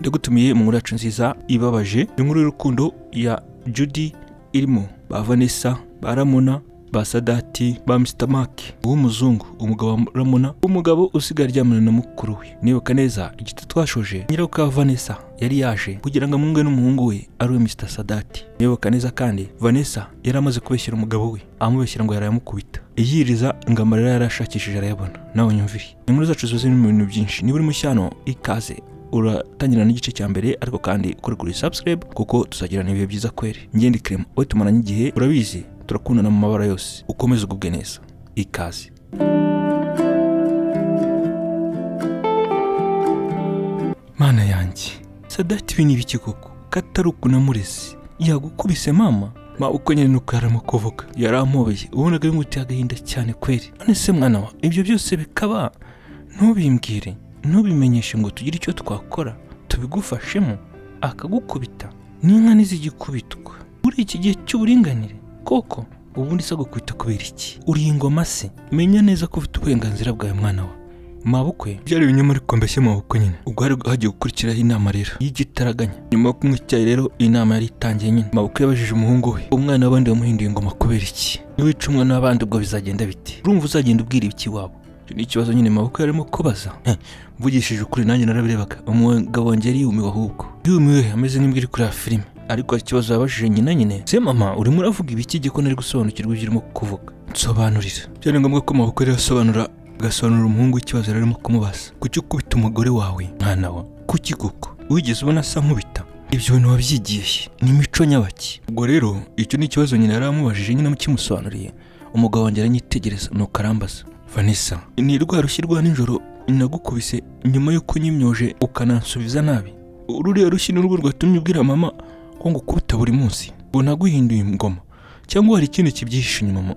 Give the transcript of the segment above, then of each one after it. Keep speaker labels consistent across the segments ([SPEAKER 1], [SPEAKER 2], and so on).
[SPEAKER 1] yagutumiye inkuru yacu nziza ibabaje inkuru y'urukundo ya judy irimo ba vanessa ba ramona ba sadati ba misitamaki uw'umuzungu umugabo wa ramona umugabo usigaye aryamana na mukuru we nibuka neza igiti twashoje nyiruka vanessa yari yaje kugira ngo amwunge n'umuhungu we ari we misita sadati nibuka neza kandi vanessa yari amaze kubeshyira umugabo we amubeshyira ngo yarayamukubita iyiriza ngo amarira yarashakishije arayabona nawe nyumvire inkuru zacu zuzuye mu bintu byinshi niba uri mushyano ikaze uratangira n'igice cya mbere ariko kandi ukore kuri subscribe kuko tuzagirana ibihe byiza kweri ngende kirema we tumaranye igihe urabizi turakundana mu mabara yose ukomeze ugubwe neza ikaze mana yanjye sadati ibi ni ibiki koko katari ukunamurezi yagukubise mama ma uko nyine nuko yaramukovoka yarampobeye ubonaga bimuteye agahinda cyane kweri none se mwana wa ibyo byose bikaba ntubimbwire ntubimenyeshe ngo tugire icyo twakora tubigufashemo akagukubita n'inka ntizigikubitwa muri iki gihe cy'uburinganire koko ubundi se agukubita kubera iki uri ingoma se menya neza ko ufite uburenganzira bwawe mwana wa mabukwe byari ibinyoma ariko mbese mabukwe nyine ubwo hari hagiye gukurikiraho inama rero y'igitaraganya nyuma yo kunywa icyayi rero iyi nama yari itangiye nyine mabukwe yabajije umuhungu we umwana w'abandi wamuhinduye ingoma kubera iki niwica umwana w'abandi ubwo bizagenda biti urumva uzagenda ubwira ibiki wabo icyo ni ikibazo nyine mabukwe yarimo kubaza Heh, mvugishije ukuri nanjye narabirebaga umugabo wanjye yumiwe ahubwo yumiwe ameze nk'imbwa iri kureba filime ariko hari ikibazo yabajije nyina nyine se mama urimo uravuga ibiki gihe ko nari gusobanukirwa ibyo urimo kuvuga nsobanurira byari ngombwa ko mabukwe rero asobanura agasobanurira umuhungu ikibazo yari arimo kumubaza kuki ukubita umugore wawe mwana wa kuki koko wigeze ubona asa nkubita ibyo bintu wabyigiye ni imico nyabaki ubwo rero icyo ni ikibazo nyina yari amubajije nyine mukimusobanuriye umugabo wanjye aranyitegereza nuko arambaza vanessa ni rwa rushyi rwa nijoro nagukubise nyuma y'uko unyimyoje ukanansubiza nabi ruriya rushyi ni urwo rwatumye ubwira mama ko ngukubita buri munsi ngo naguhinduye ingoma cyangwa hari ikindi kibyihishe inyuma mu-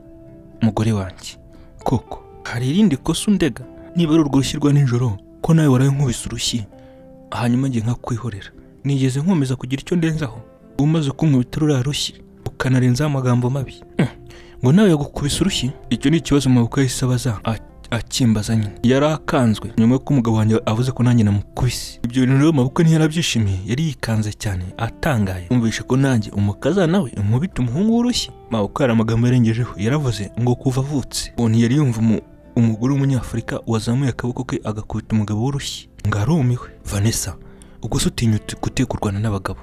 [SPEAKER 1] mugore wanjye koko hari irindi kosa undega niba ari urwo rushyi rwa nijoro ko nawe waraye nkubise urushyi hanyuma njye nkakwihorera nigeze nkomeza kugira icyo ndenzaho umaze kunkubita ruriya rushyi ukanarenzaho amagambo mabi Hmm. ngo nawe yagukubise urushyi icyo ni ikibazo mabukwe yahise abaza a- akimbaza nyine yari akanzwe nyuma y'uko umugabo wanjye avuze ko nanjye namukubise ibyo bintu rero mabukwe ntiyarabyishimiye yari yikanze cyane atangaye umvishe ko nanjye umukaza nawe umubita umuhungu w'urushyi mabukwe hari amagambo yarengejeho yaravuze ngo kuva avutse uwo ntiyari yumva umu- umugore w'umunyafurika wazamuye akaboko ke agakubita umugabo w'urushyi ngo arumiwe vanessa ubwo se utinyutse guteka kurwana n'abagabo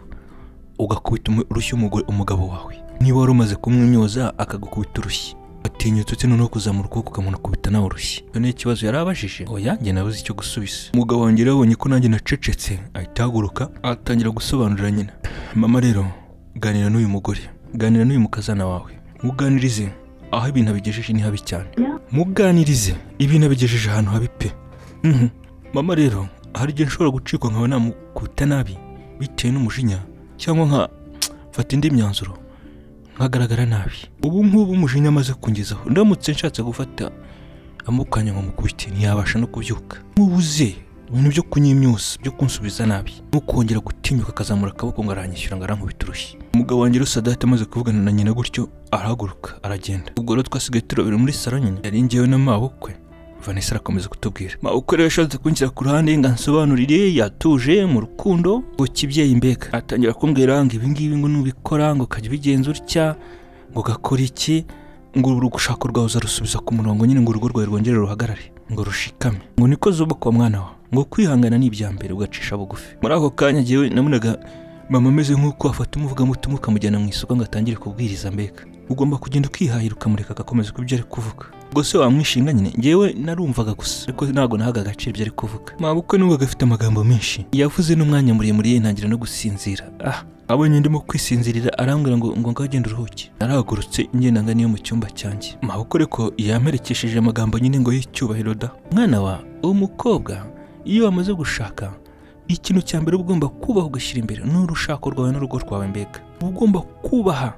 [SPEAKER 1] ugakubita umu- urushyi umugore umugabo wawe niba wari umaze kumwimyoza akagukubita urushyi atinyutse utse noneho kuzamura ukuboko ukamunakubita nawe urushyi icyo ni ikibazo yari abajije oya njye nabuze icyo gusubiza umugabo wanjye rero abonye ko nanjye nacecetse ahita ahaguruka atangira gusobanurira nyina mama rero ganira n'uyu mugore ganira n'uyu mukazana wawe muganirize aho ibintu abigejeje ni habi cyane muganirize ibintu abigejeje ahantu habi pe Mhm. mama rero hari igihe nshobora gucikwa nkaba namukubita nabi bitewe n'umujinya cyangwa nka mfata indi myanzuro nkagaragara nabi ubu ngubu umujinya amaze kungezaho ndamutse nshatse gufata amukanya ngo mukubite ntiyabasha no kubyuka nkubuze ibintu byo kunyimyusa byo kunsubiza nabi no kongera gutinyuka akazamura akaboko ngo aranyishyura ngo arankubita urushyi umugabo wanjye rero sadate amaze kuvugana na nyina gutyo arahaguruka aragenda ubwo rero twasigaye turabera muri saro nyine yari njyewe n'amabukwe vanessa arakomeza kutubwira mabukwe rero yashatse kunshyira ku ruhande ngo ansobanurire yatuje mu rukundo ngo kibyeyi mbega atangira kumbwira ngo ibingibi ngo nubikora ngo ukajya ubigenza utya ngo ugakora iki ngo urugushaka rwawe uzarusubiza ku murongo nyine ngo urugo rwawe rwongere ruhagarare ngo rushikame ngo niko zubakwa mwana wa ngo kwihangana ni ibya mbere ugacisha bugufi muri ako kanya jyewe nabonaga mama ameze nk'uko afata umuvugamutima ukamujyana mu isoko ngo atangire kubwiriza mbega ugomba kugenda ukihahira ukamureka agakomeza kubyo ari kuvuga ubwo se wamwishinga nyine njyewe narumvaga gusa ariko ntabwo nahaga agaciro ibyo ari kuvuga mabukwe nubwo agafite amagambo menshi yavuze n'umwanya muremure ntangira no gusinzira ah abonye ndimo kwisinzirira arambwira ngo ngo ngagende uruhuke narahagurutse ngenda ngana iyo mu cyumba cyanjye mabukwe ariko yamperekesheje amagambo nyine ngo y'icyubahiro da mwana wa uwo mukobwa iyo wamaze gushaka ikintu cya mbere uba ugomba kubaha ugashyira imbere ni urushako rwawe n'urugo rwawe mbega uba ugomba kubaha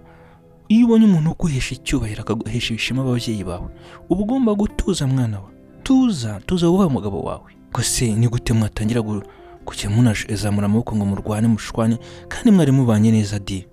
[SPEAKER 1] iyo ubonye umuntu uguhesha icyubahiro akaguhesha ibishema ababyeyi bawe uba ugomba gutuza mwana wa tuza tuza wubahe umugabo wawe gusa ni gute mwatangira gu- kujya munazamura amaboko ngo murwane mushwane kandi mwari mubanye neza di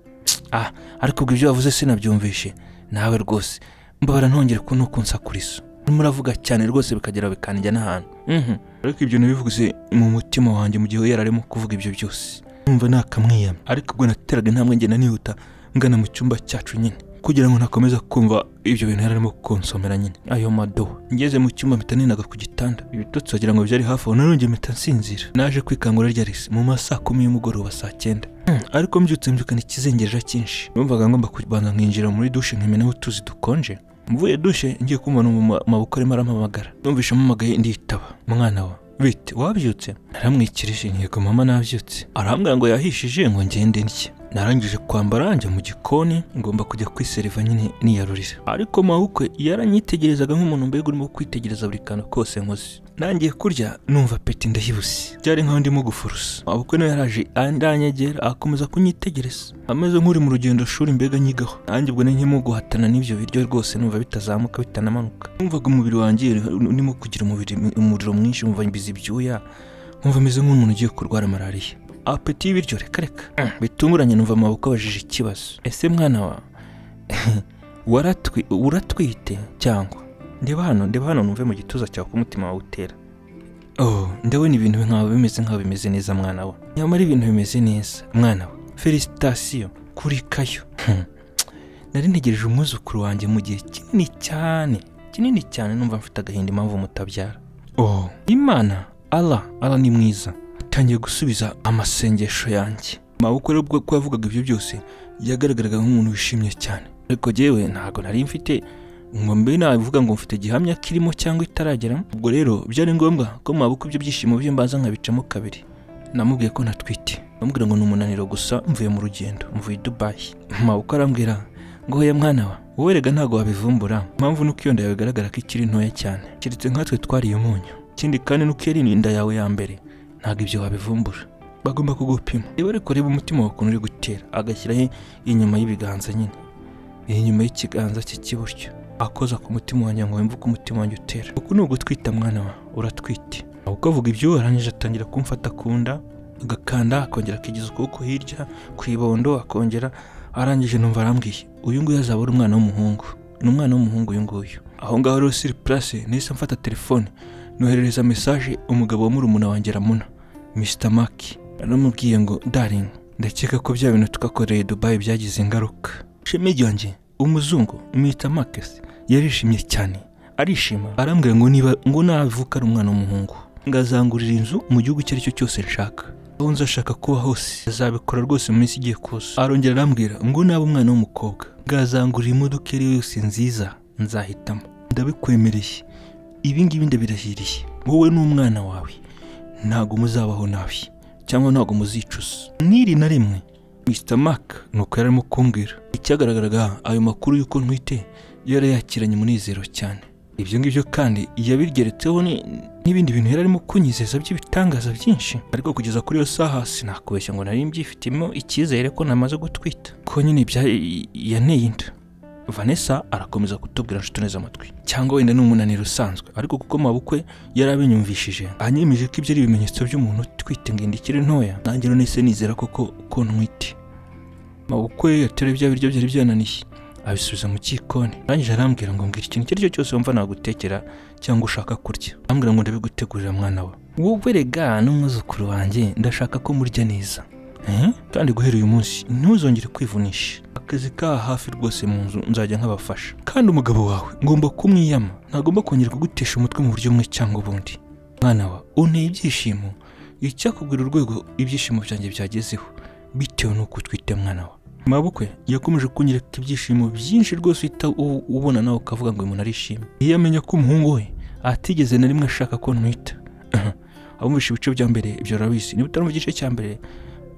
[SPEAKER 1] ah ariko ubwo ibyo wavuze sinabyumvishe nawe rwose mbabara ntongere kuno kunsakuriza muravuga cyane rwose bikagera bikanjya n'ahantu Mhm. ariko ibyo nabivuze mu mutima wanjye mu gihe yari arimo kuvuga ibyo byose numva nakamwiyama ariko ubwo nateraga intambwe ngenda nihuta ngana mu cyumba cyacu nyine kugira ngo nakomeza kumva ibyo bintu yari arimo konsomera nyine ayo madoha ngeze mu cyumba mpita ninaga ku gitanda ibitotsi wagira ngo byari hafi aho narongeye mpita nsinzira naje kwikangura rya risi mu ma saa kumi y'umugoroba saa cyenda Hmm, ariko mbyutse mbyukana ikizengereja cyinshi numvaga ngomba kubanza nkinjira muri dushe nkimenaho utuzi dukonje mvuye dushe ngiye kumva mu maboko arimo arampamagara numvishe ampamagaye nditaba mwana wa bite wabyutse naramwikirije yego mama nabyutse arambwira ngo yahishije ngo ngende ndye narangije kwambara njya mu gikoni ngomba kujya kwiseriva nyine niyarurira ariko mawukwe yaranyitegerezaga nk'umuntu mbega urimo kwitegereza buri kantu kose nkoze nangiye kurya numva peti ndayibuse byari nk'aho ndimo gufurusa mabukwe nawe yaraje andanyegera akomeza kunyitegereza ameze nk'uri mu rugendo shuri mbega nyigaho nanjye ubwo nkimo guhatana n'ibyo biryo rwose numva bitazamuka bitanamanuka numvaga umubiri wanjye urimo kugira umubiri umuriro mwinshi wumva mbizi ibyuya nkumva ameze nk'umuntu ugiye kurwara malariya apeti y'ibiryo reka reka Mm, bitunguranye numva amaboko abajije ikibazo ese mwana wa waratwi- uratwite cyangwa ndeba hano ndeba hano numve mu gituza cyawe ko umutima wawe utera oh ndabona ibintu nkawe bimeze nkaho bimeze neza mwana we nyamara ibintu bimeze neza mwana we felicitasiyo kuri kayo Hmm. nari ntegereje umwuzukuru wanjye mu gihe kinini cyane kinini cyane numva mfite agahinda impamvu mutabyara oh imana ala ala ni mwiza atangiye gusubiza amasengesho yanjye mabukwe rero ubwo ko yavugaga ibyo byose yagaragaraga nk'umuntu wishimye cyane ariko jyewe ntabwo nari mfite ngo mbe nabivuga ngo mfite gihamya kirimo cyangwa itarageramo ubwo rero byari ngombwa ko mabukwe ibyo byishimo bye mbaza nkabicamo kabiri namubwiye ko natwite bambwira ngo ni umunaniro gusa mvuye mu rugendo mvuye i dubayi mabukwe arambwira ngo hoya mwana wa wowe rega ntabwo wabivumbura impamvu nuko iyo nda yawe igaragara ko ikiri ntoya cyane keretse nkatwe twariye umunyu ikindi kandi nuko yari inda yawe ya mbere ntabwo ibyo wabivumbura bagomba kugupima niba ariko reba umutima wawe ukuntu uri gutera agashyiraho inyuma y'ibiganza nyine inyuma y'ikiganza cye cy'iburyo akoza ku mutima wanjye ngo wumve uko umutima wanjye utera uku ni ugutwita mwana wa uratwite uko avuga ibyo arangije atangira kumfata ku nda agakanda akongera akigiza ukuboko hirya ku ibondo akongera arangije numva arambwiye uyu nguyu azaba ari umwana w'umuhungu ni umwana w'umuhungu uyu nguyu aho ngaho rero siri purase nahise mfata telefone noherereza mesaje umugabo wa murumuna wanjye ramuna Mr Maki naramubwiye ngo daring ndakeka ko bya bintu twakoreye Dubai byagize ingaruka sheme ryanjye umuzungu Mr Marcus yarishimye cyane arishima arambwira ngo niba ngo navuka ari umwana w'umuhungu ngazangurira inzu mu gihugu icyo ari cyo cyose nshaka aho nzashaka kuba hose azabikora rwose mu minsi igiye kuza arongera arambwira ngo naba umwana w'umukobwa ngazangurira imodoka iyo ari yo yose nziza nzahitamo ndabikwemereye ibi ngibi ndabirahiriye wowe n'umwana wawe ntabwo muzabaho nabi cyangwa ntabwo muzicuza n'iri na rimwe Mr Mark ni uko yari arimo kumbwira icyagaragaraga ayo makuru y'uko ntwite yari yakiranye umunezero cyane ibyo ngibyo kandi yabigeretseho ni- n'ibindi bintu yari arimo kunyizeza by'ibitangaza byinshi ariko kugeza kuri iyo saha sinakubeshya ngo nari mbyifitemo icyizere ko namaze gutwita ko nyine bya- yaneye inda vanessa arakomeza kutubwira nshuti neza amatwi cyangwa wenda ni umunaniro usanzwe ariko kuko mabukwe yari abinyumvishije anyemeje ko ibyo ari ibimenyetso by'umuntu utwite ngo inda ikiri ntoya nanjye rero nahise nizera koko ko ntwite mabukwe yateruye bya biryo byari byananiye abisubiza mu gikoni arangije arambwira ngo mbwira ikintu icyo ari cyo cyose wumva nagutekera cyangwa ushaka kurya arambwira ngo ndabigutegurira mwana we wowe rega n'umwuzukuru wanjye ndashaka ko murya neza Eh? kandi guhera uyu munsi ntuzongere kwivunisha akazi kaha hafi rwose mu nzu nzajya nkabafasha kandi umugabo wawe ngomba kumwiyama ntagomba kongera kugutesha umutwe mu buryo bumwe cyangwa ubundi mwana wa unteye ibyishimo icyakubwira urwego ibyishimo byanjye byagezeho bitewe n'uko utwite mwana wa mabukwe yakomeje kunyereka ibyishimo byinshi rwose uhita u- ubona nawe ukavuga ngo uyu muntu arishimye iyo amenya ko umuhungu we atigeze na rimwe ashaka ko ntwita abumvisha ibice bya mbere ibyo urabizi niba utarumva igice cya mbere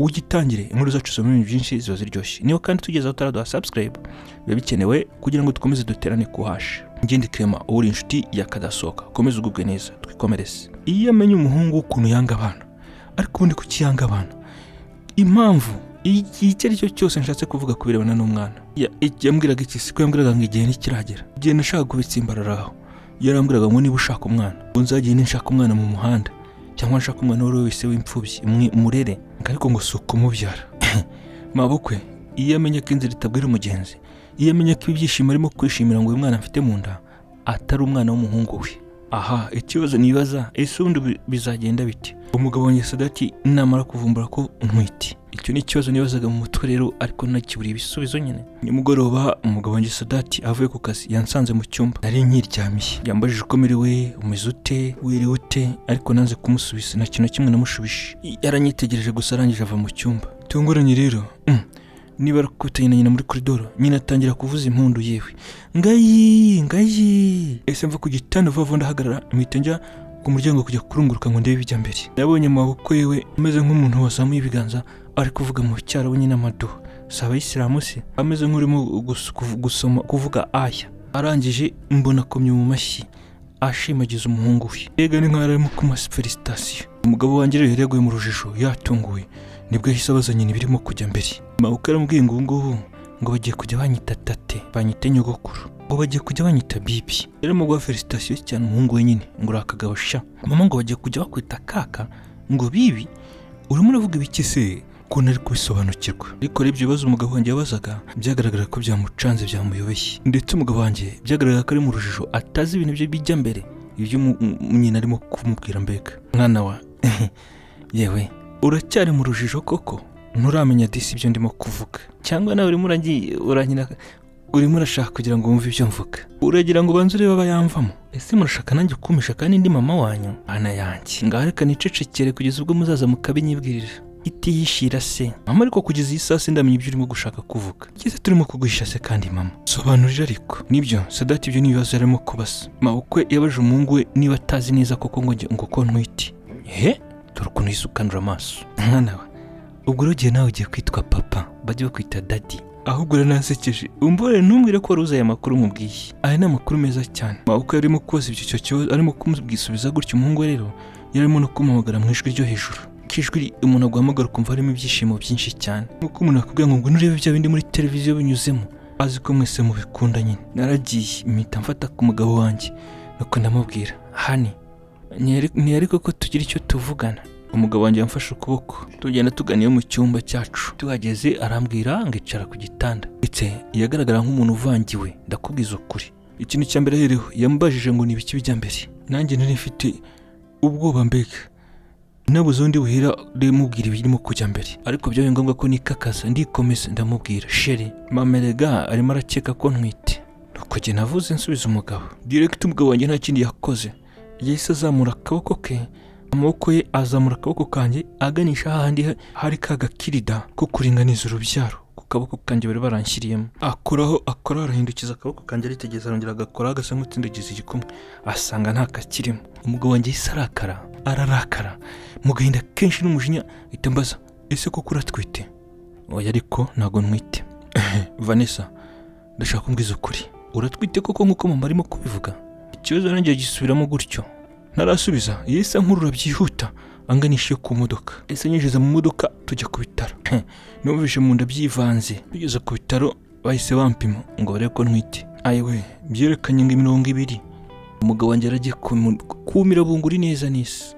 [SPEAKER 1] ugitangire inkuru zacu zibamo ibintu byinshi ziba ziryoshye niba kandi tugeze aho utaraduha subscribe biba bikenewe kugira ngo dukomeze duterane ku hashi ngende kirema uwo uri inshuti yakadasohoka ukomeze ugubwe neza twikomereze iyo amenya umuhungu ukuntu yanga abana ariko ubundi kuki yanga abana impamvu iki icyo ari cyo cyose nshatse kuvuga ku birebana n'umwana Ya- iki yambwiraga iki siko yambwiraga ngo igihe ntikiragera igihe nashaka kubitsimbarara aho yarambwiraga ngo niba ushaka umwana ngo nzagiye ninshaka umwana mu muhanda cyangwa nshaka umwana uwo ari we wese w'imfubyi mwe- murere ariko ngo si ukumubyara mabukwe iyo amenya ko inzira itabwira umugenzi iyo amenya ko ibyishimo arimo kwishimira ngo uyu mwana afite mu nda atari umwana w'umuhungu we aha ikibazo nibaza ese ubundi bi- bizagenda bite umugabo wanjye sadati namara kuvumbura ko ntwite icyo ni ikibazo nibazaga mu mutwe rero ariko nakiburiye ibisubizo nyine nimugoroba umugabo wanjye sadati avuye ku kazi yansanze mu cyumba nari nyiryamiye yambajije uko merewe umeze ute wiriwe ute ariko nanze kumusubiza nta kintu na kimwe namushubije yaranyitegereje gusa arangije ava mu cyumba tunguranye rero mm, niba ari kutanye na nyina muri koridoro nyina atangira kuvuza impundu yewe ngayi ngayi ese mva ku gitanda vuba vuba ndahagarara mpita njya ku muryango kujya kurunguruka ngo ndebe ibijya mbere nabonye amaboko yewe ameze nk'umuntu wazamuye ibiganza ari kuvuga mu cyaro wenyine amaduha si abayisilamu se ameze nk'urimo gus- kuv- gusoma kuvuga aya arangije mbona akomye mu mashyi ashimagiza umuhungu we yega ni nk'aho arimo kumasa felicitasiyo umugabo wanjye rero yari yaguye mu rujijo yatunguwe nibwo yahise abaza nyina ibirimo kujya mbere mabukwe aramubwiye ngo ubu ngubu ngo bagiye kujya banyita tate banyite nyogokuru ngo bagiye kujya banyita bibi rero mu guha felicitasiyo cyane umuhungu we nyine ngo uri akagabo sha mama ngo bagiye kujya bakwita kaka ngo bibi urimo uravuga ibiki se ko ntari kubisobanukirwa ariko urebye ibibazo umugabo wanjye yabazaga byagaragara ko byamucanze byamuyobeye ndetse umugabo wanjye byagaragara ko ari mu rujijo atazi ibintu bye bijya mbere ibyo umu- umu- nyina arimo kumubwira mbega mwana wa yewe uracyari mu rujijo koko nturamenya disi ibyo ndimo kuvuga cyangwa nawe urimo uragiye uranyina urimo urashaka kugira ngo wumve ibyo mvuga uragira ngo ubanze urebe abayamvamo ese murashaka nanjye kumisha kandi ndi mama wanyu ana yanjye ngaho reka nicecekere kugeza ubwo muzaza mukabinyibwirira itiyishira se mama ariko kugeza iyi saa si ndamenya ibyo urimo gushaka kuvuga igeze turimo kuguhisha se kandi mama sobanurira ariko nibyo sadati ibyo ni ibibazo yarimo kubasa mabukwe yabajije umuhungu we niba atazi neza koko ngo njye- ngo ko ntwite he dore ukuntu yisukanura amaso mwana we ubwo rero igihe nawe ugiye kwitwa papa bajye bakwita dadi ahubwo ranasekeje umbore ntumbwire ko wari uzi aya makuru mubwiye aya ni amakuru meza cyane mabukwe yarimo kubaza ibyo icyo kibazo arimo kumubwisubiza gutyo umuhungu we rero yarimo no kumuhamagara mu ijwi ryo hejuru k'ijwi umuntu aguhamagara ukumva harimo ibyishimo byinshi cyane nk'uko umuntu akubwira ngo ngo nurebe bya bindi muri televiziyo binyuzemo azi ko mwese mubikunda nyine naragiye mpita mfata ku mugabo wanjye nuko ndamubwira hani ntiyari- ntiyari koko tugira icyo tuvugana umugabo wanjye yamfashe ukuboko tugenda tugana iyo mu cyumba cyacu tuhageze arambwira ngicara ku gitanda ndetse yagaragara nk'umuntu uvangiwe ndakubwiza ukuri ikintu cya mbere rero yambajije ngo ni ibiki bijya mbere nanjye nari mfite ubwoba mbega nabuze undi buhira ndimubwira ibirimo kujya mbere ariko byabaye ngombwa ko nikakaza ndikomeza ndamubwira sheri mamerega arimo arakeka ko ntwite nuko njye navuze nsubiza umugabo direct umugabo wanjye nta kindi yakoze yahise azamura akaboko ke amaboko ye azamura akaboko kanjye aganisha hahandi ha- hari ka gakirida ko kuringaniza urubyaro ku kaboko kanjye bari baranshyiriyemo akoraho akora arahindukiza akaboko kanjye aritegeza arongera agakora agasa nk'utsindagiza igikumwe asanga nta kakirimo umugabo wanjye yahise arakara ararakara mu gahinda kenshi n'umujinya ahita ambaza ese koko uratwite oya ariko ntabwo ntwite vanessa ndashaka kumbwiza ukuri uratwite koko nk'uko mama arimo kubivuga ikibazo nanjye gisubiramo gutyo ntarasubiza yahise ankurura byihuta anganisha iyo ku modoka ese nyinjiza mu modoka tujya ku bitaro numvise mu nda byivanze tugeze ku bitaro bahise bampima ngo barebe ko ntwite ayiwe byerekanye ngo imirongo ibiri umugabo wanjye yaragiye kumu- kumira bunguri neza n'isi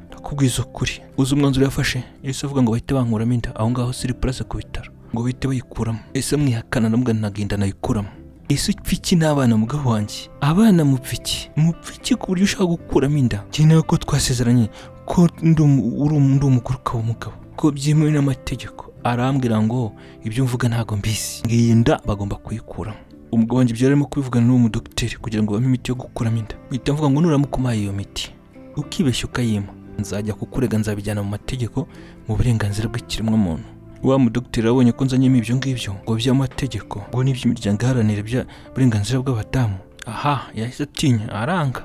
[SPEAKER 1] ndakubwiza ukuri uzi umwanzuro yafashe yahise avuga ngo bahite bankuramo inda aho ngaho siri purase ku bitaro ngo bahite bayikuramo ese mwihakana namuga nagenda nayikuramo ese upfa iki n'abana mugabo wanjye abana mupfa iki mupfa iki ku buryo ushaka gukuramo inda ngenewe ko twasezeranye ko ndi umu- uri umu- ndi umuguruka w'umugabo ko byemewe n'amategeko arambwira ngo ibyo mvuga ntabwo mbizi ngiyi nda bagomba kuyikuramo umugabo wanjye ibyo yarimo kubivugana n'uwo mudogiteri kugira ngo bame imiti yo gukuramo inda mpita mvuga ngo nuramuka umpaye iyo miti ukibeshya ukayima nzajya kukurega nzabijyana mu mategeko mu burenganzira bw'ikiremwamuntu wa mudogiteri abonye ko nzanyemo ibyo ngibyo ngo by'amategeko ngo n'iby'imiryango iharanira bya burenganzira bw'abadamu aha yahise atinya aranga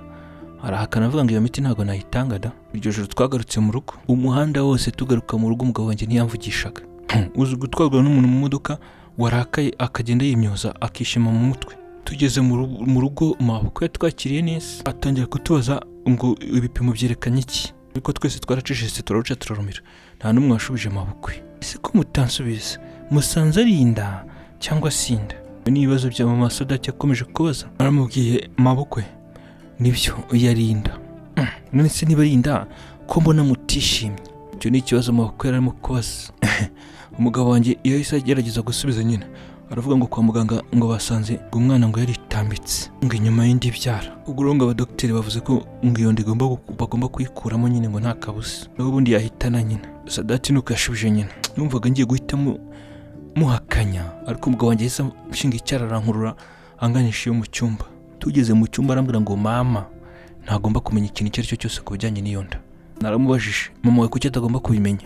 [SPEAKER 1] arahakana avuga ngo iyo miti ntabwo nayitanga da iryo joro twagarutse mu rugo umuhanda wose tugaruka mu rugo umugabo wanjye ntiyamvugishaga uzi gutwarwa n'umuntu mu modoka warakaye akagenda yimyoza akishima mu mutwe tugeze mu rugo- mu rugo mabukwe yatwakiriye neza atangira kutubaza ngo ibipimo byerekanye iki ariko twese twaracecetse turaruca turarumira nta n'umwe washubije mabukwe ese ko mutansubiza musanze ari inda cyangwa si inda ibi ni ibibazo bya mama sadati yakomeje kubaza aramubwiye mabukwe nibyo yari inda Mm, none se niba ari inda ko mbona mutishimye icyo ni ikibazo mabukwe yari arimo kubaza umugabo wanjye iyo yahise agerageza gusubiza nyina aravuga ngo kwa muganga ngo basanze ngo umwana ngo yaritambitse ngo inyuma y'indi byara ubwo rero ngo abadogiteri bavuze ko ngo iyo nda igomba gu- bagomba kuyikuramo nyine ngo nta kabuza naho ubundi yahitana nyina sadati nuko yashubije nyina numvaga ngiye guhitamo muhakanya ariko umugabo wanjye yahise amushinga icyara arankurura anganisha iyo mu cyumba tugeze mu cyumba arambwira ngo mama ntagomba kumenya ikintu icyo ari cyo cyose ku bijyanye n'iyo nda naramubajije mama wawe kuki atagomba kubimenya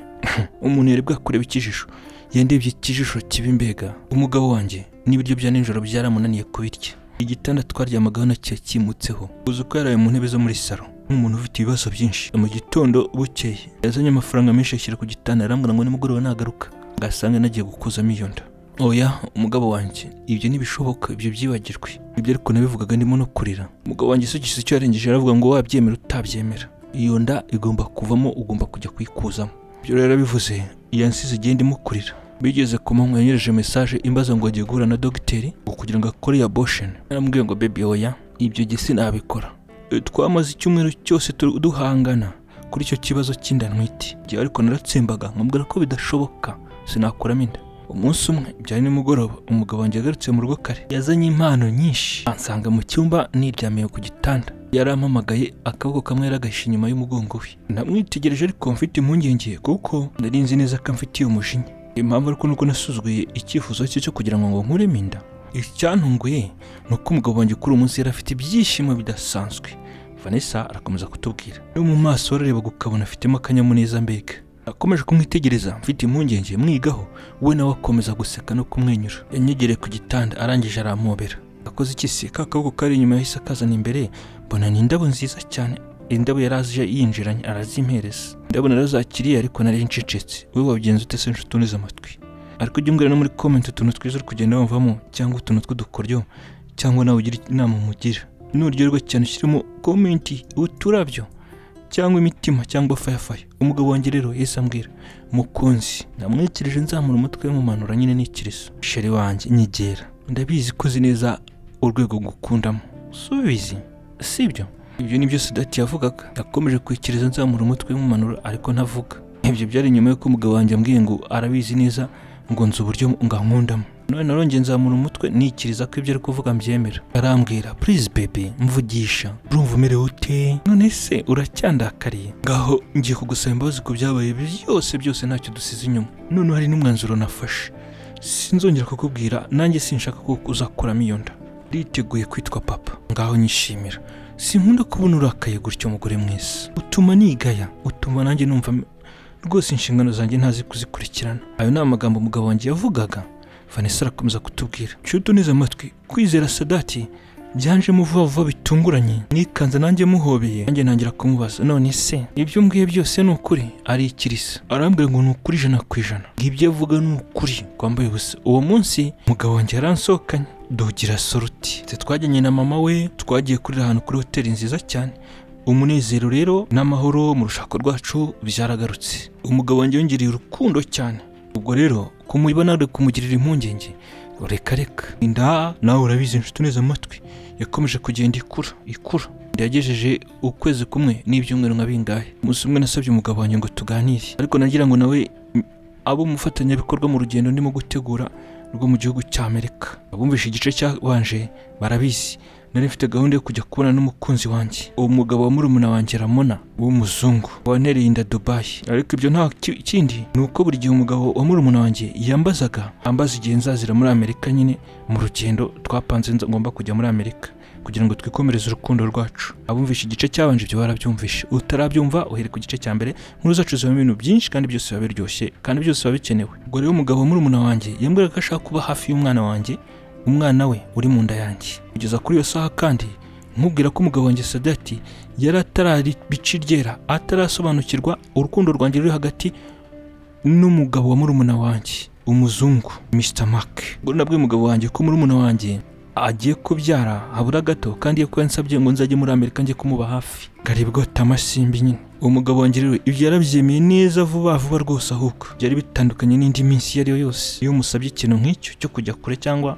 [SPEAKER 1] umuntu yarebwa kureba ikijisho yendebye ikijisho kiba imbega umugabo wanjye n'ibiryo bya nijoro byaramunaniye kubirya igitanda twaryamagaho nacyo cyimutseho uzi ko yaraye mu ntebe zo muri salo nk'umuntu ufite ibibazo byinshi mu gitondo bukeye yazanye amafaranga menshi ashyira ku gitanda arambwira ngo nimugoroba nagaruka ngasanga nagiye gukozamo iyo nda oya umugabo wanjye ibyo ntibishoboka ibyo byibagirwe ibyo ariko nabivugaga ndimo no kurira umugabo wanjye isugize icyo yarengeje aravuga ngo wabyemera utabyemera iyo nda igomba kuvamo ugomba kujya kuyikuzamo ibyo rero bivuze yansize igihe ndimo kurira bigeze ku manywa yanyereje mesaje imbaza ngo agiye guhura na dogiteri ngo kugira ngo akore iya bosheni naramubwiye ngo bebi oya ibyo gihe sinabikora E, twamaze icyumweru cyose tu- duhangana kuri icyo kibazo cy'inda ntwite igihe ariko naratsembaga nkambwira ko bidashoboka sinakuramo inda umunsi umwe byari nimugoroba umugabo wanjye yagarutse mu rugo kare yazanye impano nyinshi ansanga mu cyumba niryamiye ku gitanda yarampamagaye akaboko kamwe yaragashe inyuma y'umugongo we namwitegereje ariko mfite impungenge kuko nari nzi neza ko amfitiye umujinya impamvu ariko nuko nasuzuguye icyifuzo cye cyo kugira ngo ngo nkuremo inda icyantunguye ni uko umugabo wanjye kuri uwo munsi yari afite ibyishimo bidasanzwe vanessa arakomeza kutubwira no mu maso wararebaga ukabona afitemo akanyamuneza mbega nakomeje kumwitegereza mfite impungenge mwigaho we nawe akomeza guseka no kumwenyura yanyegereye ku gitanda arangije arampobera akoze iki se ka kaboko kari inyuma yahise akazana imbere mbona ni indabo nziza cyane indabo yari aje yinjiranye arazimpereza indabo narazakiriye ariko nari ncecetse we wabigenza ute se nshuti unize amatwi ariko ujya umbwira no muri komenti utuntu twiza uri kugenda wumvamo cyangwa utuntu tw'udukoryo cyangwa nawe ugira inama umugira nuryoherwa cyane ushyiremo komenti uturabyo cyangwa imitima cyangwa fayafaya umugabo wanjye rero yahise ambwira mukunzi namwikirije nzamura umutwe mumanura nyine nikirizo sheri wanjye nyegera ndabizi ko uzi neza urwego ngukundamo subizi sibyo ibyo ni byo sudati yavugaga yakomeje kwikiriza nzamura umutwe mumanura ariko ntavuga ibyo byari nyuma y'uko umugabo wanjye ambwiye ngo arabizi neza ngo nzi uburyo ngankundamo none narongeye nzamura umutwe nikiriza ko ibyo ari kuvuga mbyemera arambwira please baby mvugisha urumva umerewe ute none se uracyandakariye ngaho ngiye kugusaba imbabazi ku byabaye byose byose ntacyo dusize inyuma none hari n'umwanzuro nafashe sinzongera kukubwira nanjye sinshaka ko uzakuramo iyo nda riteguye kwitwa papa ngaho nyishimira sinkunda kubona urakaye gutyo mugore mwiza utuma nigaya utuma nanjye numva rwose inshingano zanjye ntazi kuzikurikirana ayo ni amagambo umugabo wanjye yavugaga vanessa arakomeza kutubwira nshuti unize amatwi kwizera sadati byanjemo vuba vuba bitunguranye nikanze nanjye muhobeye nanjye ntangira kumubaza none se ibyo mbwiye byose ni ukuri ari ikirisa arambwira ngo ni ukuri ijana ku ijana ngo ibyo avuga ni ukuri kwambaye ubusa uwo munsi umugabo wanjye yaransohokanye dugira soruti twajyanye na mama we twagiye kurira ahantu kuri hoteli nziza cyane umunezero rero n'amahoro mu rushako rwacu byaragarutse umugabo wanjye yongereye urukundo cyane ubwo rero kumubona ari kumugirira impungenge reka reka inda nawe urabizi inshuti neza amatwi yakomeje kugenda ikura ikura yagejeje ukwezi kumwe n'ibyumweru nka bingahe umunsi umwe nasabye umugabo wanjye ngo tuganire ariko nagira ngo nawe mm, abo umufatanyabikorwa mu rugendo ndimo gutegura rwo mu gihugu cya amerika abumvishe igice cyabanje barabizi nari mfite gahunda yo kujya kubona n'umukunzi wanjye uwo mugabo wa murumuna wanjye ramona w'umuzungu wantereye inda dubayi ariko ibyo nta ki- kindi ni uko buri gihe umugabo wa murumuna wanjye yambazaga ambaza igihe nzazira muri amerika nyine mu rugendo twapanze nza- ngomba kujya muri amerika kugira ngo twikomereze urukundo rwacu abumvishe igice cyabanje ibyo barabyumvishe utarabyumva uhere ku gice cya mbere inkuru zacu zibamo ibintu byinshi kandi byose biba biryoshye kandi byose biba bikenewe ubwo rero umugabo wa murumuna wanjye yambwiraga ko ashaka kuba hafi y'umwana wanjye umwana we uri mu nda yanjye kugeza kuri iyo saha kandi nkubwira ko umugabo wanjye sadati yari atararibica iryera atarasobanukirwa urukundo rwanjye ruri hagati n'umugabo wa murumuna wanjye umuzungu Mr Mark ubwo nabwiye umugabo wanjye ko murumuna wanjye agiye kubyara habura gato kandi iyo kuba yansabye ngo nzajye muri amerika njye kumuba hafi garibwa tamasimbi nyine uwo mugabo wanjye rero ibyo yarabyemeye neza vuba vuba rwose ahubwo byari bitandukanye n'indi minsi iyo ari yo yose iyo musabye ikintu nk'icyo cyo kujya kure cyangwa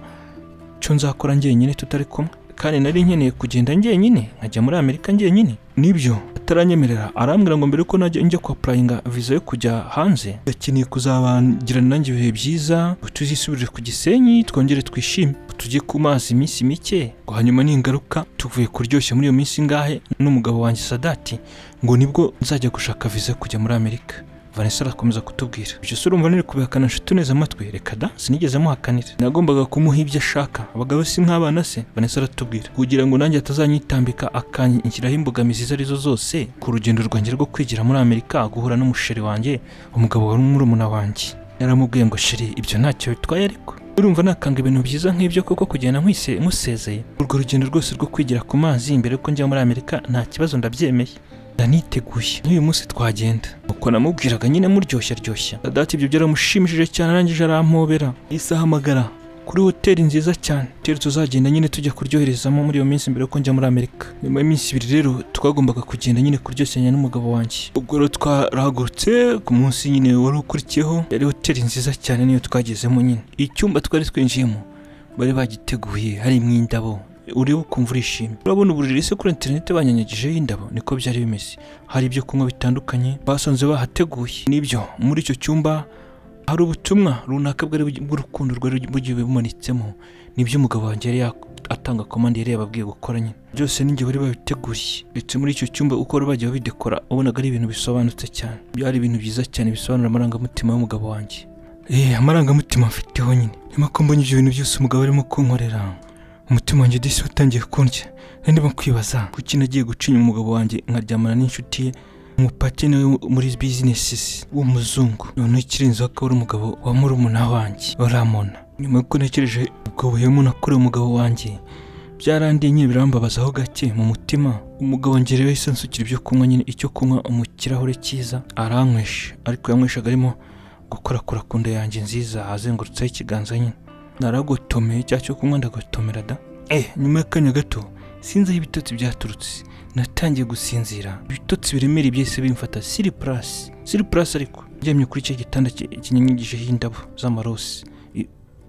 [SPEAKER 1] cyo nzakora njyenyine tutari kumwe kandi nari nkeneye kugenda njyenyine nkajya muri amerika njyenyine nibyo ataranyemerera arambwira ngo mbere ko najya njya kwa purayinga viza yo kujya hanze yakeneye kuzabagirana nanjye ibihe byiza ngo tuzisubirire ku gisenyi twongere twishime ngo tujye ku mazi iminsi mike ngo hanyuma ningaruka tuvuye kuryoshya muri iyo minsi ngahe n'umugabo wanjye sadati ngo nibwo nzajya gushaka viza yo kujya muri amerika vanessa arakomeza kutubwira ibyo se urumva niri kubihakana nshuti neza amatwi reka da sinigeze muhakanira nagombaga kumuha ibyo ashaka abagabo si nk'abana se vanessa aratubwira kugira ngo nanjye atazanyitambika akanshyiraho imbogamizi izo arizo zose ku rugendo rwanjye rwo kwigira muri amerika guhura n'umusheri wanjye umugabo wari umurumuna wanjye yaramubwiye ngo sheri ibyo ntacyo bitwaye ariko urumva nakanga ibintu byiza nk'ibyo koko kugenda nkwise musezeye urwo rugendo rwose rwo kwigira ku mazi mbere ko njya muri amerika nta kibazo ndabyemeye ndaniteguye n'uyu munsi twagenda uko namubwiraga nyine muryoshya ryoshya dati ibyo byaramushimishije cyane arangije arampobera yahise ahamagara kuri hoteli nziza cyane hoteli tuzagenda nyine tujya kuryoherezamo muri iyo minsi mbere ko njya muri amerika nyuma y'iminsi ibiri rero twagombaga kugenda nyine kuryosanya n'umugabo wanjye ubwo rero twarahagurutse ku munsi nyine wari ukurikiyeho yari hoteli nziza cyane niyo twagezemo nyine icyumba twari twinjiyemo bari bagiteguye harimo indabo uriho ukumva urishimye urabona uburiri se kuri interineti banyanyagijeho indabo niko byari bimeze hari ibyo kunywa bitandukanye basanze bahateguye n'ibyo muri icyo cyumba hari ubutumwa runaka bwari bw'urukundo rwari bugiye bumanitsemo nibyo umugabo wanjye yari atanga komande yari yababwiye gukora nyine byose n'ingihe bari babiteguye ndetse muri icyo cyumba uko bari bagiye babidekora ubonaga ari ibintu bisobanutse cyane byari ibintu byiza cyane bisobanura amarangamutima y'umugabo wanjye eee amarangamutima mfiteho nyine nyuma ko mbonye ibyo bintu byose umugabo arimo kunkorera umutima wanjye udahise watangiye kundya nari ndimo kwibaza kuki nagiye gucinya umugabo wanjye nkaryamana n'inshuti ye umupatene muri bizinesi w'umuzungu noneho ikirenzeho akaba ari umugabo wa murumuna wanjye baramona nyuma y'uko ntekereje ubwo buhemu nakorewe umugabo wanjye byarandiye nyine birambabazaho gake mu mutima umugabo ngerewe yahise ansukira ibyo kunywa nyine icyo kunywa mu kirahure cyiza aranywesha ariko yanyweshaga arimo gukorakora ku nda yanjye nziza azengurutseho ikiganza nyine naragotomeye cya cyo kunywa ndagotomera da eh nyuma y'akanya gato sinzi aho ibitotsi byaturutse natangiye gusinzira ibitotsi biremereye byahise bimfata siri purasi siri purasi ariko ndyamye kuri icyo gitanda kinyanyigijeho indabo z'amarosi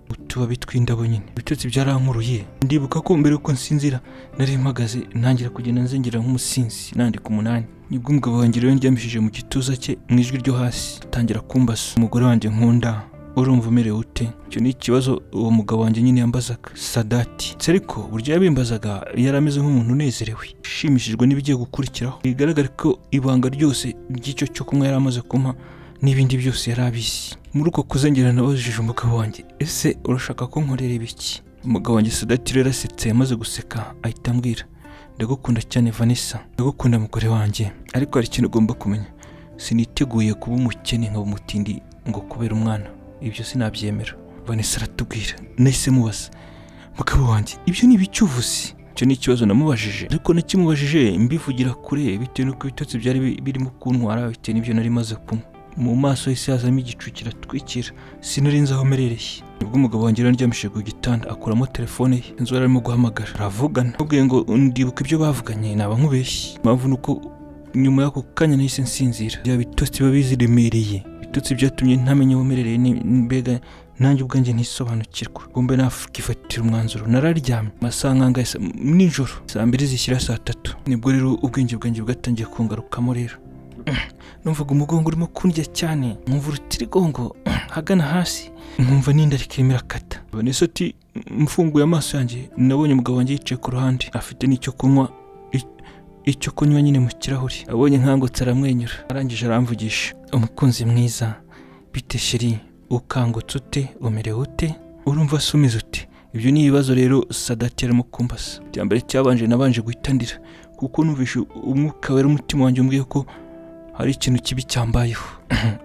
[SPEAKER 1] utubabi tw'indabo nyine ibitotsi byarankuruye ndibuka ko mbere yuko nsinzira nari mpagaze ntangira kugenda nzengera nk'umusinzi nandika umunani nibwo umugabo wanjye rero ndyamishije mu gituza cye mu ijwi ryo hasi atangira kumbasa umugore wanjye nkunda urumva umerewe ute icyo ni ikibazo uwo mugabo wanjye nyine yambazaga sadati ndetse ariko buryo yabimbazaga yari ameze nk'umuntu unezerewe ushimishijwe n'ibigiye gukurikiraho bigaragara ko ibanga ryose ry'icyo cyo kunywa yari amaze kumpa n'ibindi byose yari abizi muri uko kuzengerana nabajije umugabo wanjye ese urashaka ko nkorera ibiki umugabo wanjye sadati rero asetse yamaze guseka ahita ambwira ndagukunda cyane vanessa ndagukunda mugore wanjye ariko hari ikintu ugomba kumenya siniteguye kuba umukene nkaba umutindi ngo kubera umwana ibyo sinabyemera vanessa aratubwira nahise mubaza mugabo wanjye ibyo ni ibicyuvuzi icyo ni ikibazo namubajije ariko nakimubajije mbivugira kure bitewe n'uko ibitotsi byari birimo kuntwara bitewe n'ibyo nari maze kunywa mu maso hese hazamo igicu kiratwikira sinari nzi aho merereye nibwo umugabo wanjye aryamishije ku gitanda akuramo telefone ye inzu arimo guhamagara aravugana mubwiye ngo ndibuka ibyo bavuganye naba nkubeshye impamvu ni uko nyuma y'ako kanya nahise nsinzira bya bitotsi biba biziremereye ibitutsi byatumye ntamenya ubumerereye mbega nanjye ubwanjye ntisobanukirwa ngombe nakifatira umwanzuro nararyamye amasaha nk'angahe nijoro saa mbiri zishyira saa tatu nibwo rero ubwenge bwanjye bwatangiye kungarukamo rero numvaga umugongo urimo kundya cyane nkumva urutirigongo hagana hasi nkumva n'inda rikirimo irakata vanessa ati mfunguye amaso yanjye nabonye umugabo wanjye yicaye ku ruhande afite n'icyo kunywa icyo kunywa nyine mu kirahuri abonye nkangutse aramwenyura arangije aramvugisha umukunzi mwiza bite sheri ukangutse ute umerewe ute urumva se umeze ute ibyo ni ibibazo rero sadati arimo kumbasa icya mbere cyabanje nabanje guhitandira kuko numvishe umwuka wera umutima wanjye umbwiye ko hari ikintu kibi cyambayeho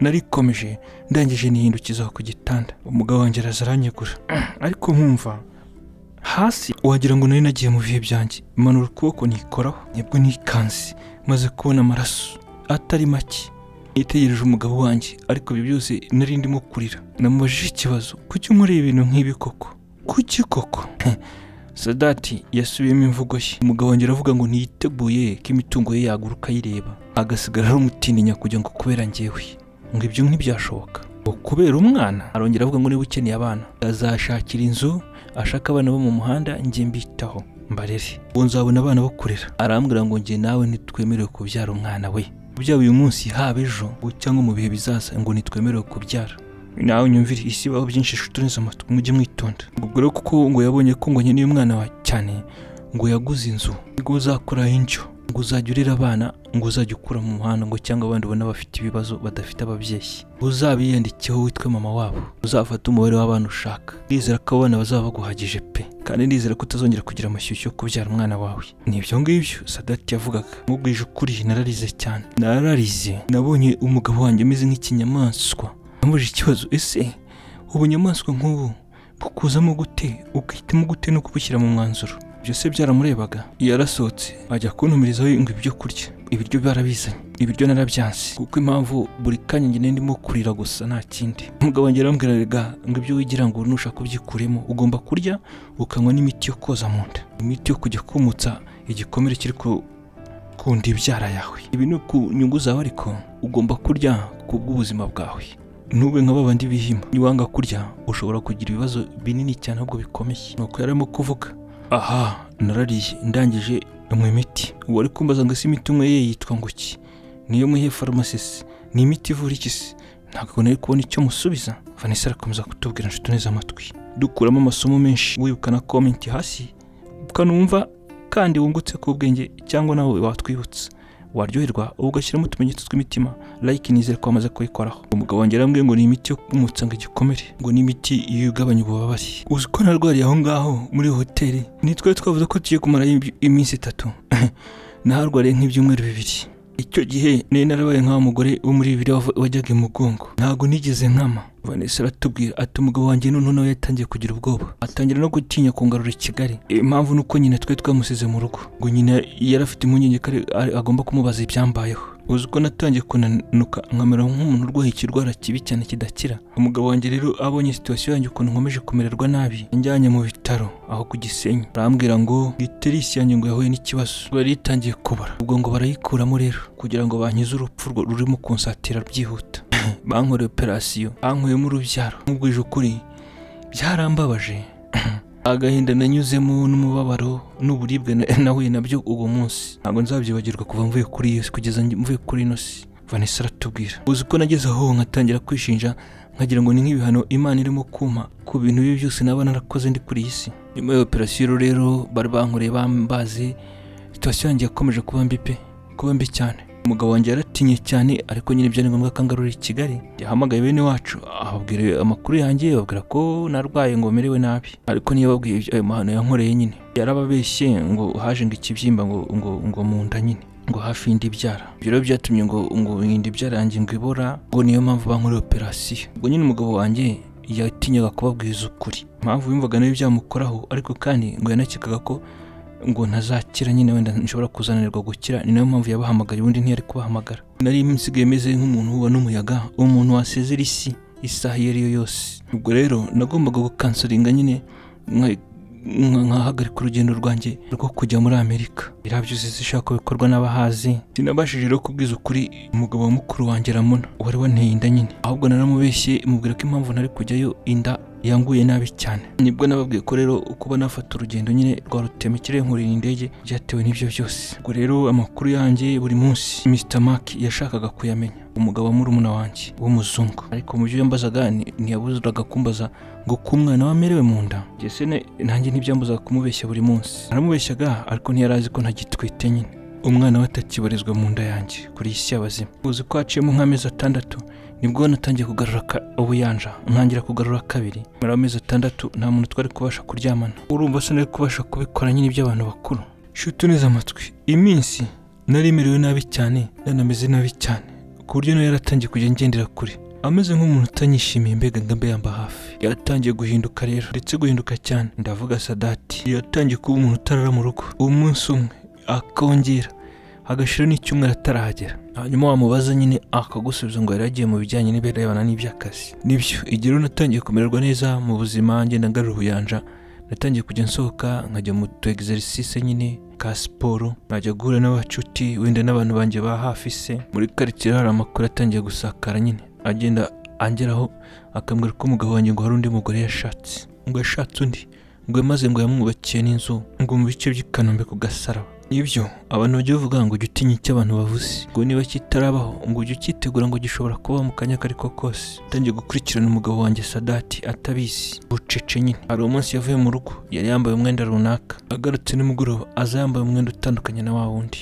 [SPEAKER 1] narikomeje ndangije nihindukiza ku gitanda umugabo wanjye araza aranyegura ariko nkumva hasi wagira ngo nari nagiye mu bihe byanjye manura ukuboko nikoraho nibwo nikanze maze kubona amaraso atari make nitegereje umugabo wanjye ariko ibyo byose nari ndimo kurira namubajije ikibazo kuki unkoreye ibintu nk'ibi koko kuki koko sadati yasubiyemo imvugo ye umugabo wanjye aravuga ngo ntiyiteguye ko imitungo ye yaguruka ayireba agasigara ari umutinya kugira ngo kubera ngewe ngo ibyo ntibyashoboka kubera umwana arongera avuga ngo niba ukeneye abana azashakira inzu ashaka abana bo mu muhanda njye mbitaho mbarere ubu nzabona abana bakurira arambwira ngo njye nawe ntitwemerewe kubyara umwana we kubyara uyu munsi haba ejo cyangwa mu bihe bizaza ngo ntitwemerewe kubyara nawe unyumvire isi baho byinshi ishutureze amatwi mujye mwitonda ubwo rero kuko ngo yabonye ko ngo nkeneye umwana wa cyane ngo yaguze inzu ngo uzakuraho indyo ngo uzajya urera abana ngo uzajya ukura mu muhanda ngo cyangwa abandi ubona bafite ibibazo badafite ababyeyi ngo uzabiyandikeho witwe mama wabo uzafate umubare w'abana ushaka ndizera ko abana bazaba baguhagije pe kandi ndizera ko utazongera kugira amashyushyu yo kubyara umwana wawe ni ibyo ngibyo sadati yavugaga mubwije ukuri nararize cyane nararize nabonye umugabo wanjye umeze nk'ikinyamaswa namubajije ikibazo ese ubunyamaswa nk'ubu bukuzamo gute ugahitamo gute no kubushyira mu mwanzuro ibyo se byaramurebaga yarasohotse ajya kuntumirizaho ngo ibyo kurya ibiryo barabizanye ibiryo narabyanze kuko impamvu buri kanya njye ndimo kurira gusa nta kindi umugabo wanjye yarambwiraga ngo ibyo wigira ngo nushaka ubyikuremo ugomba kurya ukanywa n'imiti yo koza mu nda imiti yo kujya kumutsa igikomere kiri ku kunda ibyara yawe ibi ni ku nyungu zawe ariko ugomba kurya ku bw'ubuzima bwawe ntube nka babandi bihima niwanga kurya ushobora kugira ibibazo binini cyane ahubwo bikomeye nuko yari arimo kuvuga aha narariye ndangije nywa imiti wari kumbaza ngo ese imiti umwe ye yitwa ngo iki niyo muhe farumasi ni imiti ivura iki se ntabwo nari kubona icyo musubiza vanessa arakomeza kutubwira inshuti neza amatwi dukuramo amasomo menshi wibukana komenti hasi ukanumva kandi wungutse ku bwenge cyangwa nawe watwibutsa waryoherwa ugashyiramo utumenyetso tw'imitima like nizere ko wamaze kuyikoraho umugabo wanjye arambwiye ngo ni imiti yo kumutsa ngo igikomere ngo ni imiti iyo igabanya ububabare uzi ko narwariye aho ngaho muri hoteli nitwe twavuze ko tugiye kumara iminsi itatu naharwariye nk'ibyumweru bibiri icyo gihe nari narabaye nk'aho umugore wo muri bibiri wava- wajyaga imugongo ntabwo nigeze nkama vanessa aratubwira ati umugabo wanjye noneho nawe yatangiye kugira ubwoba atangira no gutinya kungarura i kigali impamvu ni uko nyina twari twamusize mu rugo ngo nyina yari afite impungenge ko ari- ari- agomba kumubaza ibyambayeho uzi ko natangiye kunanuka nkamera nk'umuntu urwaye ikirwara kibi cyane kidakira umugabo wanjye rero abonye situwasiyo yanjye ukuntu nkomeje kumererwa nabi njyanye mu bitaro aho ku gisenyi arambwira ngo giterisi yanjye ngo yahuye n'ikibazo yari itangiye kubara ubwo ngo barayikuramo rero kugira ngo bankize urupfu rwo rurimo kunsatira byihuta bankoreye operasiyo bankuyemo urubyaro nkubwije ukuri byarambabaje agahinda nanyuzemo n'umubabaro n'uburibwe na- nahuye nabyo uwo munsi ntabwo nzabyibagirwa kuva mvuye kuri iyo si kugeza nge- mvuye kuri ino si vanessa aratubwira uzi ko nageze aho nkatangira kwishinja nkagira ngo ni nk'ibihano imana irimo kumpa ku bintu bibi byose naba narakoze ndi kuri iyi si nyuma ya operasiyo rero bari bankoreye bambaze situwasiyo yanjye yakomeje kuba mbi pe kuba mbi cyane umugabo wanjye yaratinye cyane ariko nyine byari ngombwa ko angarura i kigali yahamagaye bene wacu ababwira amakuru yanjye ababwira ko narwaye ngo merewe nabi ariko niyo babwiye ibyo- ayo mahano yankoreye nyine yarababeshye ngo haje ngo ikibyimba ngo ngo ngo mu nda nyine ngo hafi y'indi byara ibyo rero byatumye ngo ngo indi byara yanjye ngo ibora ngo niyo mpamvu bankoreye operasiyo ubwo nyine umugabo wanjye yatinyaga kubabwiza ukuri impamvu yumvaga nawe byamukoraho ariko kandi ngo yanakekaga ko ngo ntazakira nyine wenda nshobora kuzanirwa gukira ni nayo mpamvu yabahamagaye ubundi ntiyari kubahamagara nari nsigaye meze nk'umuntu uba n'umuyaga umuntu wasezera isi isaha iyo ari yo yose ubwo rero nagombaga gukansaringa nyine nka- nka- nkahagarika urugendo rwanjye rwo kujya muri amerika birabyuziza ishaka bikorwa n'abahazi sinabashije rero kubwiza ukuri umugabo wa mukuru wanjye ramona wari wanteye inda nyine ahubwo naramubeshye mubwira ko impamvu ntari kujyayo inda yanguye nabi cyane nibwo nababwiye ko rero kuba nafata urugendo nyine rwa rutemekere nkurira indege byatewe n'ibyo byose ubwo rero amakuru yanjye buri munsi Mr Mark yashakaga kuyamenya umugabo wa murumuna wanjye w'umuzungu ariko mu byo yambazaga ni- ntiyabuzuraga kumbaza ngo ko umwana we amerewe mu nda Njye se ne- nanjye ntibyambuzaga kumubeshya buri munsi aramubeshyaga ariko ntiyari azi ko ntagitwite nyine umwana we atakibarizwa mu nda yanjye kuri iyi si y'abazima uzi ko haciyemo nk'amezi atandatu nibwo natangiye kugarura ka- ubuyanja ntangira kugarura kabiri muri amezi atandatu nta muntu twari kubasha kuryamana urumva se nari kubasha kubikora nyine iby'abantu bakuru shuti neza amatwi iminsi nari merewe nabi cyane nanameze nabi cyane ku buryo nawe yaratangiye kujya ngendera kure ameze nk'umuntu utanyishimiye mbega ndambe yamba hafi yaratangiye guhinduka rero ndetse guhinduka cyane ndavuga sadati yatangiye kuba umuntu utarara mu rugo umunsi umwe akongera agashira n'icyumweru atarahagera hanyuma wamubaza nyine akagusubiza ngo yari yagiye mu bijyanye n'ibirebana n'iby'akazi nibyo igihe rero natangiye kumererwa neza mu buzima ngenda ngarura ubuyanja natangiye kujya nsohoka nkajya mu tu exercice nyine ka siporo nkajya guhura n'abacuti wenda n'abantu banjye ba hafi se muri karitsiye hari amakuru atangiye gusakara nyine agenda angeraho akambwira ko umugabo wanjye ngo hari undi mugore yashatse ngo yashatse undi ngo yamaze ngo yamwubakiye n'inzu ngo mu bice by'i Kanombe ku gasaraba ibyo abantu bajya bavuga ngo ujye utinya icyo abantu bavuze ngo niba kitarabaho ngo ujye ukitegura ngo gishobora kuba mu kanya ako ko kose utangiye gukurikirana umugabo wanjye sadati atabizi bucece nyine hari umunsi yavuye mu rugo yari yambaye umwenda runaka agarutse nimugoroba aza yambaye umwenda utandukanye na wa wundi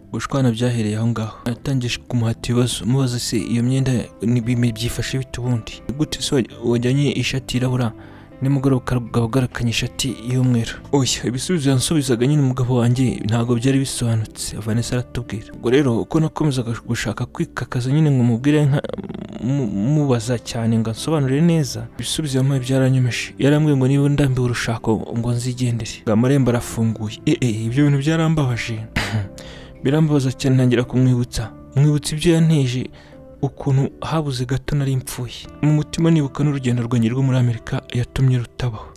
[SPEAKER 1] ubushwana byahereye aho ngaho yatangije kumuhata ibibazo mubaza se iyo myenda ni- byifashe bite ubundi gute se wa- wajyanye ishati yirabura nimugoroba ukaba ugarakanye ishati y'umweru oya ibisubizo yansubizaga nyine umugabo wanjye ntabwo byari bisobanutse vanessa aratubwira ubwo rero uko nakomezaga gushaka kwikakaza nyine ngo mubwire nka- mu- mubaza cyane ngo ansobanurire neza ibisubizo yampaye byaranyomeje yarambwiye ngo niba ndambiwe urushako ngo nzigendere ngo amarembo arafunguye eh eh ibyo bintu byarambabaje birambabaza cyane ntangira kumwibutsa mwibutsa ibyo yanteje ukuntu habuze gato nari mpfuye mu mutima nibuka n'urugendo rwanjye rwo muri amerika yatumye rutabaho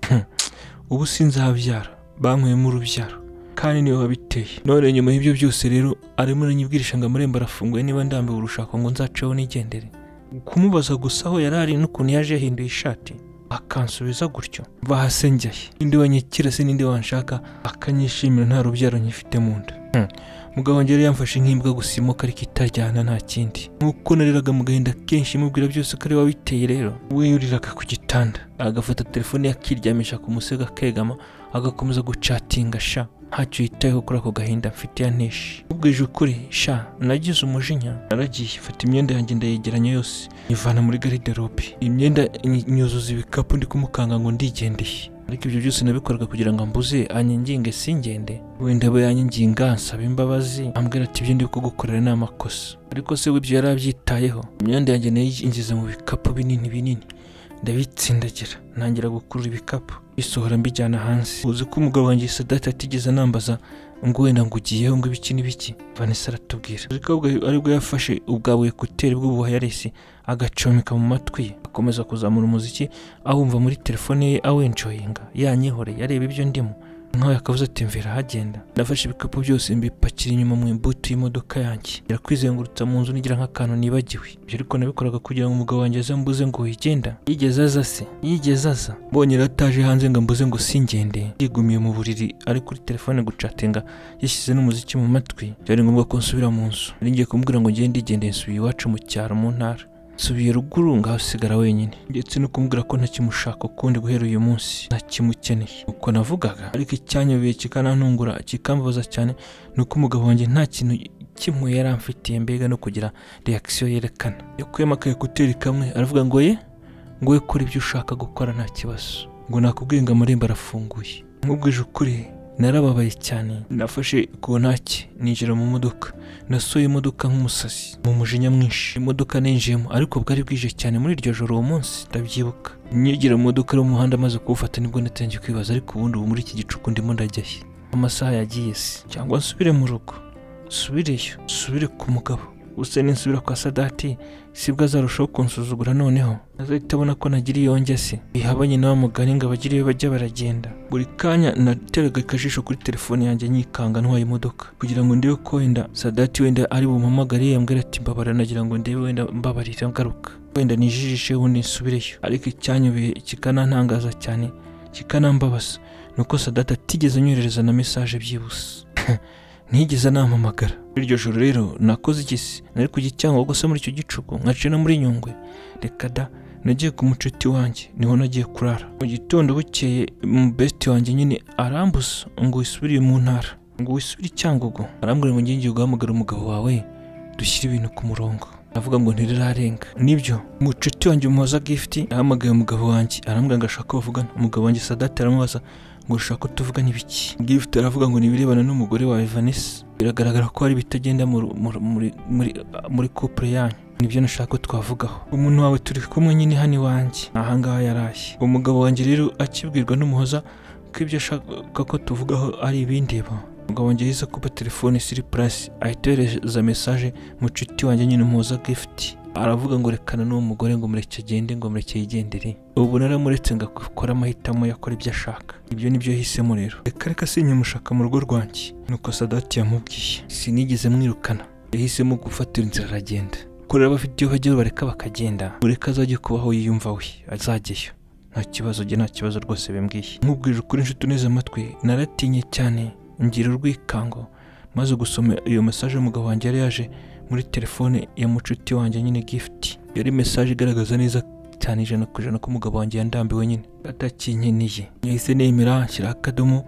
[SPEAKER 1] ubu sinzabyara banyweyemo urubyaro kandi niwe wabiteye none nyuma y'ibyo byose rero arimo aranyibwirisha ngo amarembo arafunguye niba ndambiwe urushako ngo nzaceho nigendere kumubaza gusa aho yari ari n'ukuntu yaje yahinduye ishati akansubiza gutyo bahasengeye ninde wanyikira se ninde wanshaka akanyishimira nta rubyaro nyifite mu nda mugabo wanjye yari yamfashe nk'imbwa gusimuka ariko itajyana nta kindi nk'uko nariraga mu gahinda kenshi mubwira byose ko ari we wabiteye rero we yuriraga ku gitanda agafata telefone ye akiryamisha ku musego akegama agakomeza gucatinga sha ntacyo yitayeho kuri ako gahinda mfite ya nteshi ubwije ukuri sha nagize umujinya naragiye fata imyenda yanjye ndayegeranya yose nyivana muri gariderobe imyenda ny- nyuzuza ibikapu ndi kumukanga ngo ndigendeye ariko ibyo byose nabikoraga kugira ngo ambuze anyanginge singende wenda abo yanyanginga ansaba imbabazi ambwira ati ibyo ndi kugukorera ni amakosa ariko se we ibyo yari abyitayeho imyenda yanjye nayinjiza mu bikapu binini binini ndabitsindagira ntangira gukurura ibikapu bisohora mbijyana hanze uzi ko umugabo wanjye sadati atigeze anambaza ngo wenda ngo ugiyeho ngo ibiki n'ibiki vanessa aratubwira uzi ko ubwo- aribwo yafashe ubwa buyekuteri bw'ubuhayarisi agacomeka mu matwi ye akomeza kuzamura umuziki awumva muri telefone ye awenjoyinga yanyihoreye areba ibyo ndimo nkawe akavuze ati mvira hagenda nafashe ibikapu byose mbipakira inyuma mu imbuto y'imodoka yanjye ngera kwizengurutsa mu nzu nigira nk'akantu nibagiwe ibyo ariko nabikoraga kugira ngo umugabo wanjye aze mbuze ngo wigenda yigeze aza se yigeze aza mbonye rero ataje hanze ngo mbuze ngo singende yigumiye mu buriri ari kuri telefone gucatinga yashyize n'umuziki mu matwi byari ngombwa ko nsubira mu nzu nari ngiye kumubwira ngo ngende igendeye nsubiye iwacu mu cyaro mu ntara nsubiye ruguru ngahasigara wenyine ndetse no kumubwira ko ntakimushaka ukundi guhera uyu munsi ntakimukeneye uko navugaga ariko icyanyobeye kikanantungura kikambabaza cyane ni uko umugabo wanjye nta kintu kimwe yari amfitiye mbega no kugira reakisiyo yerekana yakuyemo akayekuteri kamwe aravuga ngo ye ngo we kora ibyo ushaka gukora nta kibazo ngo nakubwiye ngo amarembo arafunguye nkubwije ukuri narababaye cyane nafashe kontaki ninjira mu modoka nasuye imodoka nk'umusazi mu mujinya mwinshi imodoka ninjiyemo ariko bwari bwije cyane muri iryo joro uwo munsi ndabyibuka nyegera mu modoka yo mu muhanda maze kuwufata nibwo natangiye kwibaza ariko ubundi ubu muri iki gicuku ndimo ndajyahe amasaha yagiye se cyangwa nsubire mu rugo nsubireyo nsubire ku mugabo gusa ninsubira kwa sadati sibwo azarushaho kunsuzugura noneho azahita abona ko nagira iyo njya se bihabanye na wa mugani ngo abagire iyo bajya baragenda buri kanya nateraga akajisho kuri telefone yanjye nyikanga ntwaye imodoka kugira ngo ndebe ko wenda sadati wenda ari bumpamagare yambwira ati mbabara nagira ngo ndebe wenda mbabarira ngaruka wenda nijijishe ubundi nsubireyo ariko icyanyobeye kikanantangaza cyane kikanambabaza ni uko sadati atigeze anyoherereza na mesaje byibuse ntigeze anampamagara muri iryo joro rero nakoze iki se nari ku gicyangwa gusa muri icyo gicuku nkaca no muri nyungwe reka da nagiye ku mucuti wanjye niho nagiye kurara mu gitondo bukeye mu besiti wanjye nyine arambuza ngo wisubire mu ntara ngo wisubire icyangugu arambwira ngo ngiye guhamagara umugabo wawe dushyire ibintu ku murongo avuga ngo ntirirarenga nibyo mucuti wanjye umuhoza gifuti yahamagaye umugabo wanjye arambwira ngo ashaka ko bavugana umugabo wanjye sadati aramubaza ngo ushaka ko tuvugana ibiki gifuti aravuga ngo nibirebana n'umugore wawe vanessa biragaragara ko hari ibitagenda mu- mu- muri- muri muri couple yanyu nibyo nashaka ko twavugaho umuntu wawe turi kumwe nyine hano iwanjye ahangaha yaraye umugabo wanjye rero akibwirwa n'umuhoza ko ibyo ashaka ko tuvugaho ari ibindeba umugabo wanjye yahise akupa telefone siri purasi ahita yohereza mesaje mucuti wanjye nyine umuhoza gifuti aravuga ngo rekana n'uwo mugore ngo mureke agende ngo mureke yigendere ubu naramuretse ngo akore amahitamo yakora ibyo ashaka ibyo nibyo yahisemo rero reka reka sinyamushaka mu rugo rwanjye nuko sadati yamubwiye sinigeze mwirukana yahisemo gufatira inzira aragenda ko rero abafite iyo bajya bareka bakagenda ureka azajya kubaho yiyumva we azajyayo nta nta kibazo njye nta kibazo rwose bimbwiye nkubwije ukuri inshuti uneze amatwi naratinye cyane ngira urwikango maze gusoma iyo mesaje umugabo wanjye yari yaje muri telefone ya mucuti wanjye nyine gift yari mesaje igaragaza neza cyane ijana ku ijana ko umugabo wanjye yandambiwe nyine atakinkeneye yahise nemera nshyiraho akadomo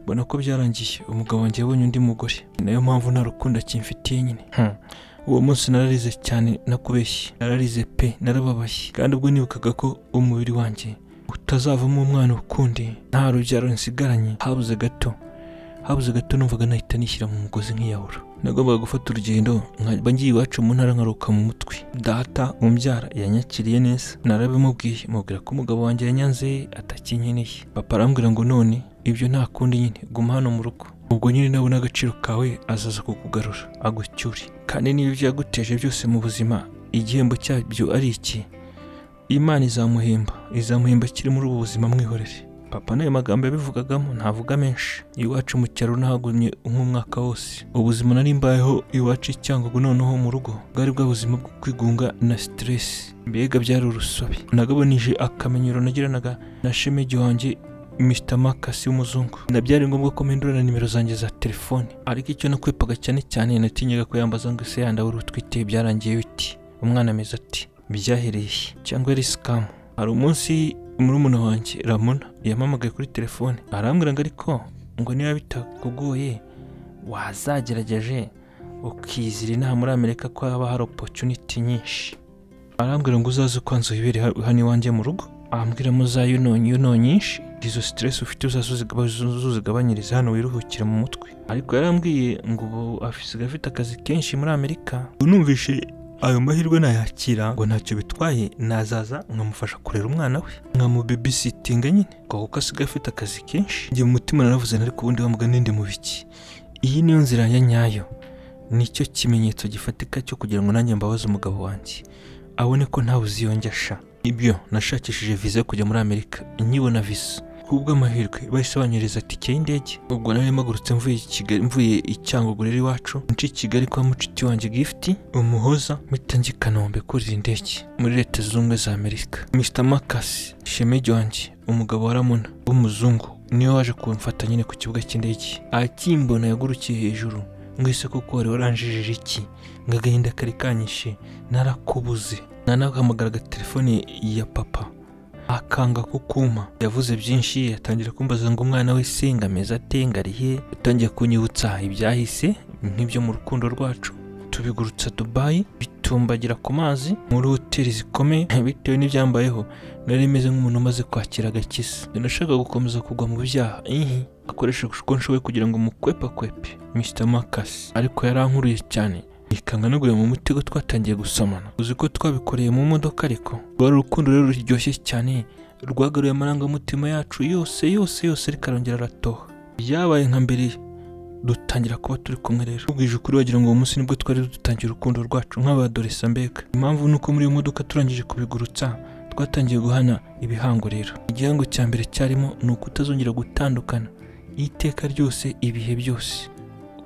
[SPEAKER 1] mbona ko byarangiye umugabo wanjye yabonye undi mugore nayo mpamvu nta rukundo akimfitiye nyine Hmm. uwo munsi nararize cyane nakubeshye nararize pe narababaye kandi ubwo nibukaga ko umubiri wanjye utazavamo umwana ukundi nta rubyaro nsigaranye habuze gato habuze gato numvaga nahita nishyira mu mugozi nkiyahura nagombaga gufata urugendo nkajya ngiye iwacu mu ntara nkaruka mu mutwe data umbyara yanyakiriye neza narabimubwiye mubwira ko umugabo wanjye yanyanze atakinkeneye papa arambwira ngo none ibyo nta kundi nyine guma hano mu rugo ubwo nyine nawe n'agaciro kawe azaza kukugarura agucyure kandi niba ibyo yaguteje byose mu buzima igihembo cyabyo ari iki imana izamuhemba izamuhemba akiri muri ubu buzima mwihorere papa n'ayo magambo yabivugagamo ntavuga menshi iwacu mu cyaro nahagumye nk'umwaka wose ubuzima nari mbayeho iwacu i cyangugu noneho mu rugo bwari bwa buzima bwo kwigunga na siteresi mbega byari urusobe nagabanyije akamenyero nagiranaga na shemegi wanjye Mr Marcus w'umuzungu nabyari ngombwa ko mpindura na nimero zanjye za telefone ariko icyo nakwepaga cyane cyane natinyaga ko yambaza ngo ese yanda wari utwite byarangiye biti umwana ameze ati byahereye he?" cyangwa yari sikamu hari umunsi murumuna wanjye Ramona yampamagaye kuri telefone arambwira ngo ariko ngo niba bitakugoye wazagerageje ukizira inaha muri Amerika ko haba hari opportunity nyinshi arambwira ngo uzaze ukanzu wibere ha- hano iwanjye mu rugo ambwira mu za yunoni yunoni nyinshi izo stress ufite uzaza uzigaba- uzuzigabanyirize hano wiruhukira mu mutwe ariko yarambwiye ngo ubu asigaye afite akazi kenshi muri amerika unumvishe ayo mahirwe nayakira ngo ntacyo bitwaye nazaza nkamufasha kurera umwana we nkamubibisitinga nyine ngo kuko asigaye afite akazi kenshi njye mu mutima naravuze nari ku wundi wamuga n'indi mu biki iyi niyo nzira ya nyayo nicyo kimenyetso gifatika cyo kugira ngo nanjye mbabaze umugabo wanjye abone ko ntawe uziyonge asha ibyo nashakishije viza yo kujya muri amerika nkibona viza kubw'amahirwe bahise banyereza tike y'indege ubwo nari mpagurutse mvuye i Kigali- mvuye i Cyangugu rero iwacu nci i kigali kwa mucuti wanjye gifiti umuhoza mpita njya i kanombe kurira indege muri leta zunze ubumwe za amerika mr makasi shemegi wanjye umugabo wa ramona w'umuzungu niwe waje kumfata nyine ku kibuga cy'indege akimbona yagurukiye hejuru mwese kuko wari waranjijije iki ngo agahinda kari kanyishe narakubuze nanahamagaraga telefone ya papa akanga kukuma yavuze byinshi atangira kumbaza ngo umwana we senga ameze atenga arihe yatangiye kunyibutsa ibyahise nk'ibyo mu rukundo rwacu tubigurutsa dubayi bitumbagira ku mazi muri hoteli zikomeye bitewe n'ibyambayeho nari meze nk'umuntu umaze kwakira agakiza nashakaga gukomeza kugwa mu byaha ihi akoresha uko nshoboye kugira ngo mukwepakwepe mr makasi ariko yarankuruye cyane ikanga no mu mutego twatangiye gusomana uzi ko twabikoreye mu modoka ariko rwari urukundo rero ruryoshye cyane rwagaruye amarangamutima yacu yose yose yose rikarongera aratoha byabaye nka mbere dutangira kuba turi kumwe rero ubwije ukuri wagira ngo uwo munsi nibwo twari dutangiye urukundo rwacu nk'abadoresa mbega impamvu ni uko muri iyo modoka turangije kubigurutsa twatangiye guhana ibihango rero igihango cya mbere cyarimo ni ukutazongera gutandukana iteka ryose ibihe byose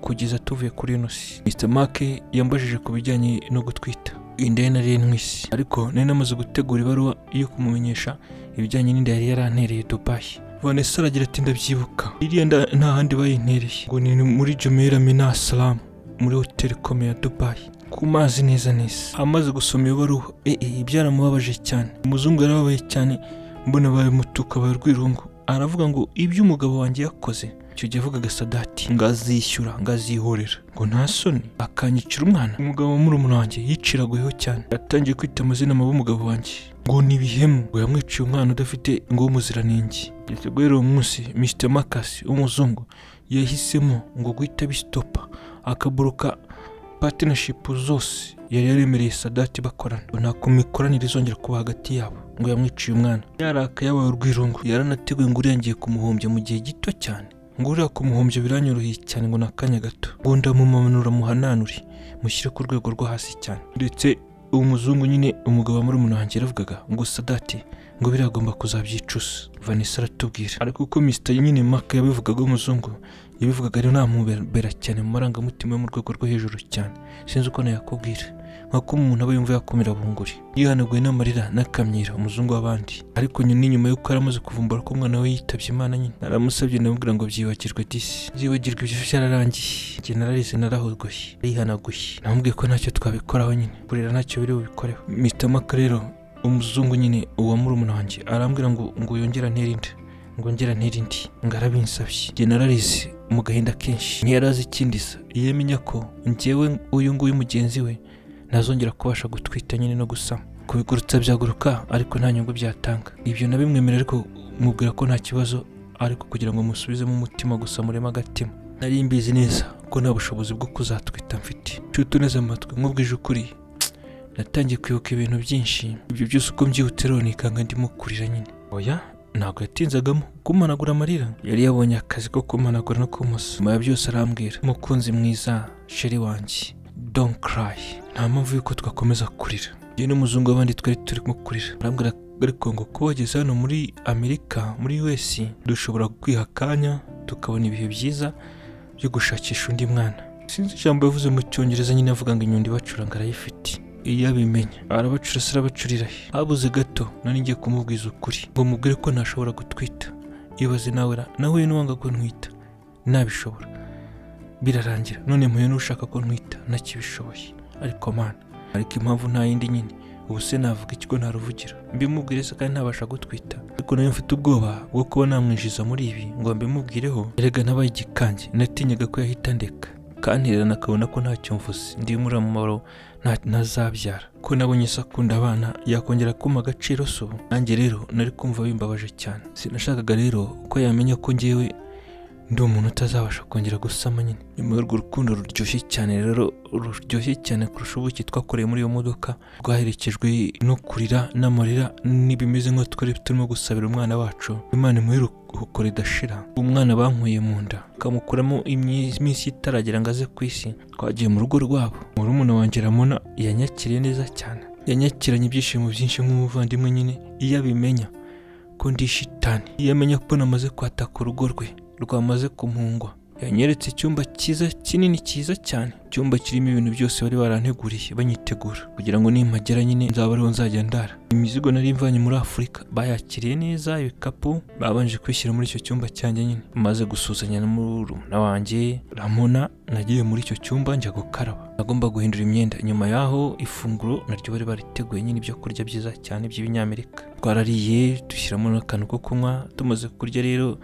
[SPEAKER 1] kugeza tuvuye kuri ino si mr mark yambajije ku bijyanye no gutwita inda nari ntwisi ariko nari namaze gutegura ibaruwa yo kumumenyesha ibijyanye n'inda yari yarantereye dubayi vanessa aragira ati ndabyibuka iriya nda nta handi bayintereye ngo ni muri jumeira mina salamu muri hoteli ikomeye ya dubayi ku mazi neza neza amaze gusoma iyo baruwa eh, eh, byaramubabaje cyane umuzungu yarababaye cyane mbona abaye mutuka abaye urwirungu aravuga ngo ibyo umugabo wanjye yakoze icyo gihe avugaga sadati ngo azishyura ngo azihorera ngo nta soni akanyicira umwana umugabo wa murumuna wanjye yiciraguyeho cyane yatangiye kwita amazina mabi umugabo wanjye ngo ni ibihemu ngo yamwiciye umwana udafite ngo w'umuziranenge yateguye uwo munsi mr makasi w'umuzungu yahisemo ngo guhita bisitopa akaburuka patinashipu zose yari yaremereye sadati bakorana ngo nta kumikoranire izongera kuba hagati yabo ngo yamwiciye umwana yaraka yabaye urwirungu yaranateguye ngo urengiye kumuhombya mu gihe gito cyane ngo uriya kumuhombya biranyoroheye cyane ngo ni akanya gato ngo ndamumanura muhananure mushyire ku rwego rwo hasi cyane ndetse uwo muzungu nyine umugabo wa murumuna wanjye yaravugaga ngo sadati ngo biragomba kuzabyicuza vanessa aratubwira ariko uko mr nyine maka yabivugaga w'umuzungu yabivugaga rero namubera cyane mu marangamutima yo mu rwego rwo hejuru cyane sinzi uko nayakubwira nkuko umuntu aba yumva yakomera bunguri yihanaguye n'amarira n'akamyira umuzungu w'abandi ariko nyine nyuma y'uko yari amaze kuvumbura ko umwana we yitabye imana nyine naramusabye ndamubwira ngo byibagirwe disi byibagirwe ibyo byararangiye njye nararize narahurwaye arihanaguye namubwiye ko ntacyo twabikoraho nyine kurera ntacyo biri bubikoreho mpitamo akarero umuzungu nyine uwa murumuna wanjye arambwira ngo ngo yongere anterinde ngo ngera ntirindi ngo arabinsabye njye nararize mu gahinda kenshi ntiyari azi ikindi sa iyo amenya ko njyewe uyu nguyu mugenzi we ntazongera kubasha gutwita nyine no gusama kubigurutsa byaguruka ariko nta nyungu byatanga ibyo nabimwemerera ariko mubwira ko nta kibazo ariko kugira ngo musubizemo umutima gusa muremo agatima nari mbizi neza ko nta bushobozi bwo kuzatwita mfite nshuti uneze amatwi nkubwije ukuri natangiye kwibuka ibintu byinshi ibyo byose uko mbyihutse rero nikanga ndimo kurira nyine oya ntabwo yatinzagamo kumanagura amarira yari yabonye akazi ko kumanagura no kumusa nyuma ya byose arambwira umukunzi mwiza sheri wanjye don't cry nta mpamvu y'uko twakomeza kurira njye n'umuzungu w'abandi twari turimo kurira arambwira ariko ngo kuba wageze hano muri amerika muri us dushobora kwiha akanya tukabona ibihe byiza byo gushakisha undi mwana sinzi ijambo yavuze mu cyongereza nyine avuga ngo inyundo ibacuranga arayifite iyo abimenya arabacurasa arabacurira he habuze gato nari ngiye kumubwiza ukuri ngo mubwire ko ntashobora gutwita ibaze nawe ra nawe n'uwanga ko ntwita nabishobora birarangira none mpuye n'ushaka ko ntwita ntakibishoboye ariko mana ariko impamvu nta yindi nyine ubu se navuga ikigo ntaruvugira mbimubwire se kandi ntabasha gutwita ariko nayo mfite ubwoba bwo kuba namwinjiza muri ibi ngo mbimubwireho erega nabaye igikange natinyaga ko yahita ndeka kantererana akabona ko ntacyo mvuze ndi muramumaro ntazabyara ko nabonye isakunda abana yakongera kuma agaciro so nanjye rero nari kumva bimbabaje cyane sinashakaga rero ko yamenya ko ngewe ndi umuntu utazabasha kongera gusama nyine nyuma y'urwo rukundo ruryoshye cyane rero ruryoshye cyane kurusha ubuki twakoreye muri iyo modoka rwaherekejwe no kurira n'amarira n'ibimeze nk'aho twari turimo gusabira umwana wacu imana imuhe iruhuko ridashira umwana bankuye mu nda bakamukuramo iminsi itaragera ngo aze ku isi twagiye mu rugo rwabo murumuna wanjye ramona yanyakiriye neza cyane yanyakiranye ibyishimo byinshi nk'umuvandimwe nyine iyo abimenya ko ndi shitani iyo amenya ko namaze kwataka urugo rwe rwamaze kumungwa yanyeretse icyumba cyiza kinini cyiza cyane icyumba kirimo ibintu byose bari baranteguriye banyitegura kugira ngo nimpagera nyine nzaba ariho nzajya ndara imizigo nari mvanye muri afurika bayakiriye neza ibikapu babanje kwishyira muri icyo cyumba cyanjye nyine maze gusuhuzanya na murumuna wanjye ramona nagiye muri icyo cyumba njya gukaraba nagomba guhindura imyenda nyuma yaho ifunguro naryo bari bariteguye nyine ibyo kurya byiza cyane by'ibinyamerika twarariye dushyiramo n'akantu ko kunywa tumaze kurya rero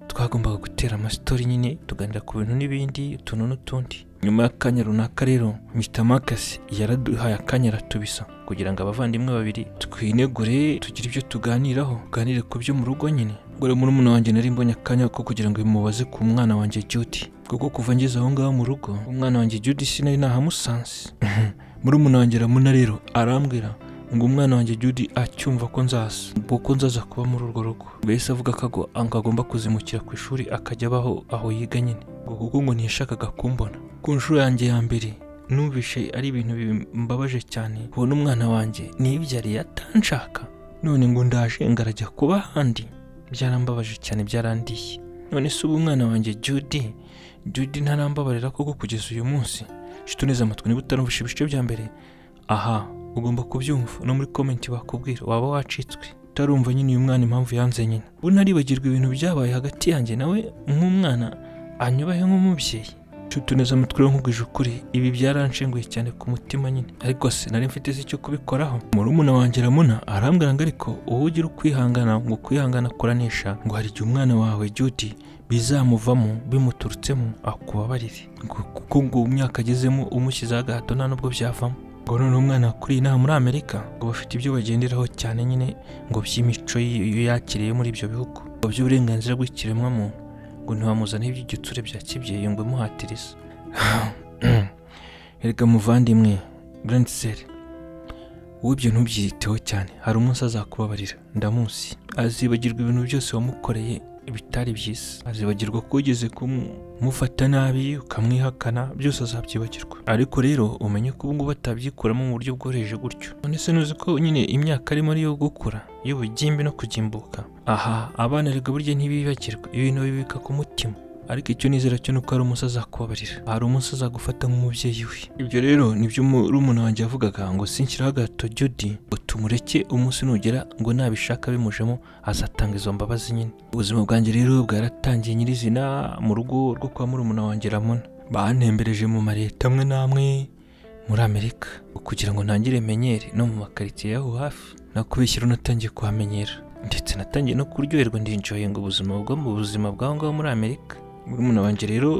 [SPEAKER 1] twagombaga gutera amasitori nyine tuganira ku bintu n'ibindi utuntu n'utundi nyuma y'akanya runaka rero mitamakasi yaraduhaye akanya aratubisa kugira ngo abavandimwe babiri twinegure tugire ibyo tuganiraho tuganire ku byo mu rugo nyine gore murumuna wanjye nari mbonye akanya ko kugira ngo bimubaze ku mwana wanjye Judy kuko kuva ngeze aho ngaho mu rugo umwana wanjye Judy sinari nahamusanze murumuna wanjye ramuna rero arambwira ngo umwana wanjye Judy acyumva ko nzaza kuko nzaza kuba muri urwo rugo mbese avuga ko agomba kuzimukira ku ishuri akajya abaho aho yiga nyine kuko ngo ntiyashakaga kumbona ku nshuro yanjye ya mbere numvishe ari ibintu bimbabaje cyane ubona umwana wanjye ntibyariye atanshaka none ngo ndaje ngarajya kuba ahandi byarambabaje cyane byarandiye none se ubu umwana wanjye Judy Judy ntarambabarira koko kugeza uyu munsi shituneze amatwi niba utarumvishe ibice bya mbere aha ugomba kubyumva no muri komenti bakubwira waba wacitswe utarumva nyine uyu mwana impamvu yanze nyine ubu ntaribagirwa ibintu byabaye hagati yanjye nawe nk'umwana anyubahe nk'umubyeyi tutuneze amatwi rero nkubwije ukuri ibi byaranshenguye cyane ku mutima nyine ariko se nari mfite se icyo kubikoraho murumuna wanjye ramuna arambwira ngo ariko wowe ugira ukwihangana ngo kwihangana kuranisha ngo hari igihe umwana wawe Judy bizamuvamo bimuturutsemo akubabarire kuko ngo myaka agezemo umushyizeho agahato nta n'ubwo byavamo ngo noneho umwana kuri inaha muri amerika ngo bafite ibyo bagenderaho cyane nyine ngo by'imico yakiriye muri ibyo bihugu ngo by'uburenganzira bw'ikiremwamuntu ngo ntiwamuzane iby'igitsure bya kibyeyi ngo imuhatiriza erega muvandimwe burandiseri wowe ibyo ntubyiteho cyane hari umunsi azakubabarira ndamuzi azibagirwa ibintu byose wamukoreye bitari byiza azibagirwa ko ugeze kumufata nabi ukamwihakana byose azabyibagirwa ariko rero umenye ko ubungubu atabyikuramo mu buryo bworoheje gutyo none se nuzi ko nyine imyaka arimo ari iyo gukura y'ubugimbi no kugimbuka aha abana rega burya ntibibagirwa ibintu babibika ku mutima ariko icyo nizera cyo ni uko hari umunsi azakubabarira hari umunsi azagufata nk'umubyeyi we ibyo rero nibyo murumuna wanjye yavugaga ngo sinshyiraho agahato jodi ngo tumureke umunsi nugera ngo nabishaka bimujemo azatanga izo mbabazi nyine ubuzima bwanjye rero bwaratangiye nyirizina mu rugo rwo kwa murumuna wanjye ramona bantembereje mu mareta amwe n'amwe muri amerika kugira ngo ntangire menyere no mu makaritsiye y'aho hafi nakubeshyira unatangiye kuhamenyera ndetse natangiye no kuryoherwa ndinjoye ngo ubuzima bwo mu buzima bw'aho ngaho muri amerika murumuna wanjye rero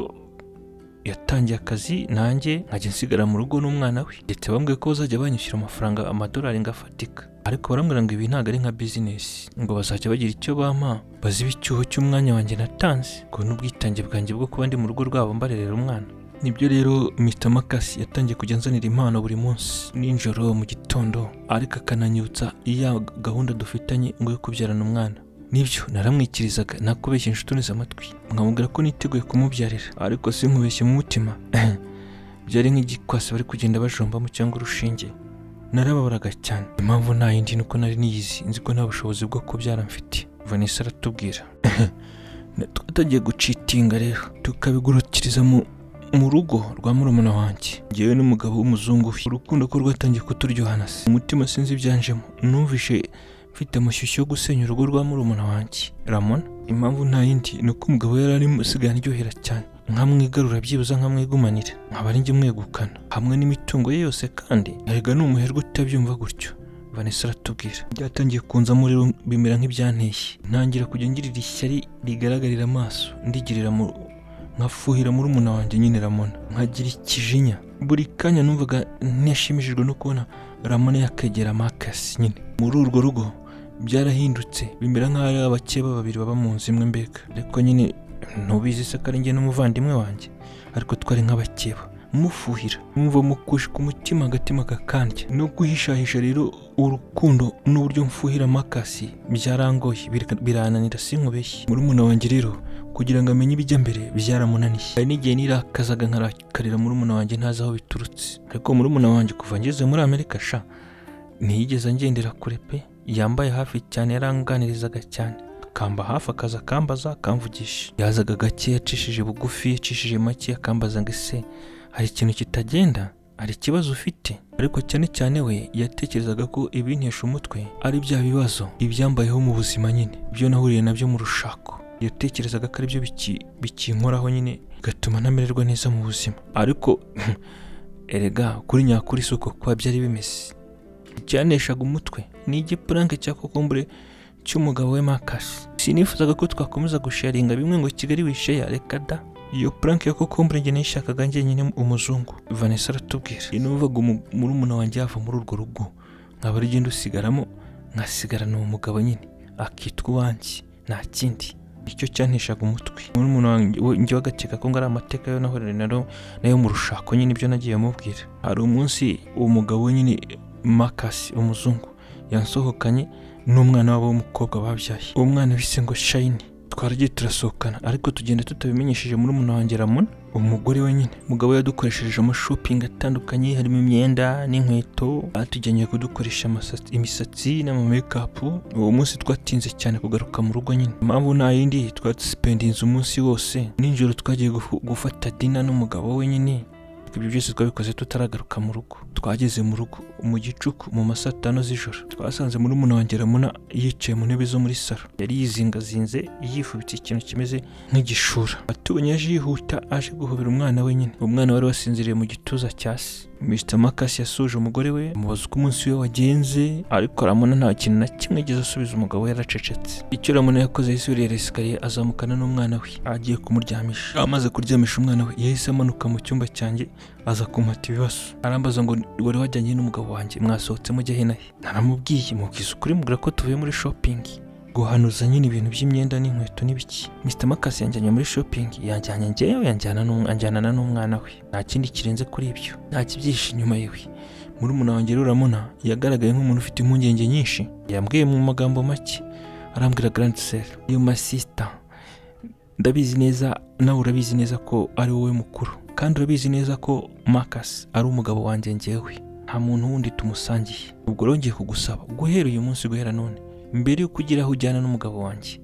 [SPEAKER 1] yatangiye akazi nanjye nkajya nsigara mu rugo n'umwana we ndetse bambwiye ko bazajya banyishyura amafaranga amadolari ngo afatika ariko barambwira ngo ibi ntabwo ari nka bizinesi ngo bazajya bagira icyo bampa baziba icyuho cy'umwanya wanjye natanze ngo n'ubwitange bwanjye bwo kuba ndi mu rugo rwabo mbarerera umwana nibyo rero mr makasi yatangiye kujya anzanira impano buri munsi nijoro mu gitondo ariko akananyibutsa iya gahunda dufitanye ngo yo kubyarana umwana nibyo naramwikirizaga nakubeshya inshuti amatwi nkamubwira ko niteguye kumubyarira ariko sinkubeshye mu mutima byari nk'igikwasi bari kugenda bajombamo cyangwa urushinge narababaraga cyane impamvu nta yindi ni uko nari niyizi nzi ko nta bushobozi bwo kubyara mfite vanessa aratubwira twatangiye gucitinga rero tukabigurukiriza mu mu rugo rwa murumuna wanjye ngewe n'umugabo w'umuzungu we urukundo ko rwatangiye kuturyohana se umutima sinzi ibyanjemo numvishe mfite amashyushyu yo gusenya urugo rwa murumuna wanjye ramona impamvu nta yindi ni uko umugabo yari arimo usigaye aryohera cyane nkamwigarura byibuze nkamwigumanira nkaba ari njye umwegukana hamwe n'imitungo ye yose kandi erega ni umuherwe utabyumva gutyo vanessa aratubwira byatangiye kunzamo rero bimera nk'ibyanteye ntangira kujya ngirira ishyari rigaragarira amaso ndigirira mu nkafuhira muri umuna wanjye nyine ramona nkagira ikijinya buri kanya numvaga ntiyashimishijwe no kubona ramona yakegera makasi nyine muri urwo rugo byarahindutse bimera nk'aho ari abakeba babiri baba mu nzu imwe mbega ariko nyine ntubizi se ko ari njye n'umuvandimwe wanjye ariko twari nk'abakeba mufuhira mwumva mukushika umutima agatima kakandya no guhishahisha rero urukundo n'uburyo mfuhira makasi byarangoye birananira sinkubeshye muri umuna wanjye rero kugira ngo amenye ibijya mbere byaramunaniye hari n'igihe nirakazaga nkarakarira murumuna wanjye ntazi aho biturutse ariko murumuna wanjye kuva ngeze muri amerika sha ntiyigeze ngendera kure pe yambaye hafi cyane yaranganirizaga cyane akamba hafi akaza akambaza akamvugisha yazaga gake yacishije bugufi yacishije make akambaza ngo ese hari ikintu kitagenda hari ikibazo ufite ariko cyane cyane we yatekerezaga ko ibintesha umutwe ari bya bibazo ibyambayeho mu buzima nyine ibyo nahuriye nabyo mu rushako yatekerezaga ko aribyo bikinkoraho nyine bigatuma ntamererwa neza mu buzima ariko erega kuri nyakuri si uko kuba byari bimeze icyaneshaga umutwe ni igipuranke cya kokombure cy'umugabo we makasi sinifuzaga ko twakomeza gusharinga bimwe ngo kigali wisheya reka da iyo puranke ya kokombure njye nayishakaga njyenyine umuzungu vanessa aratubwira numvaga murumuna wanjye yava muri urwo rugo nkaba ari ugenda usigaramo nkasigarana uwo mugabo nyine akitwa uwanjye nta kindi icyo cyanteshaga umutwe muri umuntu wanjye wagakeka ko ngo ari amateka yo nahore nayo nayo mu rushako nyine ibyo nagiye mubwira hari umunsi uwo mugabo nyine makasi umuzungu yansohokanye n'umwana wabo w'umukobwa babyaye uwo mwana bise ngo shayini twaragiye turasohokana ariko tugenda tutabimenyesheje muri umuntu wanjye ramona umugore we nyine umugabo yadukoresheje amashopingi atandukanye harimo imyenda n'inkweto batujyanye kudukoresha imisatsi n'amamekapu uwo munsi twatinze cyane kugaruka mu rugo nyine impamvu nta yindi twasipendinze umunsi wose nijoro twagiye gufata dina n'umugabo we nyine ibyo byose twabikoze tutaragaruka mu rugo twageze mu rugo mu gicuku mu masaa atanu z'ijoro twasanze muri umuntu wanjye ramona yicaye mu ntebe zo muri saro yari yizingazinze yifubitse ikintu kimeze nk'igishura atubonye yaje yihuta aje guhobera umwana we nyine umwana wari wasinziriye mu gituza cya se mr makasi yasuje umugore we amubaza uko umunsi we wagenze ariko ramona nta kintu na kimwe ageze asubiza umugabo we yaracecetse icyo ramona yakoze yahise yurira esikariye azamukana n'umwana we agiye kumuryamisha amaze kuryamisha umwana we yahise amanuka mu cyumba cyanjye aza kumata ibibazo arambaza ngo wari wajyanye n'umugabo wanjye mwasohotse mujya he na he naramubwiye mubwiza ukuri mubwira ko tuvuye muri shopping guhanuza nyine ibintu by'imyenda n'inkweto n'ibiki mr makasi yanjyanye muri shopping yanjyanye ngewe yanjyanana n'umwana we nta kindi kirenze kuri ibyo nta kibyihishe inyuma yiwe muri umuntu wanjye ruramuna yagaragaye nk'umuntu ufite impungenge nyinshi yambwiye mu magambo make arambwira grand sel iyo masisita ndabizi neza nawe urabizi neza ko ari wowe mukuru kandi urabizi neza ko makasi ari umugabo wanjye ngewe nta muntu wundi tumusangiye ubwo rongeye kugusaba guhera uyu munsi guhera none mbere y'uko ugera aho ujyana n'umugabo wanjye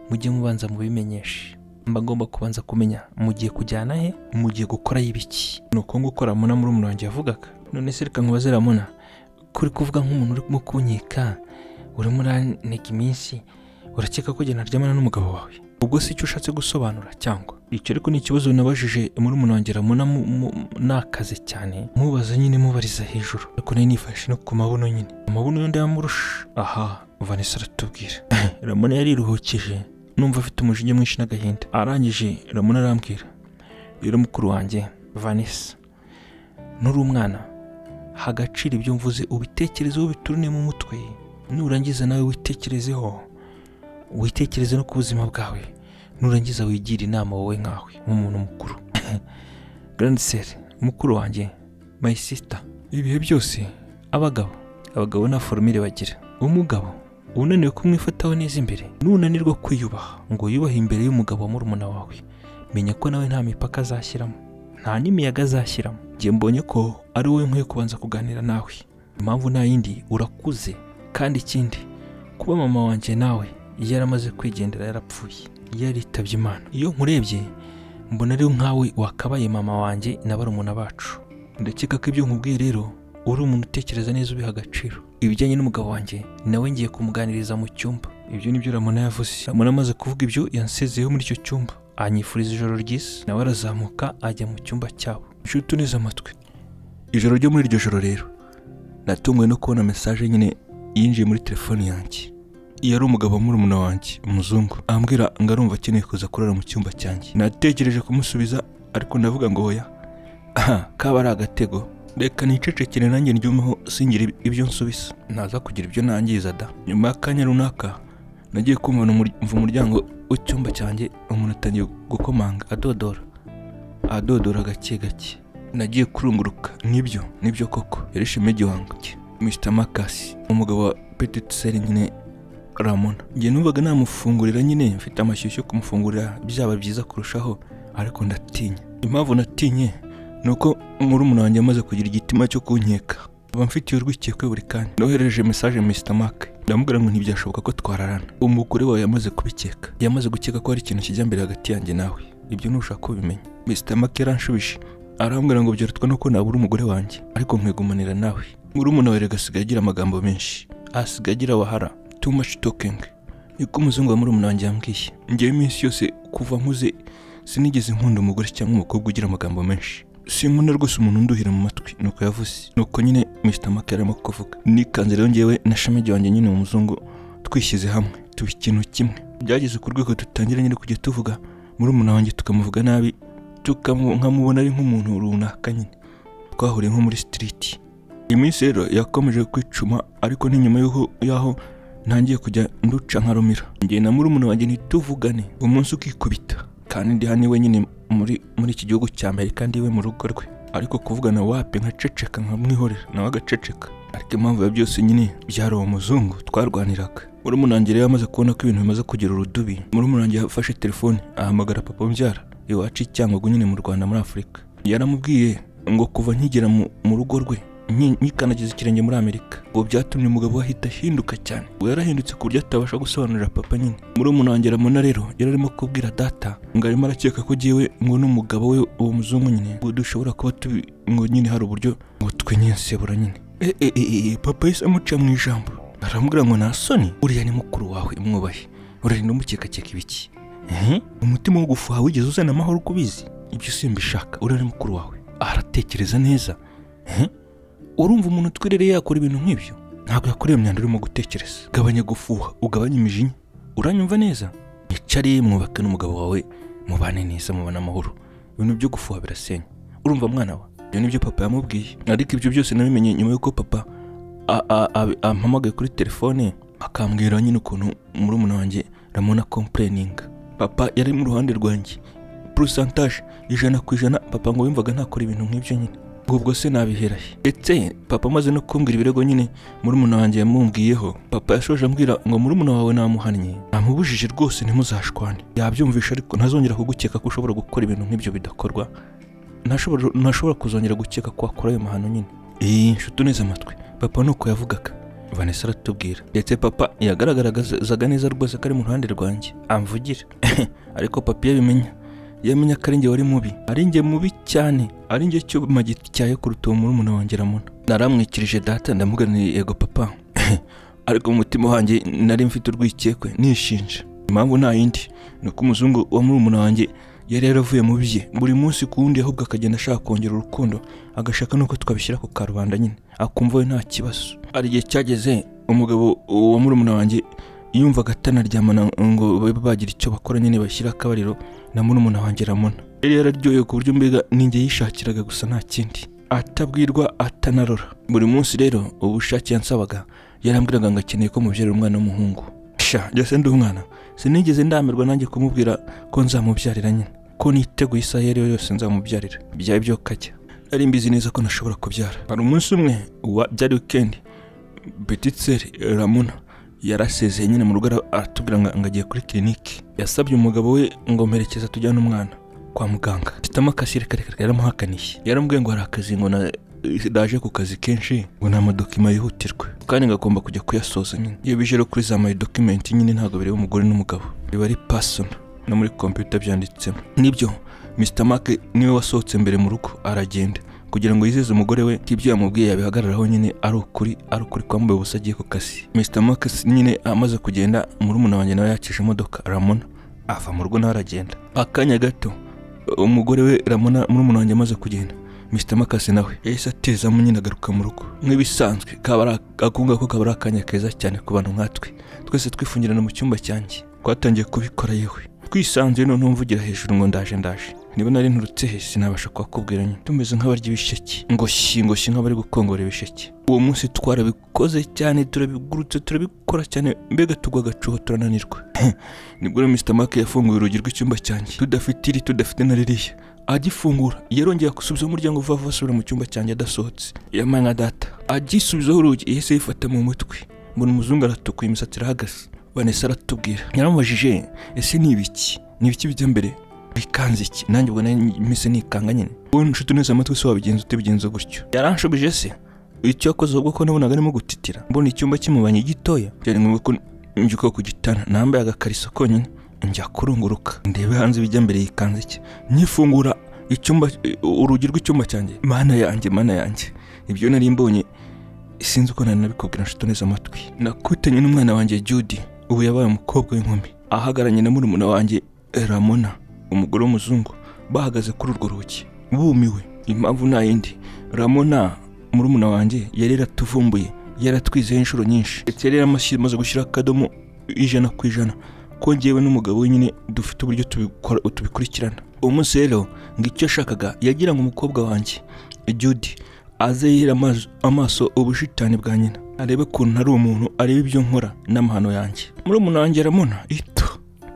[SPEAKER 1] mujye mubanza mubimenyeshe mba ngomba kubanza kumenya mugiye kujyana he mugiye gukorayo ibiki ni uko gukora muna muri umuntu wanjye yavugaga none se reka nkubaze ramuna kuri kuvuga nk'umuntu urimo kunyika urimo urantega iminsi urakeka ko njye naryamana n'umugabo wawe ubwo si icyo ushatse gusobanura cyangwa icyo ariko ni ikibazo nabajije muri umuntu wanjye ramuna mu- mu- nakaze cyane mubaza nyine mubariza hejuru ariko nari nifashe no ku mabuno nyine amabuno yombi yamurusha aha vanessa aratubwira ramuna yariruhukije numva afite umujinya mwinshi n'agahinda arangije ramuna arambwira rero mukuru wanjye vanessa nuri umwana hagaciro ibyo mvuze ubitekerezeho biturune mu mutwe nurangiza nawe witekerezeho witekereze no ku buzima bwawe nurangiza wigira inama wowe nkawe nk'umuntu mukuru grande sœur mukuru wanjye my sister ibihe byose abagabo abagabo nta forumire bagira umugabo unaniwe kumwifataho neza imbere nunanirwa kwiyubaha ngo yubahe imbere y'umugabo wa murumuna wawe menya ko nawe nta mipaka azashyiramo nta n'imiyaga azashyiramo njye mbonye ko ari wowe nkwiye kubanza kuganira nawe impamvu nta yindi urakuze kandi ikindi kuba mama wanjye nawe yaramaze kwigendera yarapfuye yaritabye imana iyo nkurebye mbona ari nkawe wakabaye mama wanjye na barumuna bacu ndakeka ko ibyo nkubwiye rero uri umuntu utekereza neza ubiha agaciro ibijyanye n'umugabo wanjye nawe ngiye kumuganiriza mu cyumba ibyo ni byo ramona yavuze ramona amaze kuvuga ibyo yansezeyeho muri icyo cyumba anyifuriza ijoro ryiza nawe arazamuka ajya mu cyumba cyabo nshuti uneze amatwi ijoro ryo muri iryo joro rero natunguwe no kubona mesaje nyine yinjiye muri telefone yanjye iyo ari umugabo murumuna wanjye umuzungu ambwira ngo arumva akeneye kuza kurara mu cyumba cyanjye natekereje kumusubiza ariko ndavuga ngo oya aha kaba ari agatego reka nicecekere nanjye ndyumeho singire ibyo nsubisa ntaza kugira ibyo nangiza da nyuma y'akanya runaka nagiye kumva numur- mva umuryango w'icyumba cyanjye umuntu atangiye gukomanga adodora adodora gake gake nagiye kurunguruka nibyo nibyo koko yari shime gihanga cye mr makasi umugabo wa petite sere nyine ramona njye numvaga namufungurira nyine mfite amashyushyu yo kumufungurira byaba byiza kurushaho ariko ndatinya impamvu natinye ni uko murumuna wanjye amaze kugira igitima cyo kunkeka aba mfitiye urwikekwe buri kanya nohereje mesaje mr mark ndamubwira ngo ntibyashoboka ko twararana umugore wawe yamaze kubikeka yamaze gukeka ko hari ikintu kijya mbere hagati yanjye nawe ibyo ntushaka kubimenya mr mark yaranshubije arambwira ngo byarutwa nuko nabura umugore wanjye ariko nkwegumanira nawe murumuna wawe rero agasigaye agira amagambo menshi asigaye agira wahara too much talking niko umuzungu wa murumuna wanjye yambwiye ngewe iminsi yose kuva nkuze sinigeze nkunda umugore cyangwa umukobwa ugira amagambo menshi sinkunda rwose umuntu unduhira mu matwi nuko yavuze nuko nyine mr mark yarimo kuvuga nikanze rero ngewe na shamegi wanjye nyine umuzungu twishyize hamwe tuba ikintu kimwe byageze ku rwego dutangira nyine kujya tuvuga murumuna wanjye tukamuvuga nabi tukamu- nkamubona ari nk'umuntu runaka nyine twahuriye nko muri street iminsi rero yakomeje kwicuma ariko ni nyuma y'aho y'aho ntangiye kujya nduca nka rumira njye na murumuna wanjye ntituvugane umunsi ukikubita kandi ndi hano iwe nyine muri muri iki gihugu cya amerika ndiwe mu rugo rwe ariko kuvugana wapi nkaceceka nkamwihorera nawe agaceceka ariko impamvu ya byose nyine byari uwo muzungu twarwaniraga murumuna wanjye rero yamaze kubona ko ibintu bimaze kugira urudubi murumuna wanjye yafashe telefone ahamagara papa mbyara iwacu i cyangugu nyine mu rwanda muri afurika yaramubwiye ngo kuva nkigera mu mu rugo rwe nki- nkikanagiza ikirenge muri amerika ngo byatumye umugabo we ahita ahinduka cyane ngo yarahindutse ku buryo atabasha gusobanurira papa nyine muri umunongera muna rero yari arimo kubwira data ngo arimo arakeka ko jyewe ngo n'umugabo we uwo muzungu nyine ngo dushobora kuba tubi ngo nyine hari uburyo ngo twinyensebura nyine Eh, eh, eh, eh, papa yahise amuca mu ijambo aramubwira ngo nta soni uriya ni mukuru wawe mwubahe urarinda umukekakeka ibiki Eh? umutima wo gufuha wigeze uzana amahoro uko ubizi ibyo simbishaka uriya ni mukuru wawe aratekereza neza Eh? urumva umuntu utwirereye yakora ibintu nk'ibyo ntabwo yakora iyo myanda urimo gutekereza gabanya gufuha ugabanye imijinya uranyumva neza yicariye mwubake n'umugabo wawe mubane neza mubane amahoro ibintu byo gufuha birasenya urumva mwana wa ibyo ni byo papa yamubwiye ariko ibyo byose nabimenye nyuma y'uko papa a- a- a- ampamagaye kuri telefone akambwira nyine ukuntu murumuna wanjye ramona kompurininga papa yari mu ruhande rwanjye porosantaje ijana ku ijana papa ngo yumvaga ntakora ibintu nk'ibyo nyine ubwo se nabihera he ndetse papa amaze no kumbwira ibirego nyine murumuna wanjye yamumbwiyeho papa yashoje ambwira ngo murumuna wawe namuhannye namubujije rwose ntimuzashwane yabyumvisha ariko ntazongera kugukeka ko ushobora gukora ibintu nk'ibyo bidakorwa ntashobora ntashobora kuzongera gukeka ko wakora ayo mahano nyine iyi nshuti uneze amatwi papa ni uko yavugaga vanessa aratubwira ndetse papa yagaragarazaga neza rwose ko ari mu ruhande rwanjye amvugira ariko papa iyo abimenya yamenya ko ari njye wari mubi ari njye mubi cyane ari njye cyuma gityaye kuruta uwo murumuna wanjye ramona naramwikirije data ndamuganiriye yego papa ariko mu mutima wanjye nari mfite urwikekwe nishinja impamvu nta yindi ni uko umuzungu wa murumuna wanjye yari yaravuye mu bye buri munsi ku wundi ahubwo akagenda ashaka kongera urukundo agashaka n'uko twabishyira ku karubanda nyine akumva we nta kibazo hari igihe cyageze umugabo wa murumuna wanjye yumvaga atanaryamana ngo babe bagira icyo bakora nyine bashyira akabariro na murumuna wanjye ramona yari yararyohewe ku buryo mbega ninjye yishakiraga gusa nta kindi atabwirwa atanarora buri munsi rero ubushake yansabaga yarambwiraga ngo akeneye ko mubyarira umwana w'umuhungu sha ndetse ndi umwana sinigeze ndamirwa nanjye kumubwira ko nzamubyarira nyine ko niteguye isaha iyo ari yo yose nzamubyarira byaba ibyo kajya nari mbizi neza ko nashobora kubyara hari umunsi umwe wa byari wikendi betitseri ramona yarasezeye nyine mu rugo aratubwira ngo ngo agiye kuri kiriniki yasabye umugabo we ngo mperekeza tujyane umwana kwa muganga mfitemo akasire karekare yaramuhakaniye yaramubwiye ngo hari akazi ngo na daje ku kazi kenshi ngo ni amadokima yihutirwe kandi ngagomba kujya kuyasoza nyine iyo bije rero kuri za mayi dokumenti nyine ntabwo bireba umugore n'umugabo biba ari pasona no muri kompiyuta byanditsemo nibyo misita make niwe wasohotse mbere mu rugo aragenda kugira ngo yizeze umugore we ko ibyo yamubwiye yabihagararaho nyine ari ukuri ari ukuri kwambaye ubusa agiye ku kazi misita make nyine amaze kugenda murumuna wanjye nawe yakije imodoka ramona ava mu rugo nawe aragenda akanya gato umugore we ramona murumuna wanjye amaze kugenda Mr Makasi nawe yahise atezamo nyine agaruka mu rugo nk'ibisanzwe akunga ko kaba ari akanya keza cyane ku bantu nkatwe twese twifungirana mu cyumba cyanjye twatangiye kubikora yewe twisanzuye noneho mvugira hejuru ngo ndaje ndaje niba nari nturutse he sinabasha kuhakubwira nyine tumeze nk'abarya ibisheke ngoshyi ngoshyi nk'abari gukongora ibisheke uwo munsi twarabikoze cyane turabigurutse turabikora cyane mbega tugwa agacuho turananirwa nibwo rero Mr Mark yafunguye urugi rw'icyumba cyanjye tudafite iri tudafite na ririya agifungura yarongera gusubiza umuryango vuba vuba asubira mu cyumba cyanjye adasohotse yamana data agisubizaho urugi yahise yifata mu mutwe mbona umuzungu aratukuye imisatsi irahagaze vanessa aratubwira yaramubajije ese ni ibiki ni ibiki bijya mbere bikanze iki nanjye ubwo mese nikanga nyine wowe nshuti uneze amatwi se wabigenza utabigenza gutyo yaranshubije se icyo yakoze ahubwo ko nabonaga arimo gutitira mbona icyumba cy'imubanye gitoya byari ngombwa ko mbyuka ku gitanda nambaye agakariso konyine njya kurunguruka ndebe hanze ibijya mbere yikanze iki nyifungura icyumba urugi rw'icyumba cyanjye mana yanjye mana yanjye ibyo nari mbonye sinzi uko nari nabikubwira nshuti neza amatwi nakutanye n'umwana wanjye Judy ubu yabaye umukobwa w'inkumi ahagararanye na murumuna wanjye Ramona umugore w'umuzungu bahagaze kuri urwo rugi bumiwe impamvu nta yindi Ramona murumuna wanjye yari yaratuvumbuye yaratwizeho inshuro nyinshi ndetse yari yaramaze gushyiraho akadomo ijana ku ijana ko ngewe n'umugabo nyine dufite uburyo tubikurikirana uwo munsi rero ngo icyo yashakaga yagira ngo umukobwa wanjye Judy aze yihera amaso ubushitani bwa nyina arebe ukuntu ari umuntu arebe ibyo nkora n'amahano yanjye muri umuntu wanjye aramona ito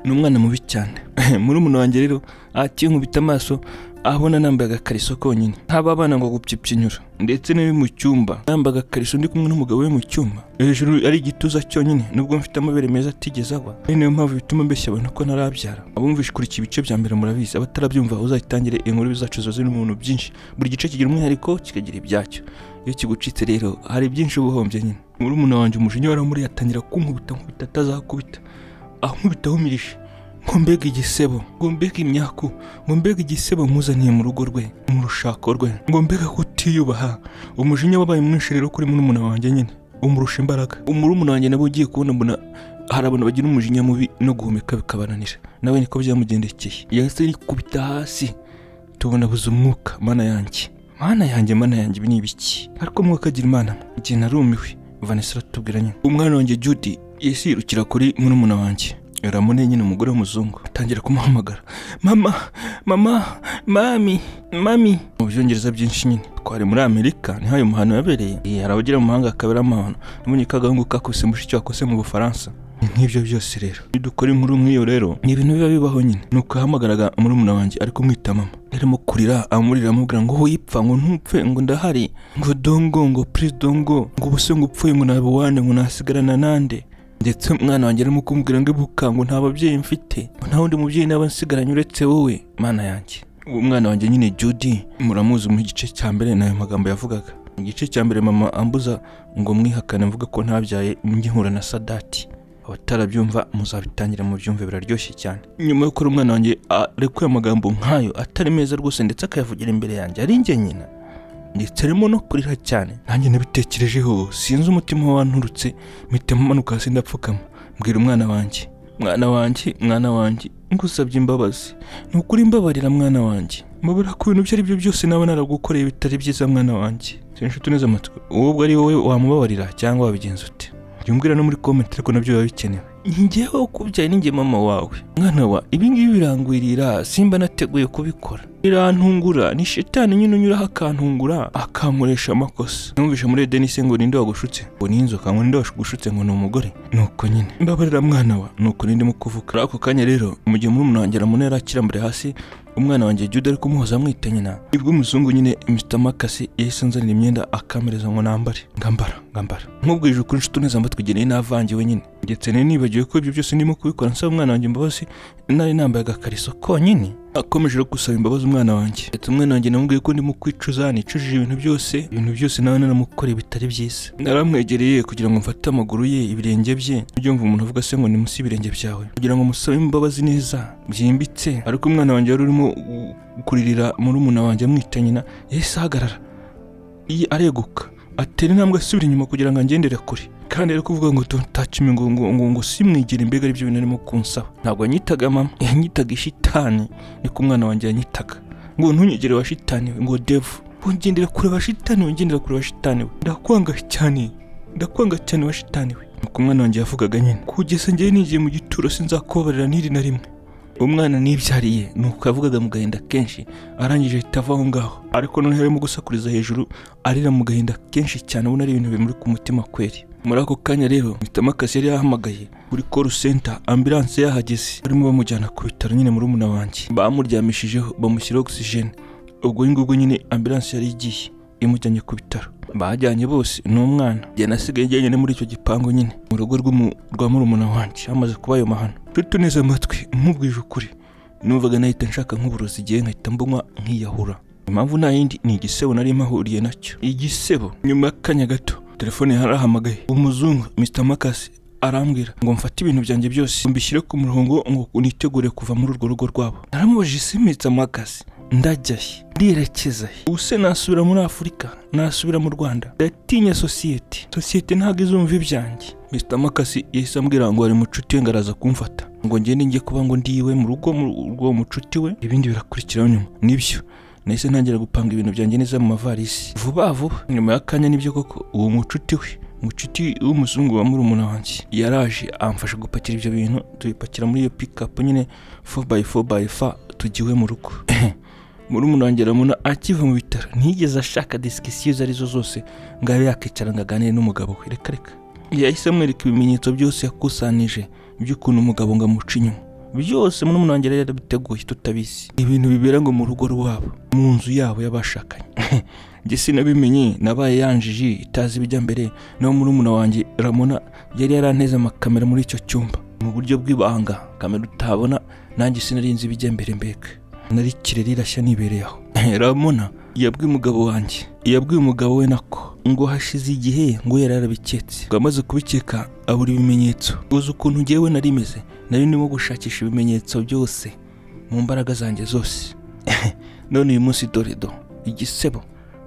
[SPEAKER 1] ni umwana mubi cyane muri umuntu wanjye rero akinkubita amaso abona nambaye agakariso konyine haba abana ngo gupyipyinyura ndetse n'abi mu cyumba nambaye agakariso ndi kumwe n'umugabo we mu cyumba hejuru ari igituza cyonyine nubwo mfite amabere meza atigeze agwa ari nayo mpamvu bituma mbeshya abantu ko ntarabyara abumvisha ikurikiye ibice bya mbere murabizi abatarabyumva uzayitangire inkuru zacu zo zirimo ibintu byinshi buri gice kigira umwihariko kikagira ibyacyo iyo kigucitse rero hari byinshi uba uhombye nyine muri umuntu wanjye umujinya waramuri yatangira kunkubita nkubita atazakubita ankubita ahumirije ngo mbega igisebo ngo mbega imyaku ngo mbega igisebo muzaniye mu rugo rwe mu rushako rwe ngo mbega kutiyubaha umujinya wabaye mwinshi rero kuri murumuna wanjye nyine umurusha imbaraga umurumuna wanjye nabo ugiye kubona mbona hari abantu bagira umujinya mubi no guhumeka bikabananira nawe niko byamugendekeye yahise yikubita hasi tubona buze umwuka mana yanjye mana yanjye mana yanjye ibi ni ibiki ariko umwuka agira imana igihe narumiwe vanessa aratubwira nyine umwana wanjye judy yahise yirukira kuri murumuna wanjye ramone nyine umugore w'umuzungu atangira kumuhamagara mama mama mami mami mu byongereza byinshi nyine twari muri amerika niho ayo mahano yabereye hari abagira mu mahanga akabera amahano nabonye ko agahungu kakose mushiki wakose mu bufaransa nk'ibyo byose rero iyo dukora inkuru nk'iyo rero ni ibintu biba bibaho nyine ni ukahamagaraga murumuna wanjye ariko mwita mama yarimo kurira amurira amubwira ngo wipfa ngo ntupfe ngo ndahari ngo dongo ngo purize dongo ngo ubuse ngo upfuye ngo nabe wane ngo nasigarana nande ndetse umwana wanjye arimo kumbwira ngo ibuka ngo nta babyeyi mfite nta wundi mubyeyi naba nsigaranye uretse wowe mana yanjye uwo mwana wanjye nyine Judy muramuzi mu gice cya mbere n'ayo magambo yavugaga mu gice cya mbere mama ambuza ngo mwihakane mvuga ko ntabyaye ngihura na sadati abatarabyumva muzabitangira mu byumve biraryoshye cyane nyuma y'uko umwana wanjye arekuye amagambo nk'ayo atari meza rwose ndetse akayavugira imbere yanjye ari njye nyina ndetse arimo no kurira cyane nanjye nabitekerejeho sinzi umutima wanturutse mpitamo amanuka hasi ndapfukama mbwira umwana wanjye mwana wanjye mwana wanjye ngusabye imbabazi ni ukuri imbabarira mwana wanjye mbabura ku bintu ibyo ari byo byose naba naragukoreye bitari byiza mwana wanjye sinshuti neza amatwi ubwo ari wowe wamubabarira cyangwa wabigenza ute byumvira no muri komenti ariko nabyo biba bikenewe njyewe ukubyaye ninjye mama wawe mwana wa ibingibi birangwirira simba nateguye kubikora birantungura ni shitani nyine unyuraho akantungura akankoresha amakosa numvisha muri edeni se ngo ninde wagushutse ngo ni inzoka ngo ninde wagushutse ngo ni umugore nuko nyine mbabarira mwana wa nuko nindimo kuvuga muri ako kanya rero mu gihe murumuna wanjye aramunera akirambure hasi umwana wanjye jude ari kumuhoza amwita nyina nibwo umuzungu nyine mr makasi yahise anzanira imyenda akamereza ngo nambare ngambara ngambara nkubwije ukuri inshuti neza mba twigeneye navangiwe nyine ndetse nari nibagiwe ko ibyo byose ndimo kubikora nsaba umwana wanjye imbabazi nari nambaye agakariso konyine akomeje no gusaba imbabazi umwana wanjye ndetse umwana wanjye namubwiye ko ndimo kwicuza nicujije ibintu byose ibintu byose nawe naramukoreye bitari byiza naramwegereye kugira ngo mfate amaguru ye ibirenge bye ibyo mva umuntu avuga se ngo ni munsi y'ibirenge byawe kugira ngo musabe imbabazi neza byimbitse ariko umwana wanjye wari urimo kuririra murumuna wanjye amwita nyina yahise ahagarara Iyi areguka atera intambwe asubira inyuma kugira ngo angendere kure kandi ari kuvuga ngo tutacime ngo ngo ngo ngo simwigire imbega aribyo bintu arimo kunsaba ntabwo yanyitaga mama yanyitaga ishitani niko umwana wanjye yanyitaga ngo ntunyegere wa shitani we ngo devu wongendera kure wa shitani we ngendera kure wa shitani we ndakwanga cyane ndakwanga cyane wa shitani we nuko umwana wanjye yavugaga nyine kugeza ngewe nigiye mu gituro sinzakubabarira n'iri na rimwe umwana nibyariye nuko yavugaga mu gahinda kenshi arangije ahita ava aho ngaho ariko noneho arimo gusakuriza hejuru arira mu gahinda kenshi cyane ubona ari ibintu bimuri ku mutima kweri muri ako kanya rero mitamakasi yari yahamagaye kuri call center ambilanse yahageze barimo bamujyana ku bitaro nyine muri umuna wanjye bamuryamishijeho bamushyiraho ogisijene ubwo ngubwo nyine ambilanse yari igiye imujyanye ku bitaro bajyanye bose ni umwana njye nasigaye njyenyine muri icyo gipangu nyine mu rugo rwa murumuna wanjye hamaze kuba ayo mahano nshuti neza amatwi nkubwije ukuri numvaga nahita nshaka nk'uburozi igihe nkahita mbunywa nkiyahura impamvu nta yindi ni igisebo nari mpahuriye nacyo igisebo nyuma y'akanya gato telefone yarahamagaye umuzungu mr makasi arambwira ngo mfate ibintu byanjye byose mbishyire ku murongo ngo nitegure kuva muri urwo rugo rwabo naramubajije isi mr makasi ndajyahe ndiyerekeza he ubuse nasubira muri afurika nasubira mu rwanda ndatinya sosiyete sosiyete ntabwo izumva ibyanjye mr makasi yahise ambwira ngo ari mucuti we ngaraza kumfata ngo ngende njye kuba ngo ndiwe mu rugo rw'uwo mucuti we ibindi birakurikiraho nyuma nibyo nahise ntangira gupanga ibintu byanjye neza mu mavarisi vuba vuba nyuma y'akanya nibyo koko uwo mucuti we mucuti w'umuzungu wa murumuna wanjye yaraje amfasha gupakira ibyo bintu tubipakira muri iyo pikapu nyine 4x4x4 tugiwe mu rugo murumuna wanjye ramuna akiva mu bitaro ntiyigeze ashaka disikisiyo izo arizo zose ngo abe yakicara ngo aganire n'umugabo we reka reka yahise amwereka ibimenyetso byose yakusanije by'ukuntu umugabo ngo amuca inyuma byose murumuna wanjye rero yarabiteguye tutabizi ibintu bibera ngo mu rugo rwabo mu nzu yabo y'abashakanye njye sinabimenye nabaye yanjiji itazi ibijya mbere naho murumuna wanjye ramuna yari yaranteze amakamera muri icyo cyumba mu buryo bw'ibanga kamera utabona nanjye sinarinzi ibijya mbere mbega nari kireri irashya nibereye aho ramona yabwiye umugabo wanjye yabwiye umugabo we nako ngo hashize igihe ngo yari yarabiketse ngo amaze kubikeka abura ibimenyetso uzi ukuntu ngewe nari imeze nari ndimo gushakisha ibimenyetso byose mu mbaraga zanjye zose none uyu munsi doredo igisebo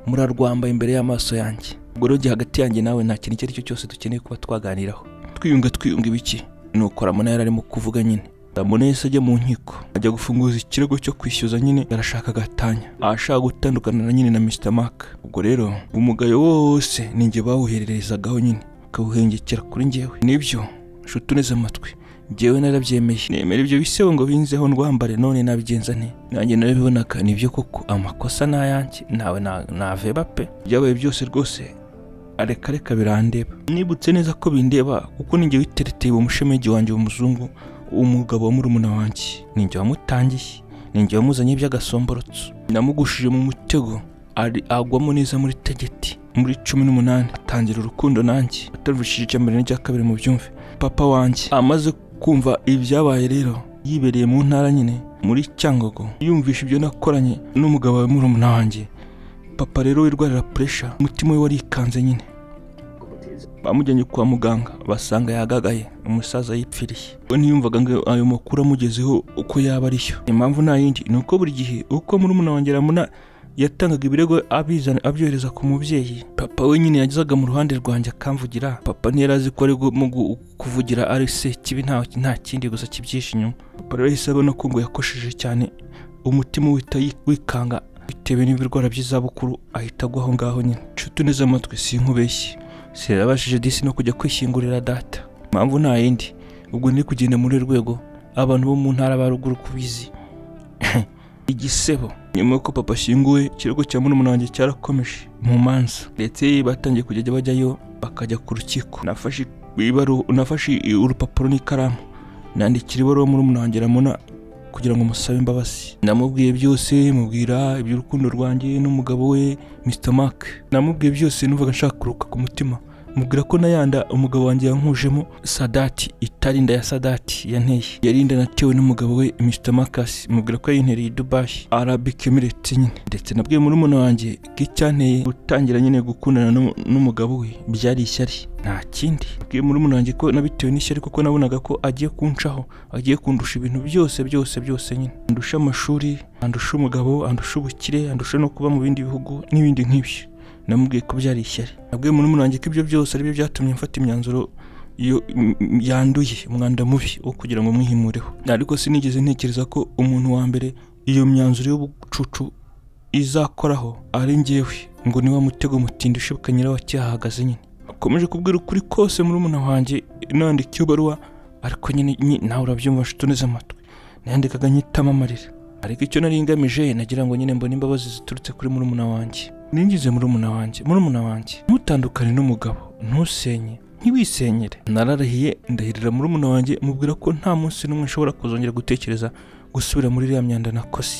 [SPEAKER 1] murarwambaye imbere y'amaso yanjye ubwo rero hagati yanjye nawe nta kintu icyo ari cyo cyose dukeneye kuba twaganiraho twiyunga twiyunga ibiki nuko ramona yari arimo kuvuga nyine ramona yahise ajya mu nkiko ajya gufunguza ikirego cyo kwishyuza nyine yarashaka agatanya ahashaka gutandukana na nyine na mr mark ubwo rero umugayo wose ni njye bawuhererezagaho nyine akawuhengekera kuri njyewe nibyo nshuti uneze amatwi njyewe narabyemeye nemera ibyo bisebo ngo binzeho ndwambare none nabigenza nte nanjye narabibonaga nibyo koko amakosa ni ayanjye nawe naveba pe byabaye byose rwose areka reka birandeba nibutse neza ko bindeba kuko ninjye witereteye uwo mushemegi wanjye w'umuzungu umugabo wa murumuna wanjye ninjye wamutangiye ninjye wamuzanye by'agasomborotso namugushije mu mutego ari agwamo neza muri tegeti muri cumi n'umunani atangira urukundo nanjye ataruvishije icya mbere n'icya kabiri mu byumve papa wanjye amaze kumva ibyabaye rero yibereye mu ntara nyine muri cyangogo yumvisha ibyo nakoranye n'umugabo wa murumuna wanjye papa rero wirwarira puresha umutima we warikanze nyine bamujyanye kwa muganga basanga yagagaye umusaza yipfiriye we ntiyumvaga ngo ayo makuru amugezeho uko yaba ariyo impamvu nta yindi ni uko buri gihe uko muri wanjye ramuna yatangaga ibirego abizana abyohereza ku mubyeyi papa we nyine yagezaga mu ruhande rwanjye akamvugira papa ntiyari azi ko ari mu gu- kuvugira ari se kibi nta nta kindi gusa kibyihishe inyuma papa rero yahise abona ko ngo yakosheje cyane umutima uhita yi- wikanga bitewe n'ibirwara by'izabukuru ahita agwa aho ngaho nyine nshuti neza amatwi sinkubeshye sirabashije disi no kujya kwishingurira data impamvu nta yindi ubwo ndi kugenda muri uru rwego abantu bo mu ntara ba ruguru kubizi igisebo nyuma y'uko papa ashyinguwe ikirego cya murumuna wanjye cyarakomeje mu manza ndetse batangiye kujya bajyayo bakajya ku rukiko nafashe ibaru- nafashe urupapuro n'ikaramu nandikira ibaruwa murumuna wanjye ramuna kugira ngo musabe imbabazi namubwiye byose mubwira iby'urukundo rwanjye n'umugabo we Mr Mark namubwiye byose numvaga nshaka kuruka ku mutima mubwira ko nayanda umugabo wanjye yankujemo sadati itari inda ya sadati yanteye yari inda natewe n'umugabo we Mr Marcus mubwira ko yayintereye i Dubai Arabic Emirates nyine ndetse nabwiye muri muna wanjye ko icyanteye gutangira nyine gukundana n'u- n'umugabo we byari ishyari nta kindi nabwiye muri muna wanjye ko nabitewe n'ishyari kuko nabonaga ko agiye kuncaho agiye kundusha ibintu byose byose byose nyine andusha amashuri andusha umugabo andusha ubukire andusha no kuba mu bindi bihugu n'ibindi nk'ibyo namubwiye ko byari ishyari nabwiye muri muna wanjye ko ibyo byose ari byo byatumye mfata imyanzuro yo- m- m- yanduye umwanda mubi wo kugira ngo mwihimureho ariko sinigeze ntekereza ko umuntu wa mbere iyo myanzuro y'ubucucu izakoraho ari njyewe ngo ni wa mutego mutindi ushibuka nyirawo cyahagaze nyine akomeje kubwira ukuri kose muri muna wanjye nandika iyo baruwa ariko nyine nyi- nawe urabyumva nshuti uneze amatwi nayandikaga nyitamo amarira ariko icyo nari ngamije nagira ngo nyine mbone imbabazi ziturutse kuri murumuna wanjye ninjize murumuna wanjye murumuna wanjye ntutandukane n'umugabo ntusenye ntiwisenyere nararahiye ndahirira murumuna wanjye mubwira ko nta munsi n'umwe nshobora kuzongera gutekereza gusubira muri iriya myanda nakoze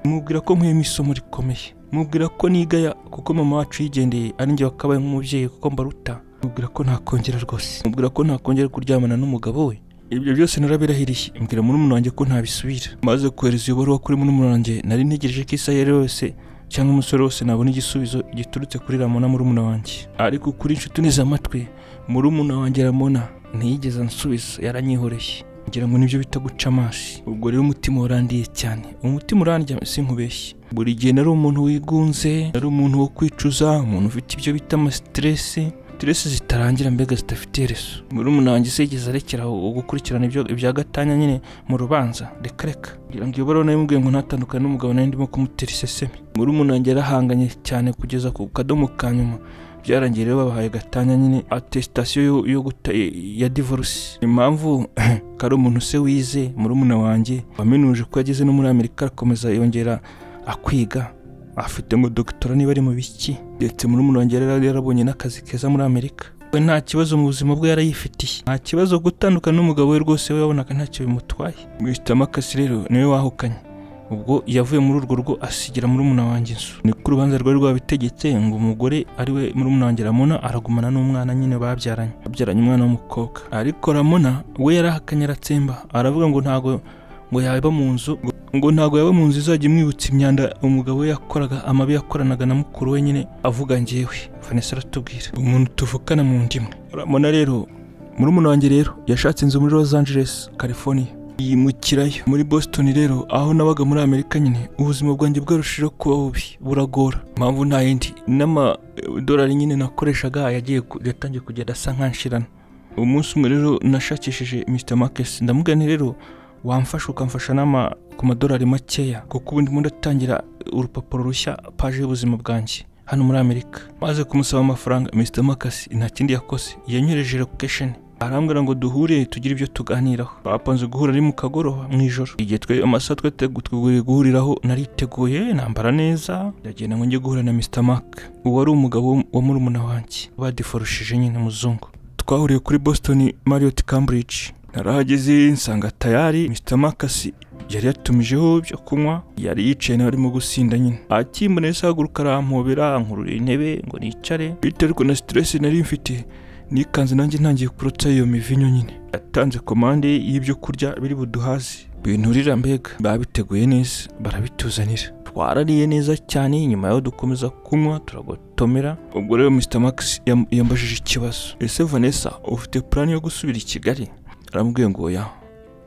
[SPEAKER 1] mubwira ko nkuyemo isomo rikomeye mubwira ko nigaya kuko mama wacu yigendeye ari njye wakabaye nk'umubyeyi kuko mbaruta mubwira ko ntakongera rwose mubwira ko ntakongera kuryamana n'umugabo we ibyo byose narabirahiriye mbwira murumuna wanjye ko ntabisubira maze kohereza iyo baruwa kuri murumuna wanjye nari ntegereje ko isaha iyo ari yo yose cyangwa umusore wose nabona igisubizo giturutse kuri ramona murumuna wanjye ariko kuri inshuti neza amatwi murumuna wanjye ramona ntiyigeze ansubiza yaranyihoreye ngira ngo nibyo bita guca amaso ubwo rero umutima warandiye cyane umutima urandya sinkubeshye buri gihe nari umuntu wigunze nari umuntu wo kwicuza umuntu ufite ibyo bita amasiteresi stress zitarangira mbega zidafite iherezo murumuna wanjye se yigeze arekera gukurikirana ibyo ibya gatanya nyine mu rubanza reka reka kugira ngo iyo baruwa nayimubwiye ngo ntatandukane n'umugabo nari ndimo kumutera iseseme murumuna wanjye yarahanganye cyane kugeza ku kadomo ka nyuma byarangiye rero babahaye gatanya nyine atesitasiyo yo, yo guta ya divorce impamvu ko ari umuntu se wize murumuna wanjye wamenuje ko yageze no muri amerika arakomeza yongera akwiga afite ngo dogitora niba ari mu biki ndetse muri umuntu wanjye yari yarabonye n'akazi keza muri amerika we nta kibazo mu buzima bwe yarayifitiye nta kibazo gutandukana n'umugabo we rwose we yabonaga ntacyo bimutwaye mwisita makasi rero niwe wahukanye ubwo yavuye muri urwo rugo asigira muri umuna wanjye inzu ni ko urubanza rwari rwabitegetse ngo umugore ari we muri umuna wanjye ramona aragumana n'umwana nyine babyaranye babyaranye umwana w'umukobwa ariko ramona we yarahakanye aratsemba aravuga ngo ntago ngo yaba mu nzu ngo ntabwo yaba mu nzu izajya imwibutsa imyanda umugabo we yakoraga amabi yakoranaga na mukuru we nyine avuga njyewe vanessa aratubwira umuntu tuvukana mu ndimwe ramona rero murumuna wanjye rero yashatse inzu muri los angeles california yimukirayo muri boston rero aho nabaga muri amerika nyine ubuzima bwanjye bwarushijeho kuba bubi buragora impamvu nta yindi n'amadolari nyine nakoreshaga yagiye ku- yatangiye kugenda asa nk'anshirana umunsi umwe rero nashakishije mr marcus ndamugana rero wamfasha ukamfasha n'ama ku madolari makeya kuko ubundi ndimo ndatangira urupapuro rushya paje y'ubuzima bwanjye hano muri amerika maze kumusaba amafaranga mr marcus nta kindi yakoze yanyohereje location arambwira ngo duhure tugire ibyo tuganiraho bapanze guhura ari mu kagoroba mu ijoro igihe twe amasaha twategu- twiteguye guhuriraho nariteguye nambara neza ndagenda ngo njye guhura na mr mark uwo ari umugabo wa murumuna wanjye badiforushije nyine umuzungu twahuriye kuri boston marriott cambridge narahageze nsanga tayari mr marcus yari yatumijeho ibyo kunywa yari yicaye nawe arimo gusinda nyine akimbona yahise ahaguruka arampobera ankurura intebe ngo nicare biterwa na siteresi nari mfite nikanze nanjye ntangiye kurotsa iyo mivinyo nyine yatanze komande y'ibyo kurya biri buduhaze binturira mbega babiteguye neza barabituzanira twarariye neza cyane nyuma yaho dukomeza kunywa turagotomera ubwo rero mr max yam- yambajije ikibazo ese vanessa ufite purani yo gusubira i kigali aramubwiye ngo oya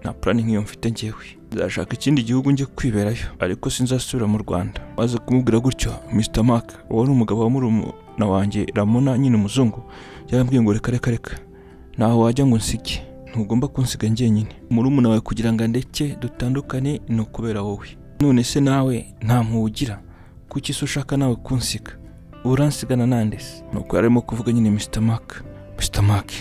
[SPEAKER 1] nta purani nk'iyo mfite ngewe nzashaka ikindi gihugu njye kwiberayo ariko sinzasubira mu rwanda maze kumubwira gutyo mr mark wari umugabo wa murumuna wanjye ramona nyine umuzungu yarambwiye ngo reka reka reka ntaho wajya ngo nsige ntugomba kunsiga njyenyine murumuna wawe kugira ngo andeke dutandukane ni ukubera wowe none se nawe nta mpugira kuki se ushaka nawe kunsiga uransigana nande se nuko yari arimo kuvuga nyine mr mark mr mark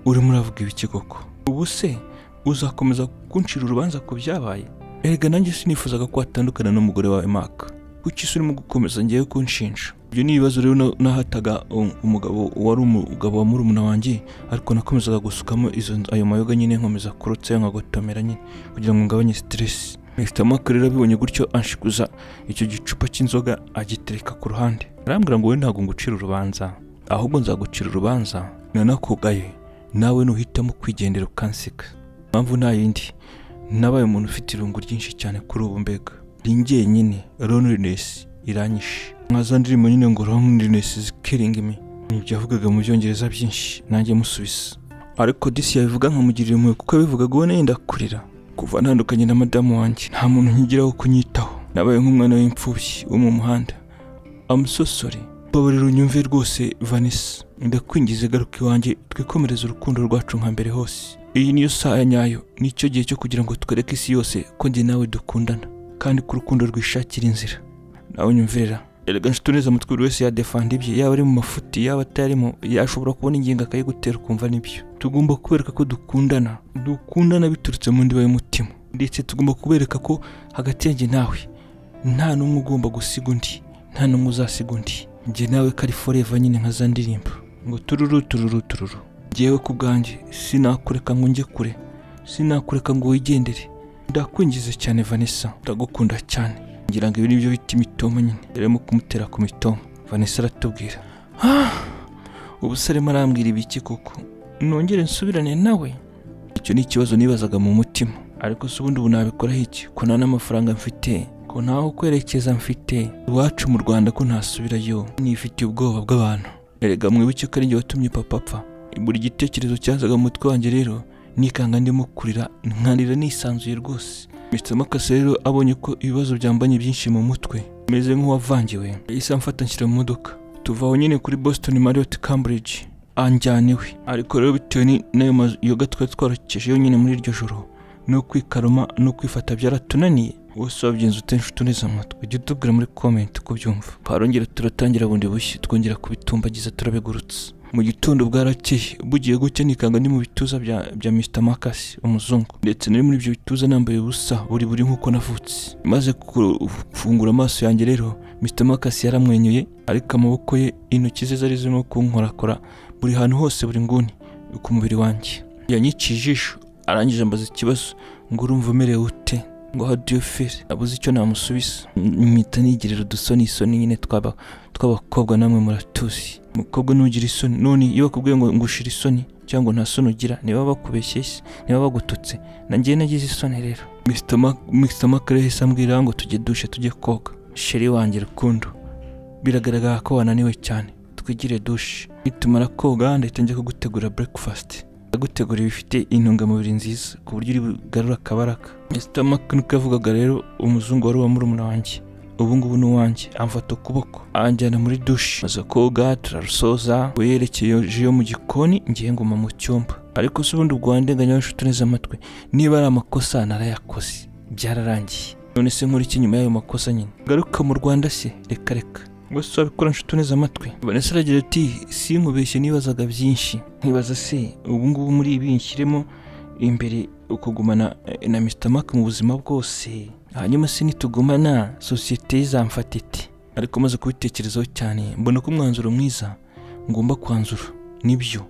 [SPEAKER 1] urimo uravuga ibiki koko ubu se uzakomeza kuncira urubanza ku byabaye erega nanjye sinifuzaga ko watandukana n'umugore wawe maka kuki se urimo gukomeza ngewe kunshinja ibyo ni ibibazo rero na- nahataga um, umugabo wari umugabo wa murumuna wanjye ariko nakomezaga gusukamo izo ayo mayoga nyine nkomeza kurutsayo nkagotomera nyine kugira ngo ngabanye siteresi Mr Mark rero abibonye gutyo anshikuza icyo gicupa cy'inzoga agitereka ku ruhande arambwira ngo we ntabwo ngucira urubanza ahubwo nzagucira urubanza nanakugaye nawe nuhitamo kwigendera ukansiga impamvu nta yindi nabaye umuntu ufite irungu ryinshi cyane kuri ubu mbega ringiye nyine loneliness iranyishe nka za ndirimbo nyine ngo loneliness is killing me nibyo yavugaga mu byongereza byinshi nanjye musubiza ariko disi yabivuga nkamugirira impuhwe kuko yabivugaga ubona yenda kurira kuva ntandukanye na madamu wanjye nta muntu nkigira wo kunyitaho nabaye nk'umwana w'imfubyi wo mu muhanda amusosore mbabarira unyumve rwose vanessa ndakwingize garuka iwanjye twikomereze urukundo rwacu nka mbere hose iyi niyo saha nyayo nicyo gihe cyo kugira ngo twereke isi yose ko njye nawe dukundana kandi ko urukundo rwishakira inzira nawe unyumvira erega nshuti neza amatwi buri wese yadefanda ibye yaba ari mu mafuti yaba atarimo yashobora kubona ingingo akayigutera ukumva nibyo tugomba kubereka ko dukundana dukundana biturutse mu ndiba y'umutima ndetse tugomba kubereka ko hagati yanjye nawe nta n'umwe ugomba gusiga undi nta n'umwe uzasiga undi njye nawe kari foreva nyine nka za ndirimbo ngo tururu tururu tururu njyewe ku bwanjye sinakureka ngo njye kure sinakureka ngo wigendere ndakwinjiza cyane vanessa ndagukunda cyane ngira ngo ibi ni byo bita imitoma nyine yarimo kumutera ku mitoma vanessa aratubwira "Ah, ubu se arimo arambwira ibiki koko nongere nsubirane nawe icyo ni ikibazo nibazaga mu mutima ariko se ubundi ubu nabikoraho iki ko nta n'amafaranga mfite ko ntaho kwerekeza mfite iwacu mu rwanda ko ntasubirayo nifitiye ubwoba bw'abantu erega mwibuke ko ari jye watumye papa apfa buri gitekerezo cyazaga mu mutwe wanjye rero nikanga ndimo kurira nkanira nisanzuye rwose Mr Makasi rero abonye ko ibibazo byambanye byinshi mu mutwe meze nk'uwavangiwe yahise amfata nshyira mu modoka tuva aho nyine kuri Boston Marriott Cambridge anjyana iwe ariko rero bitewe ni- n'ayo mayoga twari twarakejeyo nyine muri iryo joro no kwikaruma no kwifata byaratunaniye wose wabigenze ute nshuti neza amatwi ujye utubwira muri comment uko byumva twarongera turatangira bundi bushya twongera kubitumbagiza turabigurutse mu gitondo bwarakeye bugiye gucya nikanga ni mu bituza bya, bya Mr Marcus umuzungu ndetse nari muri ibyo bituza nambaye ubusa buri buri nk'uko navutse maze gufungura amaso yanjye rero Mr Marcus yaramwenyuye ariko amaboko ye intoki ze zari zirimo kunkorakora buri hantu hose buri nguni ku mubiri wanjye yanyiciye ijisho arangije ambaza ikibazo ngo urumva umerewe ute ngo how do you feel nabuze icyo namusubiza mpita nigirira udusoni isoni nyine twaba tw'abakobwa namwe muratuzi umukobwa ntugira isoni none iyo bakubwiye ngo ngushira isoni cyangwa ngo nta soni ugira niba bakubeshye se niba bagututse nanjye nagize isoni rero Mr. Mac- Mr Mac rero yahise ambwira ngo tujye dushe tujye koga sheri wanjye rukundo biragaragara ko wananiwe cyane twigire dushe nitumara koga ndahita njya kugutegura breakfast agutegura ibifite intungamubiri nziza ku buryo uri bugarura akabaraka Mr Mac niko yavugaga rero umuzungu wari uwa murumuna wanjye ubu ngubu ni uwanjye amfata ukuboko anjyana muri dushe maze koga turarusoza we yerekeje yo mu gikoni ngiye nguma mu cyumba ariko se ubundi ubwo wandenganya nshuti neza amatwi niba ari amakosa narayakoze byararangiye none se nkora iki nyuma y'ayo makosa nyine garuka mu rwanda se reka reka gusa wabikora nshuti neza amatwi vanessa aragira ati sinkubeshye nibazaga byinshi nkibaza se ubu ngubu muri ibi nshyiremo imbere ukugumana eh, na Mr Mark mu buzima bwose hanyuma se nitugumana sosiyete izamfata iti ariko maze kubitekerezaho cyane mbona ko umwanzuro mwiza ngomba kwanzura nibyo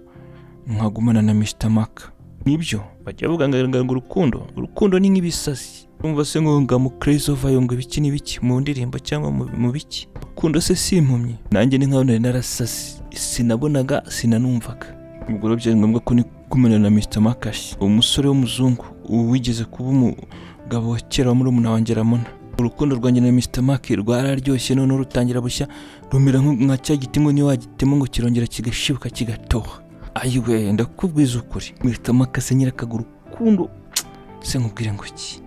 [SPEAKER 1] nkagumana na Mr Mark nibyo bajya bavuga ngo ngo urukundo urukundo ni nk'ibisazi urumva se ngo ngamu crazy over yo ngo ibiki n'ibiki mu ndirimbo cyangwa mu- mu biki urukundo se si impumyi nanjye ni nkaho nari narasasi sinabonaga sinanumvaga ubwo rero byari ngombwa ko nigumana na Mr Makashi umusore w'umuzungu ubu wigeze kuba umugabo wa kera wa murumuna wanjye Ramona urukundo rwanjye na Mr Mark rwararyoshye noneho rutangira bushya rumera nk- nka cya giti ngo niyo wagitema ngo kirongera kigashibuka kigatoha ayiwe ndakubwiza ukuri Mr Mark ase nyirakaguru urukundo se nkubwire ngo iki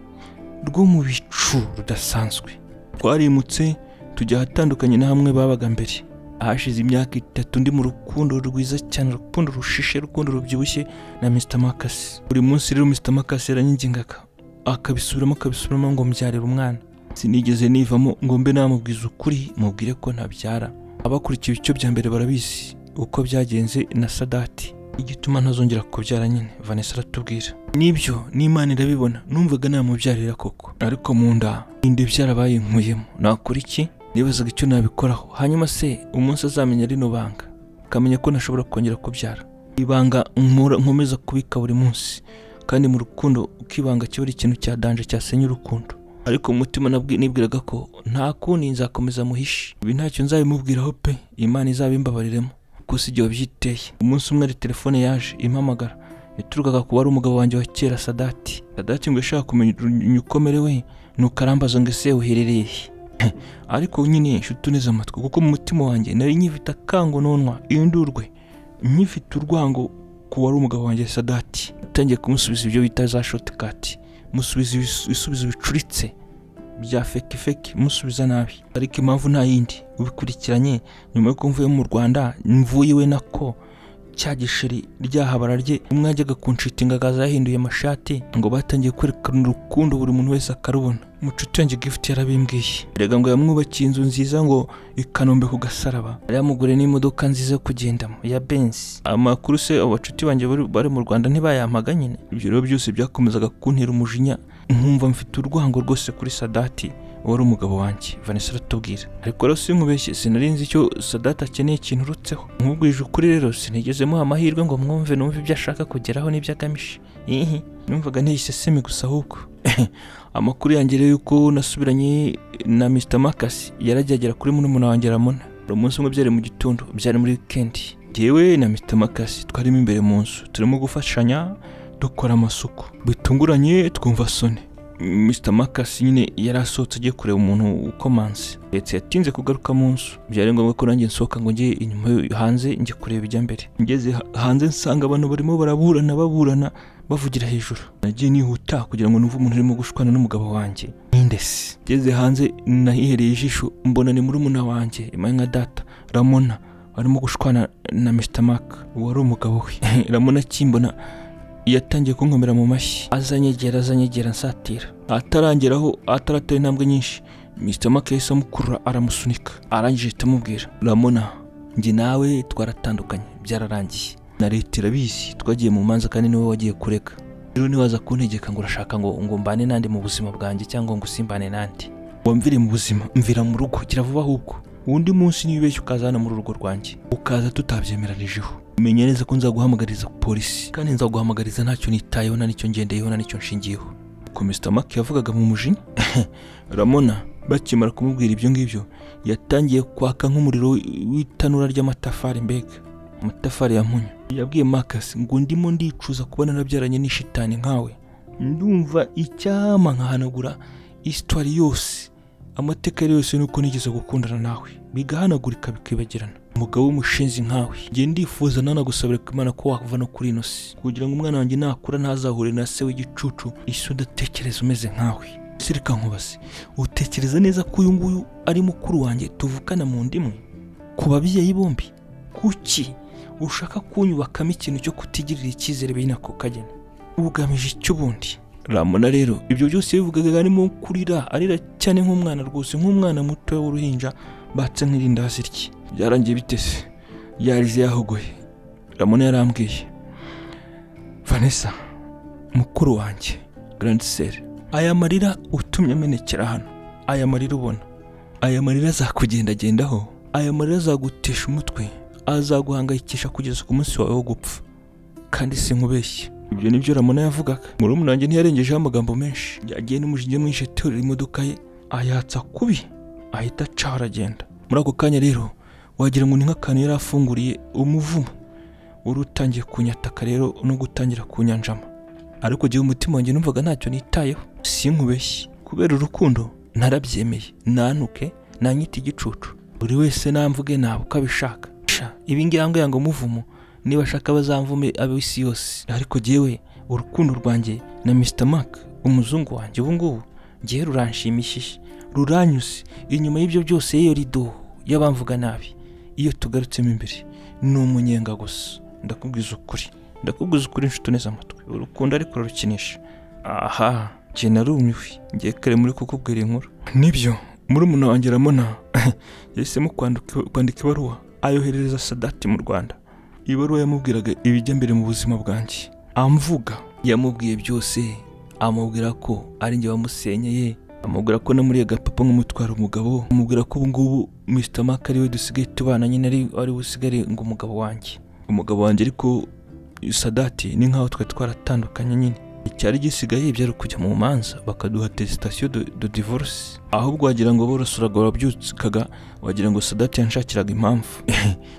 [SPEAKER 1] rwo mu bicu rudasanzwe twarimutse tujya ahatandukanye na hamwe babaga mbere ahashize imyaka itatu ndi mu rukundo rwiza cyane urukundo rushishe urukundo rubyibushye na Mr Marcus buri munsi rero Mr Marcus yaranyingingaga akabisubiramo akabisubiramo ngo mbyarire umwana sinigeze nivamo ngo mbe namubwiza ukuri mubwire ko ntabyara abakurikiye ibice bya mbere barabizi uko byagenze na sadati igituma ntazongera kubyara nyine vanessa aratubwira nibyo n'imana irabibona numvaga namubyarira koko ariko mu nda inda byarabaye nkuyemo nakora iki nibazaga icyo nabikoraho hanyuma se umunsi azamenya rino banga akamenya ko ntashobora kongera kubyara ibanga nkura nkomeza kubika buri munsi kandi mu rukundo ukibanga kiba ari ikintu cya danje cyasenya urukundo ariko mu mutima nabwi- nibwiraga ko nta kundi nzakomeza muhishe ibi ntacyo nzabimubwiraho pe imana izabimbabariremo kuko si igihe wabyiteye umunsi umwe ari telefone yaje impamagara yaturukaga kuba ari umugabo wanjye wa kera sadati sadati ngo yashaka kumenya ukuntu ukomerewe nuko arambaza ngo ese uherereye he?" ariko nyine nshuti uneze amatwi kuko mu mutima wanjye nari nyifite akangononwa indurwe nyifite urwango ku wari umugabo wanjye sadati atangiye kumusubiza ibyo bita za shotikati musubiza ibis- ibisubizo bicuritse bya feki feki musubiza nabi ariko impamvu nta yindi ubikurikiranye nyuma y'uko mvuye mu rwanda mvuye iwe nako cya gisheri ryahabara rye umwe yajyaga kunshitinga akaza yahinduye amashati ngo batangiye kwerekana urukundo buri muntu wese akarubona mucuti yanjye gifuti yarabimbwiye erega ngo yamwubakiye inzu nziza ngo i Kanombe ku gasaraba yari yamuguriye n'imodoka nziza yo kugendamo ya benzi amakuru se abo bacuti banjye bari- bari mu rwanda ntibayampaga nyine ibyo rero byose byakomezaga kuntera umujinya nkumva mfite urwango rwose kuri sadati wari umugabo wanjye vanessa aratubwira ariko rero sinkubeshye sinari nzi icyo sadati akeneye ikintu urutseho nkubwije ukuri rero sinigeze muha amahirwe ngo mwumve numve ibyo ashaka kugeraho n'ibyo agamije ihi numvaga ntihisesemi gusa ahubwo amakuru yanjye rero y'uko nasubiranye na Mr Marcus yarajya agera kuri murumuna wanjye Ramona hari umunsi umwe byari mu gitondo byari muri weekend jyewe na Mr Marcus twarimo imbere mu nzu turimo gufashanya dukora amasuku bitunguranye twumva soni Mr Marcus nyine yari asohotse agiye kureba umuntu ukomanze ndetse yatinze kugaruka mu nzu byari ngombwa ko nanjye nsohoka ngo njye inyuma yo- hanze njye kureba ijya mbere ngeze ha- hanze nsanga abantu barimo baraburana baburana bavugira hejuru nagiye nihuta kugira ngo numve umuntu urimo gushwana n'umugabo wanjye n'indesi ngeze hanze nahihereye ijisho mbona ni murumuna wanjye imaye nka data ramona barimo gushwana na Mr Mark wari umugabo we ramona akimbona yatangiye kunkomera mu mashyi azanyegera azanyegera nsatira atarangeraho ataratera intambwe nyinshi Mr Mark yahise amukurura aramusunika arangije ahita amubwira Ramona njye nawe twaratandukanye byararangiye na leta irabizi twagiye mu manza kandi niwe wagiye kureka rero ntiwaza kuntegeka ngo urashaka ngo ngo mbane nande mu buzima bwanjye cyangwa ngo usimbane nande wamvire mu buzima mvira mu rugo gira vuba ahubwo undi munsi niba ubeshya ukaza hano muri urugo rwanjye ukaza tutabyemeranijeho menya neza ko nzaguhamagariza polisi kandi nzaguhamagariza ntacyo nitayeho na nicyo ngendeyeho na nicyo nshingiyeho ko Mr Mark yavugaga mu mujinya Ramona bakimara kumubwira ibyo ngibyo yatangiye kwaka nk'umuriro w'i- w'itanura ry'amatafari mbega amatafari ya munyu yabwiye Marcus ngo ndimo ndicuza kuba narabyaranye n'ishitani nkawe ndumva icyama nkahanagura isitwari yose amateka yari yose nuko nigeze gukundana nawe bigahanagurika bikibagirana umugabo w'umushinzi nkawe njye ndifuza nanagusabira ko imana ko wava no kuri ino si kugira ngo umwana wanjye nakura ntazahure na se w'igicucu isi udatekereza umeze nkawe ese reka nkubaze utekereza neza ko uyu nguyu ari mukuru wanjye tuvukana mu ndimwe ku babyeyi bombi kuki ushaka kunyubakamo ikintu cyo kutigirira icyizere bene ako kageni ugamije icyo ubundi ramona rero ibyo byose bivugaga arimo kurira arira cyane nk'umwana rwose nk'umwana muto w'uruhinja batse nk'irindazi rye byarangiye bitese yarize yahogoye ramona yarambwiye vanessa mukuru wanjye grande sere aya marira utumye amenekera hano aya marira ubona aya marira azakugendagendaho aya marira azagutesha umutwe azaguhangayikisha kugeza ku munsi wawe wo gupfa kandi sinkubeshye ibyo nibyo ramona yavugaga murumuna wanjye ntiyarengejeho amagambo menshi yagiye n'umujinya mwinshi aterura imodoka ye ayatsa kubi ahita acaho aragenda muri ako kanya rero wagira ngo ni nk'akantu yari afunguriye umuvumo wari utangiye kunyataka rero no gutangira kunyanjama ariko igihe umutima wanjye numvaga ntacyo nitayeho sinkubeshye kubera urukundo narabyemeye nanuke nanyite igicucu buri wese namvuge nawe uko abishaka Sha, ibi ngibi ambwira ngo muvumo niba ashaka bazamvume ab'isi yose ariko jyewe urukundo rwanjye na Mr Mark umuzungu wanjye ubu ngubu ngewe ruranshimishije ruranyuze inyuma y'ibyo byose yeyo rido y'abamvuga nabi iyo tugarutsemo imbere ni umunyenga gusa ndakubwiza ukuri ndakubwiza ukuri inshuti uneze amatwi urukundo ariko rurukinisha aha njye narumiwe ngiye kare muri kukubwira inkuru nibyo muri umuntu wanjye ramona yahisemo kwandika kwandika ibaruwa ayoherereza sadati mu rwanda ibaruwa yamubwiraga ibijya mbere mu buzima bwanjye amvuga yamubwiye byose amubwira ko ari njye wamusenyeye amubwira ko namuriye agapapa nk'umutwara umugabo amubwira ko ubu ngubu Mr Mark ari we dusigaye tubana nyine ari ari we usigaye ngo umugabo wanjye umugabo wanjye ariko sadati ni nk'aho twari twaratandukanye nyine icyari gisigaye byari ukujya mu manza bakaduha tesitasiyo de divorce ahubwo wagira ngo borosuraga warabyukaga wagira ngo sadati yanshakiraga impamvu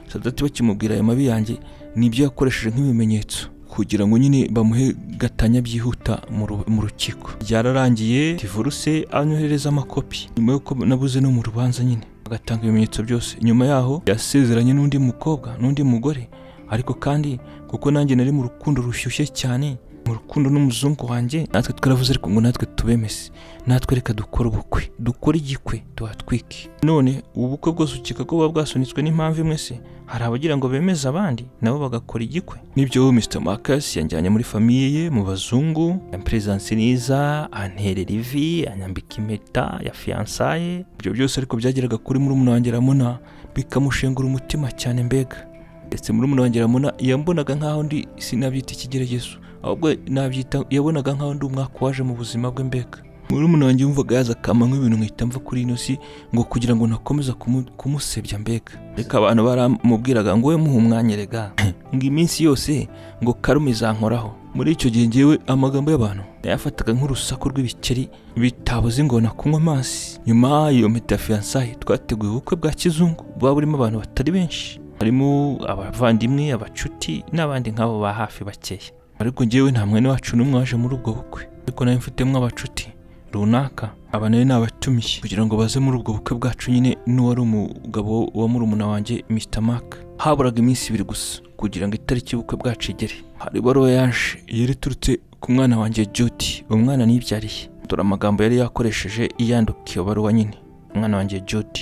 [SPEAKER 1] sadati bakimubwira aya mabi yanjye nibyo yakoresheje nk'ibimenyetso kugira ngo nyine bamuhe gatanya byihuta mu ru- mu rukiko byararangiye divorce anyohereza amakopi nyuma y'uko nabuze no mu rubanza nyine agatanga ibimenyetso byose nyuma yaho yasezeranye n'undi mukobwa n'undi mugore ariko kandi kuko nanjye nari mu rukundo rushyushye cyane mu rukundo n'umuzungu wanjye natwe twaravuze ariko ngo natwe tubemese natwe reka dukore ubukwe dukore igikwe tuhatwike none ubu bukwe bwose ukeka ko buba bwasunitswe n'impamvu imwe se hari abagira ngo bemeze abandi nabo bagakora igikwe nibyo Mr Marcus yanjyanye muri famiye ye mu bazungu yamperezansi neza anterera ivi anyambika impeta ya fiyansaye ibyo byose ariko byageraga kuri murumuna wanjye Ramona bikamushengura umutima cyane mbega ndetse murumuna wanjye Ramona yambonaga nk'aho ndi sinabyita ikigeragezo ahubwo nabyita yabonaga nk'aho ndi umwaka waje mu buzima bwe mbega murumuna wanjye yumvaga yaza akama nk'ibintu nkahita mva kuri ino si ngo kugira ngo nakomeza kumu- kumusebya mbega reka abantu baramubwiraga ngo we muhe umwanya erega ngo iminsi yose ngo karume izankoraho muri icyo gihe ngewe amagambo y'abantu nayafataga nk'urusaku rw'ibikeri bitabuze ingona kunywa amazi nyuma iyo meta ya fiyansaye twateguye ubukwe bwa kizungu buba burimo abantu batari benshi harimo abavandimwe abacuti n'abandi nk'abo ba hafi bakeya ariko ngewe nta mwene wacu n'umwe waje muri ubwo bukwe ariko nawe mfitemo abacuti runaka aba nayo ni abatumiye kugira ngo baze muri ubwo bukwe bwacu nyine n'uwari umugabo wa murumuna wanjye Mr Mark haburaga iminsi ibiri gusa kugira ngo itariki y'ubukwe bwacu igere hari ibaruwa yaje yari iturutse ku mwana wanjye Judy umwana nibyariye dore amagambo yari yakoresheje yandika iyo baruwa nyine umwana wanjye Judy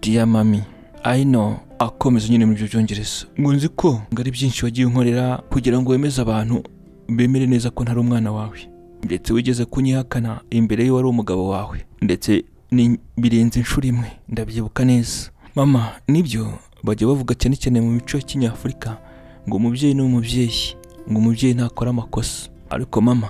[SPEAKER 1] Dear mami I know akomeza nyine muri ibyo byongereza ngo nzi ko ngo ari byinshi wagiye unkorera kugira ngo wemeze abantu bemere neza ko ntari umwana wawe ndetse wigeze kunyihakana imbere y'uwari umugabo wawe ndetse ni- birenze inshuro imwe ndabyibuka neza mama nibyo bajya bavuga cyane cyane mu mico ya kinyafurika ngo umubyeyi ni umubyeyi ngo umubyeyi ntakora amakosa ariko mama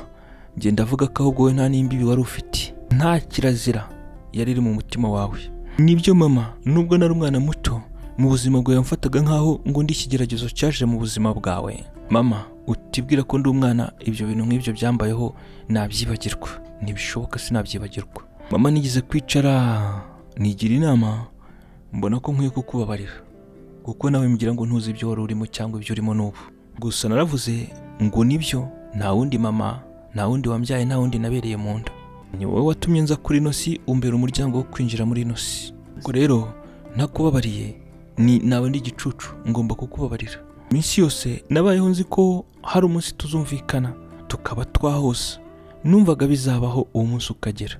[SPEAKER 1] njye ndavuga ko ahubwo we nta n'imbibi wari ufite nta kirazira yari iri mu mutima wawe nibyo mama nubwo nari umwana muto mu buzima bwawe yamfataga nk'aho ngo ndi ikigeragezo cyaje mu buzima bwawe mama utibwira ko ndi umwana ibyo bintu nk'ibyo byambayeho nabyibagirwa ntibishoboka sinabyibagirwa mama nigeze kwicara nigira inama mbona ko nkwiye kukubabarira kuko nawe mbwira ngo ntuzi ibyo wari urimo cyangwa ibyo urimo n'ubu gusa naravuze ngo nibyo nta wundi mama nta wundi wambyaye nta wundi nabereye mu nda ni wowe watumye nza kuri ino si umbera umuryango wo kwinjira muri ino si ubwo rero ntakubabariye ni nawe ndi igicucu ngomba kukubabarira iminsi yose nabayeho nzi ko hari umunsi tuzumvikana tukaba twahosa numvaga bizabaho uwo munsi ukagera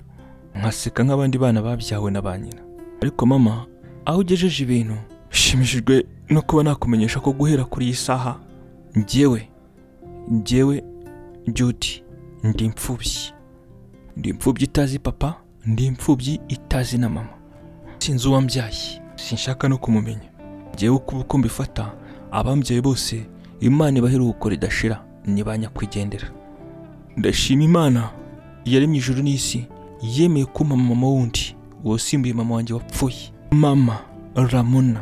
[SPEAKER 1] nkaseka nk'abandi bana babyawe na ba nyina ariko mama aho ugejeje ibintu nshimishijwe no kuba nakumenyesha ko guhera kuri iyi saha njyewe njyewe Judy ndi imfubyi ndi imfubyi itazi papa ndi imfubyi itazi na mama sinzi uwambyaye sinshaka no kumumenya ngewe uko uko mbifata abambyaye bose imana ibaha iruhuko ridashira ni ba nyakwigendera ndashima imana yaremye ijuru n'isi yemeye ko mama mama wundi wasimbuye mama wanjye wapfuye mama ramona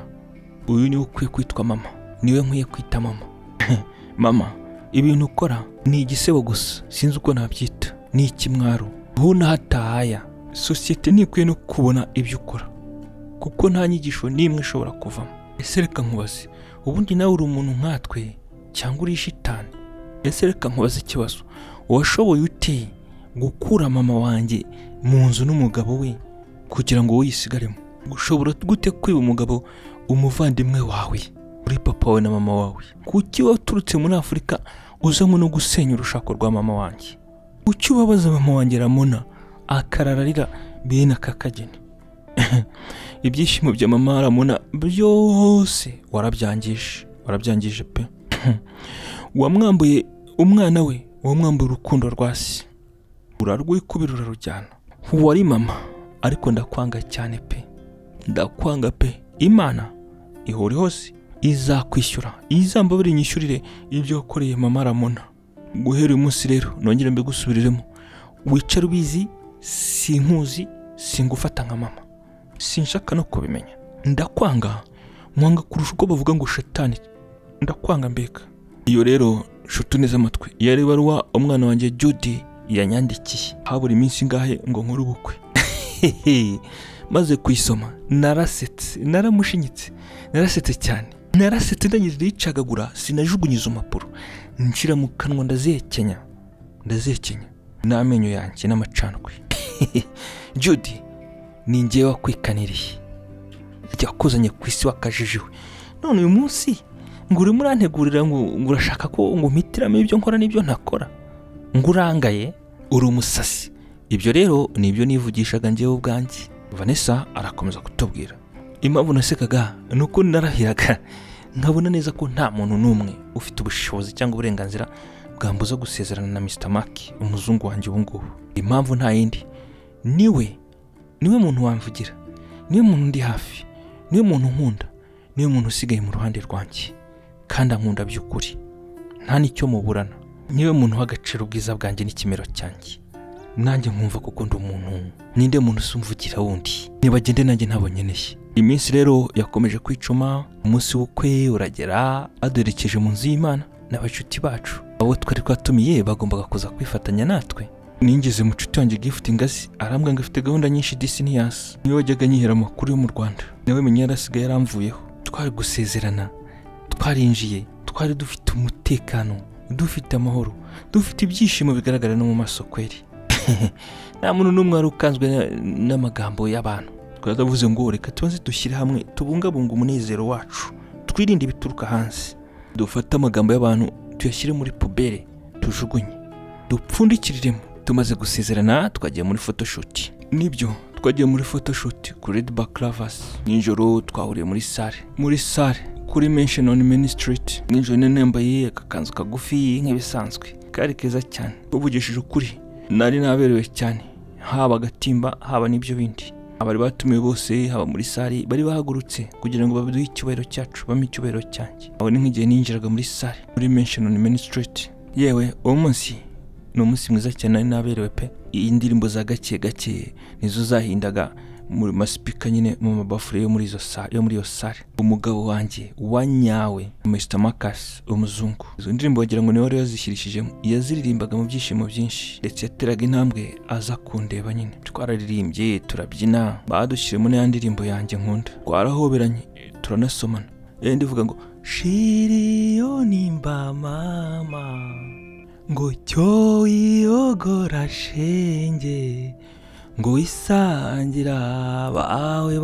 [SPEAKER 1] uyu niwe ukwiye kwitwa mama niwe nkwiye kwita mama mama ibintu ukora ni igisebo gusa sinzi uko nabyita ni ikimwaro hunahataha sosiyete ntikwiye no kubona ibyo ukora kuko nta nyigisho n'imwe ishobora kuvamo ese reka nkubaze ubundi nawe uri umuntu nkatwe cyangwa uri shitani ese reka nkubaze ikibazo washoboye ute gukura mama wanjye mu nzu n'umugabo we kugira ngo wowe uyisigaremo ushobora gute kwiba umugabo umuvandimwe wawe uri papa wawe na mama wawe kuki waturutse muri afurika uzanywe no gusenya urushako rwa mama wanjye kuki ubabaza mama wanjye ramona akarararira bene aka kageni ibyishimo bya mama ramona byose warabyangije warabyangije pe wamwambuye umwana we wamwambuye urukundo rwa se urarwikubira urarujyana wari mama ariko ndakwanga cyane pe ndakwanga pe imana ihore hose izakwishyura izambabere inyishyurire ibyo wakoreye mama ramona guhera uyu munsi rero nongere mbigusubiriremo wicara ubizi sinkuzi singufata nka mama sinshaka no kubimenya ndakwanga mwanga kurusha uko bavuga ngo shetani ndakwanga mbega iyo rero nshuti neza amatwi yari ibaruwa umwana wanjye Judy yanyandikiye habura iminsi ingahe ngo nkore ubukwe maze kuyisoma narasetse naramushinyitse narasetse cyane narasetse ndangije yicagagura sinajugunyiza impapuro nshyira mu kanwa ndazihekenya ndazihekenya n'amenyo yanjye n'amacandwe Judy ni njyewe wakwikaniriye yakuzanye ku isi wakajijiwe none uyu munsi ngo urimo urantegurira ngo ngo urashaka ko ngo mpitiramo ibyo nkora n'ibyo ntakora ngo urangaye uri umusasi ibyo rero ni ibyo nivugishaga njyewe ubwanjye vanessa arakomeza kutubwira impamvu nasekaga ni uko narahiraga nkabona neza ko nta muntu n'umwe ufite ubushobozi cyangwa uburenganzira bwambuza gusezerana na mr mark umuzungu wanjye ubu ngubu impamvu nta yindi niwe niwe muntu wamvugira niwe muntu ndi hafi niwe muntu nkunda niwe muntu usigaye mu ruhande rwanjye kandi ankunda by'ukuri nta n'icyo muburana niwe muntu w'agaciro ubwiza bwanjye n'ikimero cyanjye nanjye nkumva kuko ndi umuntu ninde muntu usumvugira wundi nibagende nanjye ntabonyeneye iminsi rero yakomeje kwicuma umunsi w'ukwe uragera aduherekeje mu nzu y'imana n'abacuti bacu abo twari twatumiye bagombaga kuza kwifatanya natwe ninjyeze mu nshuti yanjye gifuti ingazi arambwira ngo afite gahunda nyinshi disi niyasi niwe wajyaga anyihera amakuru yo mu rwanda nawe menya yarasigaye yaramvuyeho twari gusezerana twarinjiye twari dufite umutekano dufite amahoro dufite ibyishimo bigaragara no mu maso kweri nta muntu n'umwe wari ukanzwe na- n'amagambo y'abantu twaravuze ngo reka tubanze dushyire hamwe tubungabunge umunezero wacu twirinde ibituruka hanze dufate amagambo y'abantu tuyashyire muri pubere tujugunye dupfundikiriremo tumaze gusezerana twagiye muri photoshoot nibyo twagiye muri photoshoot kuri red back ravers nijoro twahuriye muri sale muri sale kuri mention on main street nijoro nari yambaye akakanzu kagufi nk'ibisanzwe kari keza cyane uvugishije ukuri nari naberewe cyane haba agatimba haba n'ibyo bindi abari batumiwe bose haba muri sale bari bahagurutse kugira ngo baduhe icyubahiro cyacu bampe icyubahiro cyanjye aho ni nk'igihe ninjiraga muri sale muri mention on main street yewe uwo munsi ni umunsi mwiza cyane nari naberewe pe iyi ndirimbo za gake gake nizo zahindaga mu masipika nyine mu mabafure yo muri izo sa yo muri iyo sare umugabo wanjye wanyawe Mr Marcus umuzungu izo ndirimbo wagira ngo niwe wari yazishyirishijemo yaziririmbaga mu byishimo byinshi ndetse yateraga intambwe aza kundeba nyine twararirimbye turabyina badushyiremo n'iya ndirimbo yanjye nkunda twarahoberanye turanasomana yari ndivuga ngo shiriyonimba mama ngo cyo yogora shenge ngo wisangira abawe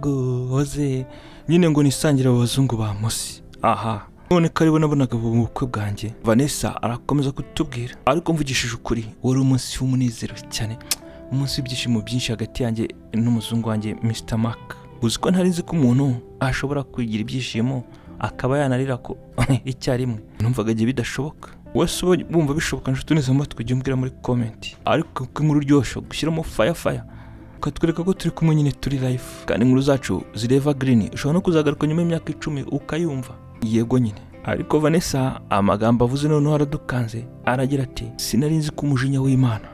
[SPEAKER 1] baguhoze nyine ngo nisangire abo bazungu ba musi aha none ko aribo nabonaga mu bukwe bwanjye vanessa arakomeza kutubwira ariko mvugishije ukuri wari umunsi w'umunezero cyane umunsi w'ibyishimo byinshi hagati yanjye n'umuzungu wanjye mr mark uzi ko ntari nzi ko umuntu ashobora kugira ibyishimo akaba yanarira ko icyarimwe numvaga igihe bidashoboka wese uba wumva bishoboka nshuti neza amatwi ujye umbwira muri komenti ariko ko inkuru uryoshye gushyiramo faya faya ukatwereka ko turi kumwe nyine turi live kandi inkuru zacu zireva green ushobora no kuzagaruka nyuma y'imyaka icumi ukayumva yego nyine ariko vanessa amagambo avuze noneho aradukanze aragira ati sinari nzi ko umujinya w'imana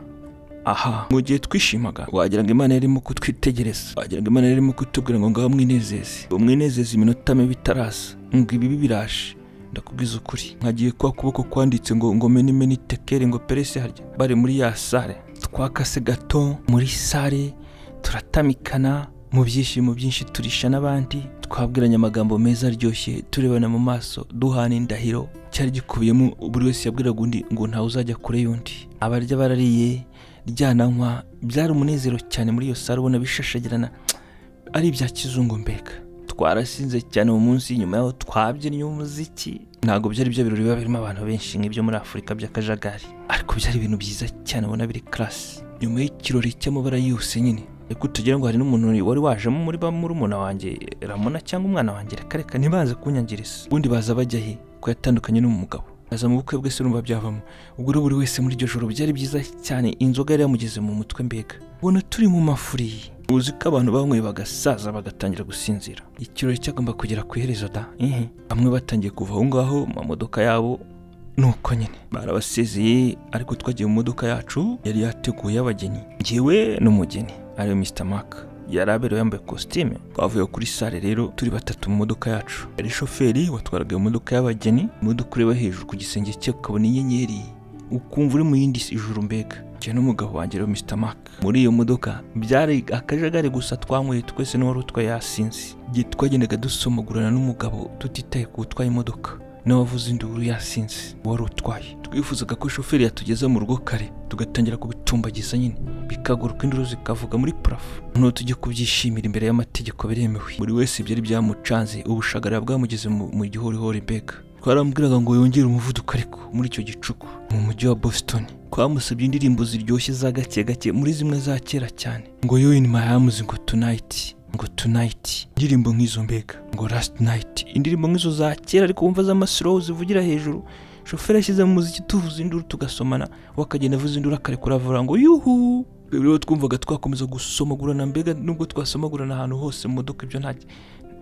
[SPEAKER 1] aha mu gihe twishimaga wagira ngo imana yarimo kutwitegereza wagira ngo imana yarimo kutubwira ngo ngaho mwinezeze umwinezeze iminota mibi itarasa ngo ibibi biraje ndakubwiza ukuri nkagiye kwa kuboko kwanditse ngo ngo meni meni tekeri ngo perese harya bari muri ya sare twakase gato muri sare turatamikana mu byishimo byinshi turisha n'abandi twabwiranye amagambo meza aryoshye turebana mu maso duhana indahiro cyari gikubiyemo buri wese yabwiraga undi ngo ntawe uzajya kure y'undi abarya barariye ryananywa byari umunezero cyane muri iyo sare ubona bishashagirana ari ibya kizungu mbega twarasinze cyane mu munsi nyuma yaho twabyinnye umuziki ntabwo byari byo birori biba birimo abantu benshi nk'ibyo muri afurika by'akajagari ariko byari ibintu byiza cyane ubona biri karasi nyuma y'ikirori cy'amabara yose nyine reka tugira ngo hari n'umuntu wari wajemo muri ba murumuna wanjye ramona cyangwa umwana wanjye reka reka ntibaze kunyangiriza ubundi baza bajya he ko yatandukanye n'umugabo aza mu bukwe bwese numva byavamo ubwo rero buri wese muri iryo joro byari byiza cyane inzoga yari yamugeze mu mutwe mbega ubona turi mu mafuri uzi ko abantu banyweye bagasaza bagatangira gusinzira ikirori cyagomba kugera ku iherezo da ihi bamwe batangiye kuva aho ngaho mu mamodoka yabo nuko nyine barabasezeye ariko twagiye mu modoka yacu yari yateguye abageni ngewe n'umugeni ariyo Mr Mark yari aberewe yambaye kositime twavuye kuri sale rero turi batatu mu modoka yacu yari shoferi watwaraga iyo modoka y'abageni imodoka ureba hejuru ku gisenge cye ukabona inyenyeri ukumva uri mu yindi ijuru mbega njye n'umugabo wanjye rero Mr Mark muri iyo modoka byari akajagari gusa twanyweye twese n'uwari utwaye yasinze igihe twagendaga dusomagurana n'umugabo tutitaye ku utwaye imodoka n'uwavuze induru yasinze wari utwaye twifuzaga ko shoferi yatugeza mu rugo kare tugatangira kubitumbagiza nyine bikaguruka induru zikavuga muri parafo noneho tujye kubyishimira imbere y'amategeko biremewe buri wese byari byamucanze ubushagara bwamugeze mu mu gihorihori mbega twarambwiraga ngo yongere umuvuduko ariko muri icyo gicuku mu mujyi wa boston twamusabye indirimbo ziryoshye za gake gake muri zimwe za kera cyane ngo yo in my arms ngo tonight ngo tonight indirimbo nk'izo mbega ngo last night indirimbo nk'izo za kera ariko wumva z'amaslow zivugira hejuru shoferi yashyize mu muziki tuvuza induru tugasomana we akagenda avuza induru akarekura avuga ngo yuhu twebwe rero twumvaga twakomeza gusomagurana mbega nubwo twasomagurana ahantu hose mu modoka ibyo nta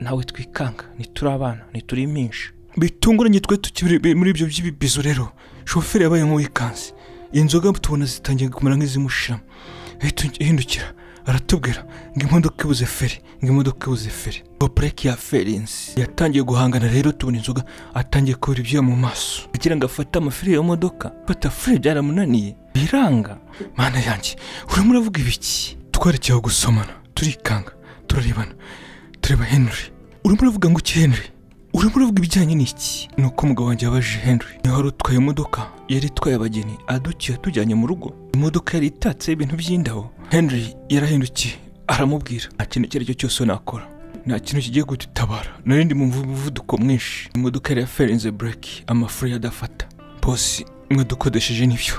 [SPEAKER 1] ntawe twikanga ntituri abana ntituri impinja bitunguranye twe tukiri muri ibyo by'ibibizo rero shoferi yabaye nk'uwikanze inzoga tubona zitangiye kumera nk'izimushiramo ahita ahindukira aratubwira ngo imodoka ibuze feri ngo imodoka ibuze feri bopureke ya ferensi yatangiye guhangana rero tubona inzoga atangiye kubura ibyuya mu maso kugira ngo afate amafiri y'iyo modoka fata feri byaramunaniye biranga mana yanjye urimo uravuga ibiki twarekeye aho gusomana turikanga turarebana tureba henry urimo uravuga ngo iki henry urimo uravuga ibijyanye n'iki ni uko umugabo wanjye yabajije henry niba wari utwaye imodoka yari itwaye abageni adukiye atujyanye mu rugo imodoka yari itatseho ibintu by'indabo henry yarahindukiye aramubwira nta kintu icyo ari cyo cyose nakora nta kintu kigiye kudutabara nari ndi mu muvuduko mwinshi imodoka yari yaferenze bureke amafuri adafata bosi mwadukodesheje nibyo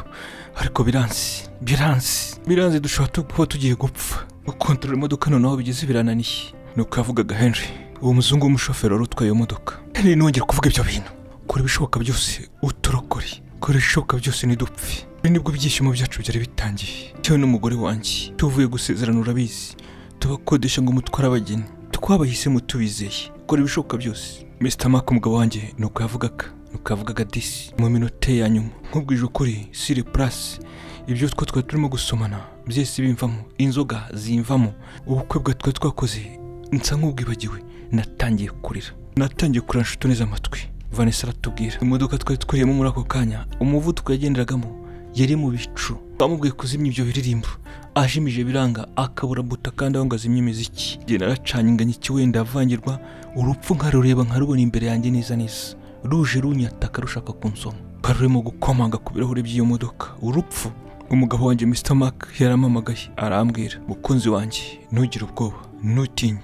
[SPEAKER 1] ariko biranzi biranzi biranzi dushobora tu- kuba tugiye gupfa gukontorora imodoka noneho bigeze birananiye ni uko yavugaga henry uwo muzungu w'umushoferi wari utwaye iyo modoka henry nongera kuvuga ibyo bintu kora ibishoboka byose uturokore kora ibishoboka byose ntidupfe ibi nibwo byishimo byacu byari bitangiye cyewe n'umugore wanjye tuvuye gusezerana urabizi tubakodesha ngo mutware abageni twabahisemo tubizeye kora ibishoboka byose Mr Mark umugabo wanjye ni uko yavugaga ni uko yavugaga disi mu minota ya nyuma nkubwije ukuri sire purasi ibyo two twari turimo gusomana byose bimvamo inzoga zimvamo ubukwe bwa twari twakoze nsa nk'ubwibagiwe natangiye kurira natangiye kurira nshuti neza amatwi vanessa aratubwira imodoka twari twiriyemo muri ako kanya umuvuduko yagenderagamo yari mu bicu bamubwiye kuzimya ibyo biririmbo ajimije biranga akabura buta kandi aho ngo azimye imiziki genda aracanyinganya iki wenda avangirwa urupfu nkarureba nkarubona imbere yanjye neza neza ruje runyataka rushaka kunsoma rwari rurimo gukomanga ku birahuri by'iyo modoka urupfu umugabo wanjye Mr Mark yaramamagaye arambwira mukunzi wanjye ntugire ubwoba ntutinye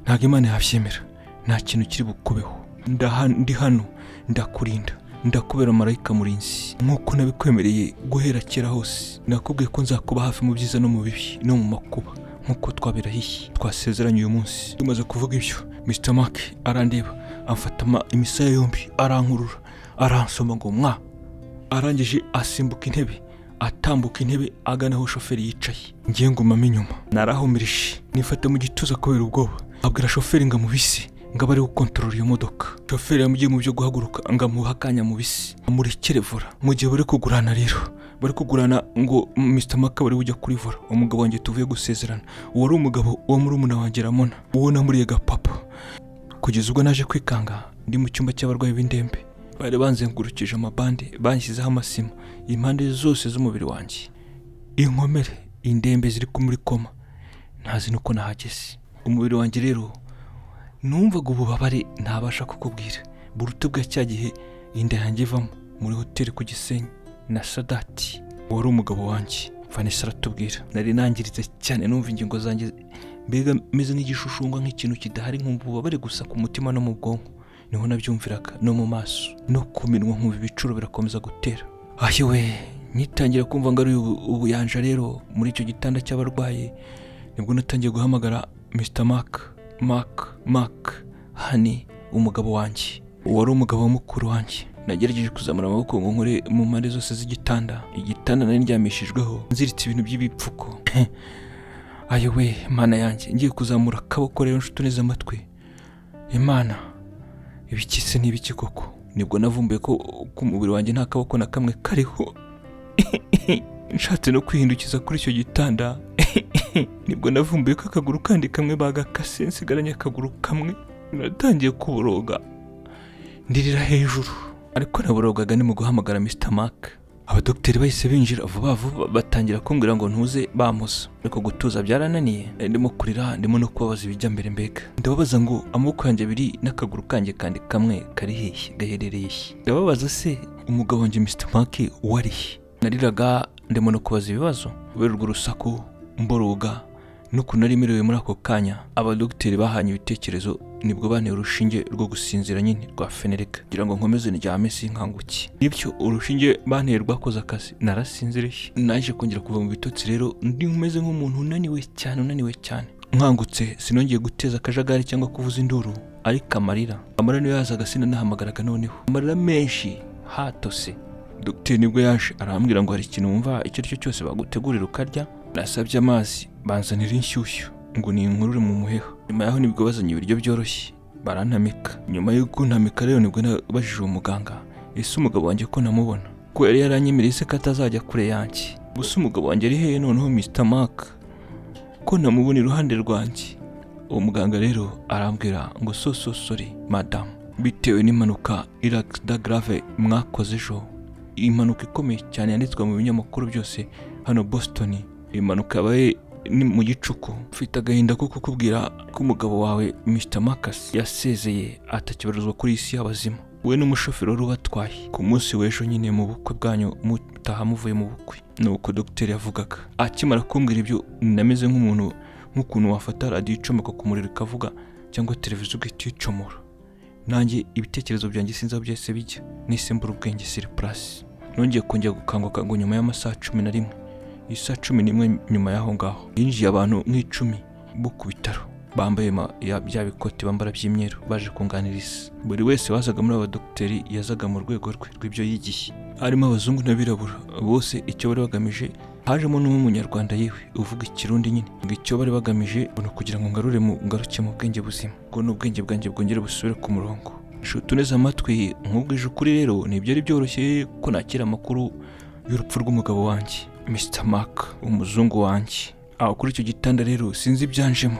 [SPEAKER 1] ntabwo imana yabyemera nta kintu kiri bukubeho Ndaha- ndi hano ndakurinda ndakubera marayika murinzi nk'uko nabikwemereye guhera kera hose nakubwiye ko nzakuba hafi mu byiza no mu bibi no mu makuba nk'uko twabirahiye twasezeranye uyu munsi tumaze kuvuga ibyo Mr Mark arandeba amfata ama- imisaya yombi arankurura aransoma ngo mwa arangije asimbuka intebe atambuka intebe agana aho shoferi yicaye ngiye ngumamo inyuma narahumirije nifata mu gituza kubera ubwoba abwira shoferi ngo amubise ngo abe ari gukontorora iyo modoka shoferi yamugiye mu byo guhaguruka ngo amuhe akanya amubise amurekere vora mu gihe bari kugurana rero bari kugurana ngo Mr Maka bari bujya kuri vora umugabo wanjye tuvuye gusezerana uwo ari umugabo wo muri umuna wanjye Ramona uwo namuriye gapapa kugeza ubwo naje kwikanga ndi mu cyumba cy'abarwayi b'indembe bari banzengurukije amabande banshyizeho amasima impande zose z'umubiri wanjye inkomere indembe ziri ku muri koma ntazi nuko nahageze umubiri wanjye rero numvaga ububabare ntabasha kukubwira burutu bwa cya gihe inda yanjye ivamo muri hoteli ku gisenyi na sadati wari umugabo wanjye vanessa aratubwira nari nangiritse cyane numva ingingo zanjye mbega meze nk'igishushungwa nk'ikintu kidahari nkumva ububabare gusa ku mutima no mu bwonko niho nabyumviraga no mu maso no ku minwa nkumva ibicuro birakomeza gutera ahiwe nyitangira kumva ngo ari ubu- ubuyanja rero muri icyo gitanda cy'abarwayi nibwo natangiye guhamagara mr mark mark mark hani umugabo wanjye wari umugabo wa mukuru wanjye nagerageje kuzamura amaboko ngo nkore mu mpande zose z'igitanda igitanda nari ndyamishijweho nziritse ibintu by'ibipfuko ayowe mana yanjye ngiye kuzamura akaboko rero nshuti neza amatwi imana ibiki se n'ibiki koko nibwo navumbuye ko ku mubiri wanjye nta kaboko na kamwe kariho nshatse no kwihindukiza kuri icyo gitanda nibwo navumbuye ko akaguru kandi kamwe bagakase nsigaranye akaguru kamwe natangiye kuboroga ndirira hejuru ariko naborogaga ni mu guhamagara Mr Mark abadogiteri bahise binjira vuba vuba batangira kumbwira ngo ntuze bamuza ariko gutuza byarananiye nari ndimo kurira ndimo no kubabaza ibijya mbere mbega ndababaza ngo amaboko yanjye abiri n'akaguru kanjye kandi kamwe kari hehe gaherereye he ndababaza se umugabo wanjye Mr Mark wari he nariraga ndimo no kubaza ibibazo kubera urwo rusaku mboroga n'ukuntu nari merewe muri ako kanya abadogiteri bahanye ibitekerezo nibwo banteye urushinge rwo gusinzira nyine rwa fenerika kugira ngo nkomeze ndyame sinkanguke bityo urushinge banteye rwakoze akazi narasinziriye naje kongera kuva mu bitotsi rero ndi umeze nk'umuntu unaniwe cyane unaniwe cyane nkangutse sinongeye guteza akajagari cyangwa kuvuza induru ariko amarira amarira niyo yazaga sinanahamagaraga noneho amarira menshi hatose dogiteri nibwo yaje arambwira ngo hari ikintu wumva icyo ari cyo cyose bagutegurira ukarya nasabye amazi banzanira inshyushyu ngo ni inkurure mu muheha nyuma yaho nibwo bazanye ibiryo byoroshye barantamika nyuma yo kuntamika rero nibwo nabajije uwo muganga ese umugabo wanjye ko namubona ko yari yaranyemereye se ko atazajya kure yanjye gusa umugabo wanjye ari hehe noneho Mr Mark ko namubona iruhande rwanjye uwo muganga rero arambwira ngo so so sorry madamu bitewe n'impanuka iragida grave mwakoze ejo impanuka ikomeye cyane yanditswe mu binyamakuru byose hano Boston impanuka yabaye ni mu gicuku mfite agahinda ko kukubwira ko umugabo wawe Mr Marcus yasezeye atakibarizwa kuri iyi si y'abazima we n'umushoferi wari ubatwaye ku munsi w'ejo nyine mu bukwe bwanyu mutaha muvuye mu bukwe ni uko dogiteri yavugaga akimara kumbwira ibyo nameze nk'umuntu nk'ukuntu wafata radiyo icomeka ku muriro ikavuga cyangwa televiziyo ugahita uyicomora nanjye ibitekerezo byanjye sinzi aho byahise bijya nisimbura ubwenge siri purasi nongeye kongera gukanguka ngo nyuma y'amasaha cumi na rimwe isa cumi n'imwe nyuma y'aho ngaho yinjiye abantu nk'icumi bo ku bitaro bambaye ma- ya- bya bikoti bambara by'imyeru baje kunganiriza buri wese wazaga muri aba badogiteri yazaga mu rwego rwe rw'ibyo yigiye harimo abazungu n'abirabura bose icyo bari bagamije hajemo n'umunyarwanda yewe uvuga ikirundi nyine ngo icyo bari bagamije ni ukugira ngo ngarure mu ngaruke mu bwenge buzima ngo n'ubwenge bwanjye bwongere busubire ku murongo nshuti neza amatwi nkubwije ukuri rero ntibyari byoroshye ko nakira amakuru y'urupfu rw'umugabo wanjye Mr Mark umuzungu wanjye aho kuri icyo gitanda rero sinzi ibyanjemo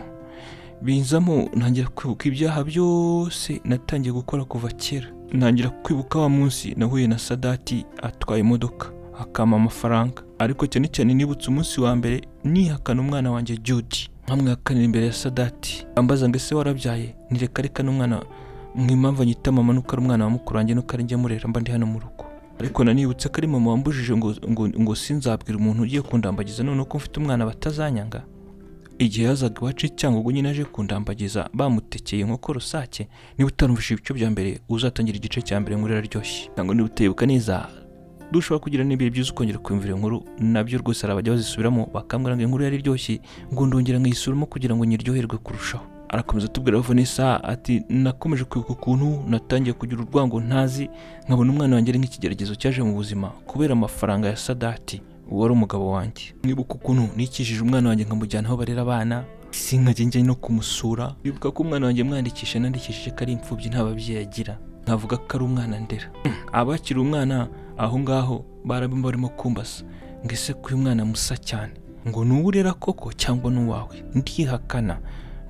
[SPEAKER 1] binzamo ntangira kwibuka ibyaha byose natangiye gukora kuva kera ntangira kwibuka wa munsi nahuye na sadati atwaye imodoka akampa amafaranga ariko cyane cyane nibutse umunsi wa mbere nihakana umwana wanjye Judy nkamwihakanira imbere ya sadati ambaza ngo ese warabyaye nireka reka n'umwana mwimpamvu anyita mama nuko ari umwana wa mukuru wanjye nuko ari njye murera mba ndi hano mu rugo ariko nanibutse ko ari mama wambujije ngo, ngo, ngo sinzabwira umuntu ugiye kundambagiza none ko mfite umwana batazanyanga igihe yazaga iwacu icyangugu nyine aje kundambagiza bamutekeye inkoko rusake niba utarumvishe ibice bya mbere uzatangira igice cya mbere muri araryoshye ntabwo niba utayibuka neza dushobora kugira n'ibihe byiza ukongera kumvira inkuru nabyo rwose hari abajya bazisubiramo bakambwira ngo inkuru yari iryoshye ngo ndongera nkayisubiramo kugira ngo nyiryoherwe kurushaho arakomeza atubwira Vanessa ati nakomeje kwibuka ukuntu natangiye kugira urwango ntazi nkabona umwana wanjye ari nk'ikigeragezo cyaje mu buzima kubera amafaranga ya sadati wari umugabo wanjye nibuka ukuntu nikijije umwana wanjye nkamujyana aho barera abana sinkajya njya no kumusura bibuka ko umwana wanjye mwandikisha nandikishije ko ari imfubyi nta babyeyi agira nkavuga ko ari umwana ndera abakiri umwana aho ngaho barabimba barimo kumbasa ngo ese ko uyu mwana musa cyane ngo ni urera koko cyangwa n'uwawe ndihakana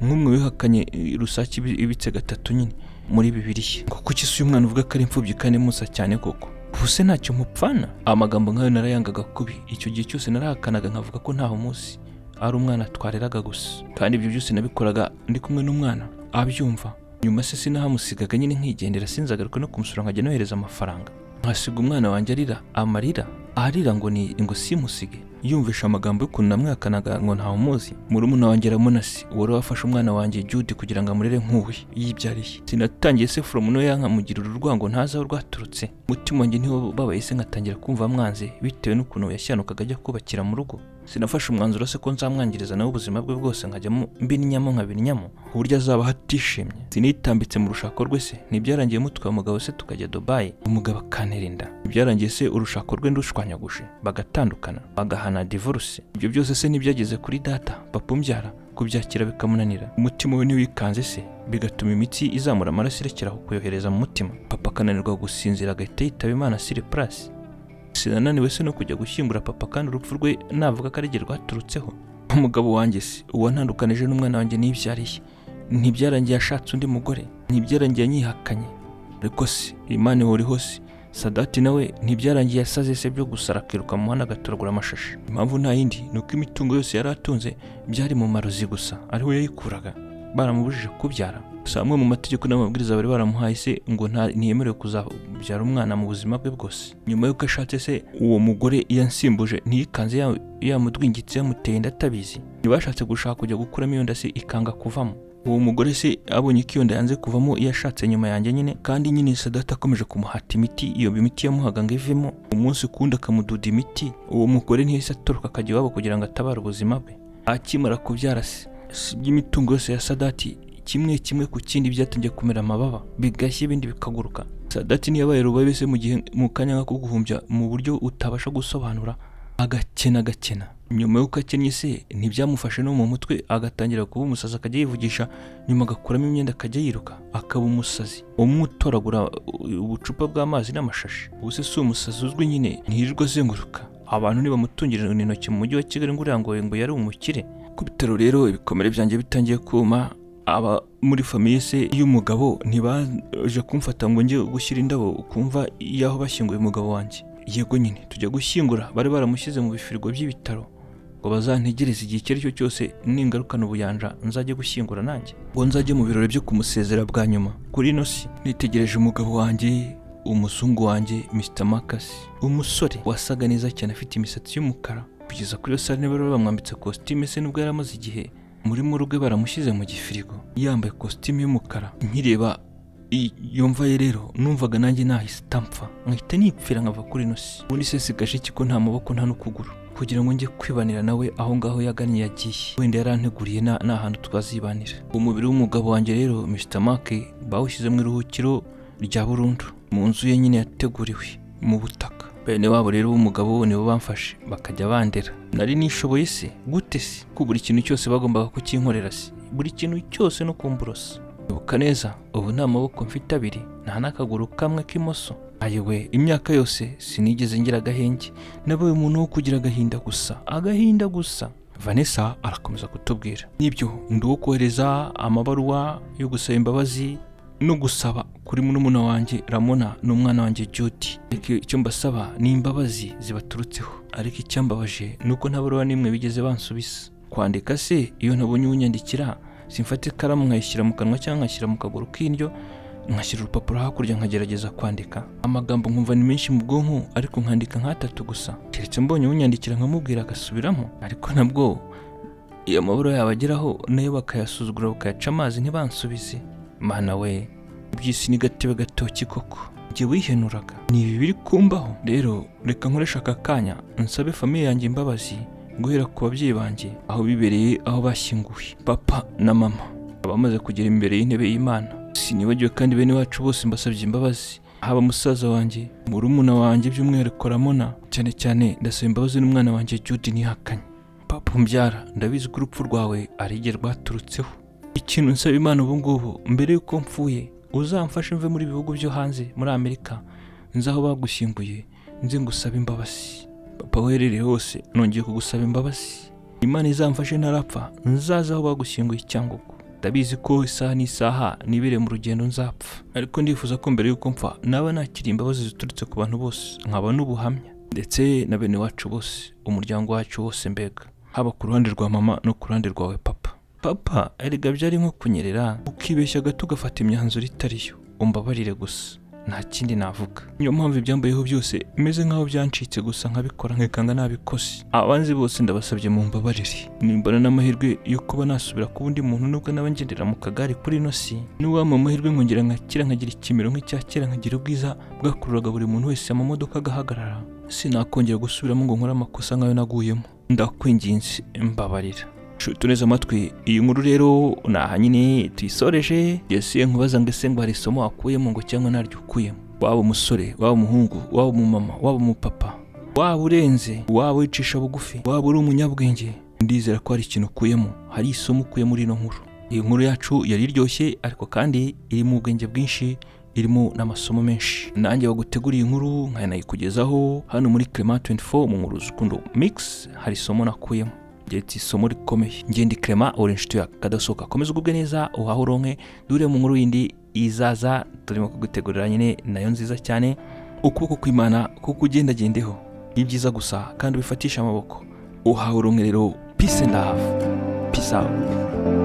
[SPEAKER 1] nk'umwe wihakanye eh, rusake ibi- ibitse gatatu nyine muri bibiri ye ngo kuki se uyu mwana uvuga ko ari imfubyi kandi musa cyane koko ubuse ntacyo mupfana amagambo nk'ayo narayangaga kubi icyo gihe cyose narahakanaga nkavuga ko ntaho munsi ari umwana twareraga gusa kandi ibyo byose nabikoraga ndi kumwe n'umwana abyumva nyuma se sinahamusigaga nyine nkigendera sinzagaruka no kumusura nkajya nohereza amafaranga nkasiga umwana wanjye arira amarira arira ngo ni ngo simusige yumvisha amagambo y'ukuntu namwakanaga ngo ntawumuzi murumuna wanjye aramunasi wari wafashe umwana wanjye Jude kugira ngo amurere nk'uwe yibyariye sinatangiye se foromu no yankamugira urwango ntazi aho rwaturutse umutima wanjye ntiwababaye se nkatangira kumva mwanze bitewe n'ukuntu yashyanukaga ajya kubakira mu rugo sinafashe umwanzuro se ko nzamwangiriza nawe ubuzima bwe bwose nkajyamo mbininyamo nkabininyamo ku buryo azaba hatishimye sinitambitse mu rushako rwe se ntibyarangiye mutwaye umugabo se tukajya dubayi umugabo akanerinda ntibyarangiye se urushako rwe ndushwanyaguje bagatandukana bagahana divorce ibyo byose se ntibyageze kuri data papa umbyara kubyakira bikamunanira umutima we ntiwikanze se bigatuma imitsi izamura amaraso irekeraho kuyohereza mu mutima papa akananirwa gusinzira agahita yitaba imana siri purasi sinananiwe se no kujya gushyingura papa kandi urupfu rwe navuga ko ari ryo rwaturutseho umugabo wanjye se uwantandukanije n'umwana wanjye nibyariye ntibyarangiye ashatse undi mugore ntibyarangiye anyihakanye ariko se imana ihora hose sadati nawe ntibyarangiye asaze se byo gusa arakiruka mu muhanda agatoragura amashashi impamvu nta yindi ni uko imitungo yose yari atunze byari mu marozi gusa ariwe yayikuraga baramubujije kubyara gusa amwe mu mategeko n'amabwiriza bari baramuhaye se ngo nta ntiyemerewe kuzabyara umwana mu buzima bwe bwose nyuma y'uko ashatse se uwo mugore yansimbuje ntiyikanze ya- yamudwingitse yamuteye ndatabizi ntibashatse gushaka kujya gukuramo iyo nda se ikanga kuvamo uwo mugore se abonye ko iyo nda yanze kuvamo yashatse nyuma yanjye nyine kandi nyine sadata akomeje kumuhata imiti iyo imiti yamuhaga ngo ivemo umunsi kundi akamududa imiti uwo mugore ntiyahise atoroka akajya iwabo kugira ngo atabare ubuzima bwe akimara kubyara se si iby'imitungo yose ya sadati kimwe kimwe ku kindi byatangiye kumera amababa bigashya ibindi bikaguruka sadati ntiyabaye rubabe se mu gihe mu kanya nk'ako guhumbya mu buryo utabasha gusobanura agakena agakena nyuma y'uko akennye se ntibyamufashe no mu mutwe agatangira kuba umusazi akajya yivugisha nyuma agakuramo imyenda akajya yiruka akaba umusazi umutoragura uh, ubucupa bw'amazi n'amashashi ubu se si umusazi uzwi nyine ntirirwa azenguruka abantu nibamutungira intoki mu mujyi wa kigali ngo urangoye ngo yari umukire ku bitaro rero ibikomere byanjye bitangiye kuma aba muri famiye se y'umugabo ntibaje kumfata ngo njye gushyira indabo ukumva y'aho bashyinguye umugabo wanjye yego nyine tujya gushyingura bari baramushyize mu bifirigo by'ibitaro ngo bazantegereze igihe icyo ari cyo cyose ningarukana ubuyanja nzajye gushyingura nanjye ngo nzajye mu birori byo kumusezera bwa nyuma kuri ino si nitegereje umugabo wanjye umuzungu wanjye Mr Makasi umusore wasaga neza cyane afite imisatsi y'umukara kugeza kuri iyo sare bari bamwambitse kositime se nubwo yari amaze igihe muri mu rugo baramushyize mu gifirigo yambaye kositimu y'umukara nkireba i- yumva ye rero numvaga nanjye nahise itamfa nkahita nipfira nkava kuri ino si ubundi se sigaje iki ko nta maboko nta n'ukuguru kugira ngo njye kwibanira nawe aho ngaho yagannye yagiye wenda yaranteguriye na- nta hantu twazibanira umubiri w'umugabo wanjye rero Mr Make bawushyize mu iruhukiro rya burundu mu nzu ye nyine yateguriwe mu butaka bene wabo rero b'umugabo we nibo bamfashe bakajya bandera nari nishoboye se gute se ko buri kintu cyose bagombaga kukinkorera se buri kintu cyose no kumburosa ibuka neza ubu nta maboko mfite abiri nta n'akaguru kamwe k'imoso ayewe imyaka yose sinigeze ngira agahenge nabaye umuntu wo kugira agahinda gusa agahinda gusa vanessa arakomeza kutubwira n'ibyo ndi uwo kohereza amabaruwa yo gusaba imbabazi no gusaba kuri murumuna wanjye ramona n'umwana wanjye jyoti ariko icyo mbasaba ni imbabazi zibaturutseho ariko icyambabaje ni uko nta baruwa n'imwe bigeze bansubiza kwandika se iyo ntabonye unyandikira simfata ikaramu nkayishyira mu kanwa cyangwa nkashyira mu kaguru k'indyo nkashyira urupapuro hakurya nkagerageza kwandika amagambo nkumva ni menshi mu bwonko ariko nkandika nk'atatu gusa keretse mbonye unyandikira nkamubwira agasubiramo ariko nabwo iyo amabara yabo ageraho nayo bakayasuzugura bakayaca amazi ntibansubize mana we iby'isi ni gatebe gatoki koko njye wihenuraga ni ibi biri kumbaho rero reka nkoresha aka kanya nsabe famiye yanjye imbabazi guhera ku babyeyi banjye aho bibereye aho bashyinguye papa na mama abamaze kugera imbere y'intebe y'imana sinibagiwe kandi bene wacu bose mbasabye imbabazi haba musaza wanjye murumuna wanjye by'umwihariko ramona cyane cyane ndasaba imbabazi n'umwana wanjye jude ntihakanye papa umbyara ndabizi ko urupfu rwawe ari igihe rwaturutseho ikintu nsaba imana ubu ngubu mbere y'uko mfuye uzamfashe mve muri bihugu byo hanze muri amerika nzi aho bagushyinguye nzi ngusaba imbabazi papa uherereye hose nongeye kugusaba imbabazi imana izamfashe ntarapfa nzaza aho bagushyinguye icyangugu ndabizi ko isaha n'isaha nibereye mu rugendo nzapfa ariko ndifuza ko mbere y'uko mpfa naba nakira imbabazi ziturutse ku bantu bose nkaba n'ubuhamya ndetse na bene wacu bose umuryango wacu wose mbega haba ku ruhande rwa mama no ku ruhande rwawe papa papa erega byari nko kunyerera ukibeshya gato ugafata imyanzuro itari yo umbabarire gusa nta kindi navuga niyo mpamvu ibyambayeho byose meze nk'aho byancitse gusa nkabikora nkikanga nabikose abanzi bose ndabasabye mu mbabarire nimbona n'amahirwe yo kuba nasubira kuba undi muntu nubwo naba ngendera mu kagari kuri ino si niwampa amahirwe nkongera nkakira nkagira ikimero nk'icya kera nkagira ubwiza bwakururaga buri muntu wese amamodoka agahagarara sinakongera gusubiramo ngo nkore amakosa nk'ayo naguyemo ndakwinginze mbabarira tuneze amatwi iyi nkuru rero ni aha nyine tuyisoreje yasiye nkubaza ngo ese ngo hari isomo wakuyemo ngo cyangwa ntaryo ukuyemo waba umusore waba umuhungu waba umumama waba umupapa waba urenze waba wicisha bugufi waba uri umunyabwenge ndizera ko hari ikintu ukuyemo hari isomo ukuye muri ino nkuru iyi nkuru yacu yari iryoshye ariko kandi irimo ubwenge bwinshi irimo n'amasomo menshi nanjye baguteguriye inkuru nkanayikugezaho hano muri clement 24 mu nkuru z'urukundo mix hari isomo nakuyemo reta isomo rikomeye ngende Clement uri inshuti yawe kadasohoka komeza ugubwe neza uhahe uronke dure mu nkuru yindi izaza turimo kugutegurira nyine nayo nziza cyane ukuboko kw'imana kuko ugendagendeho ni byiza gusa kandi ubifatisha amaboko uhahe uronke rero peace and love peace out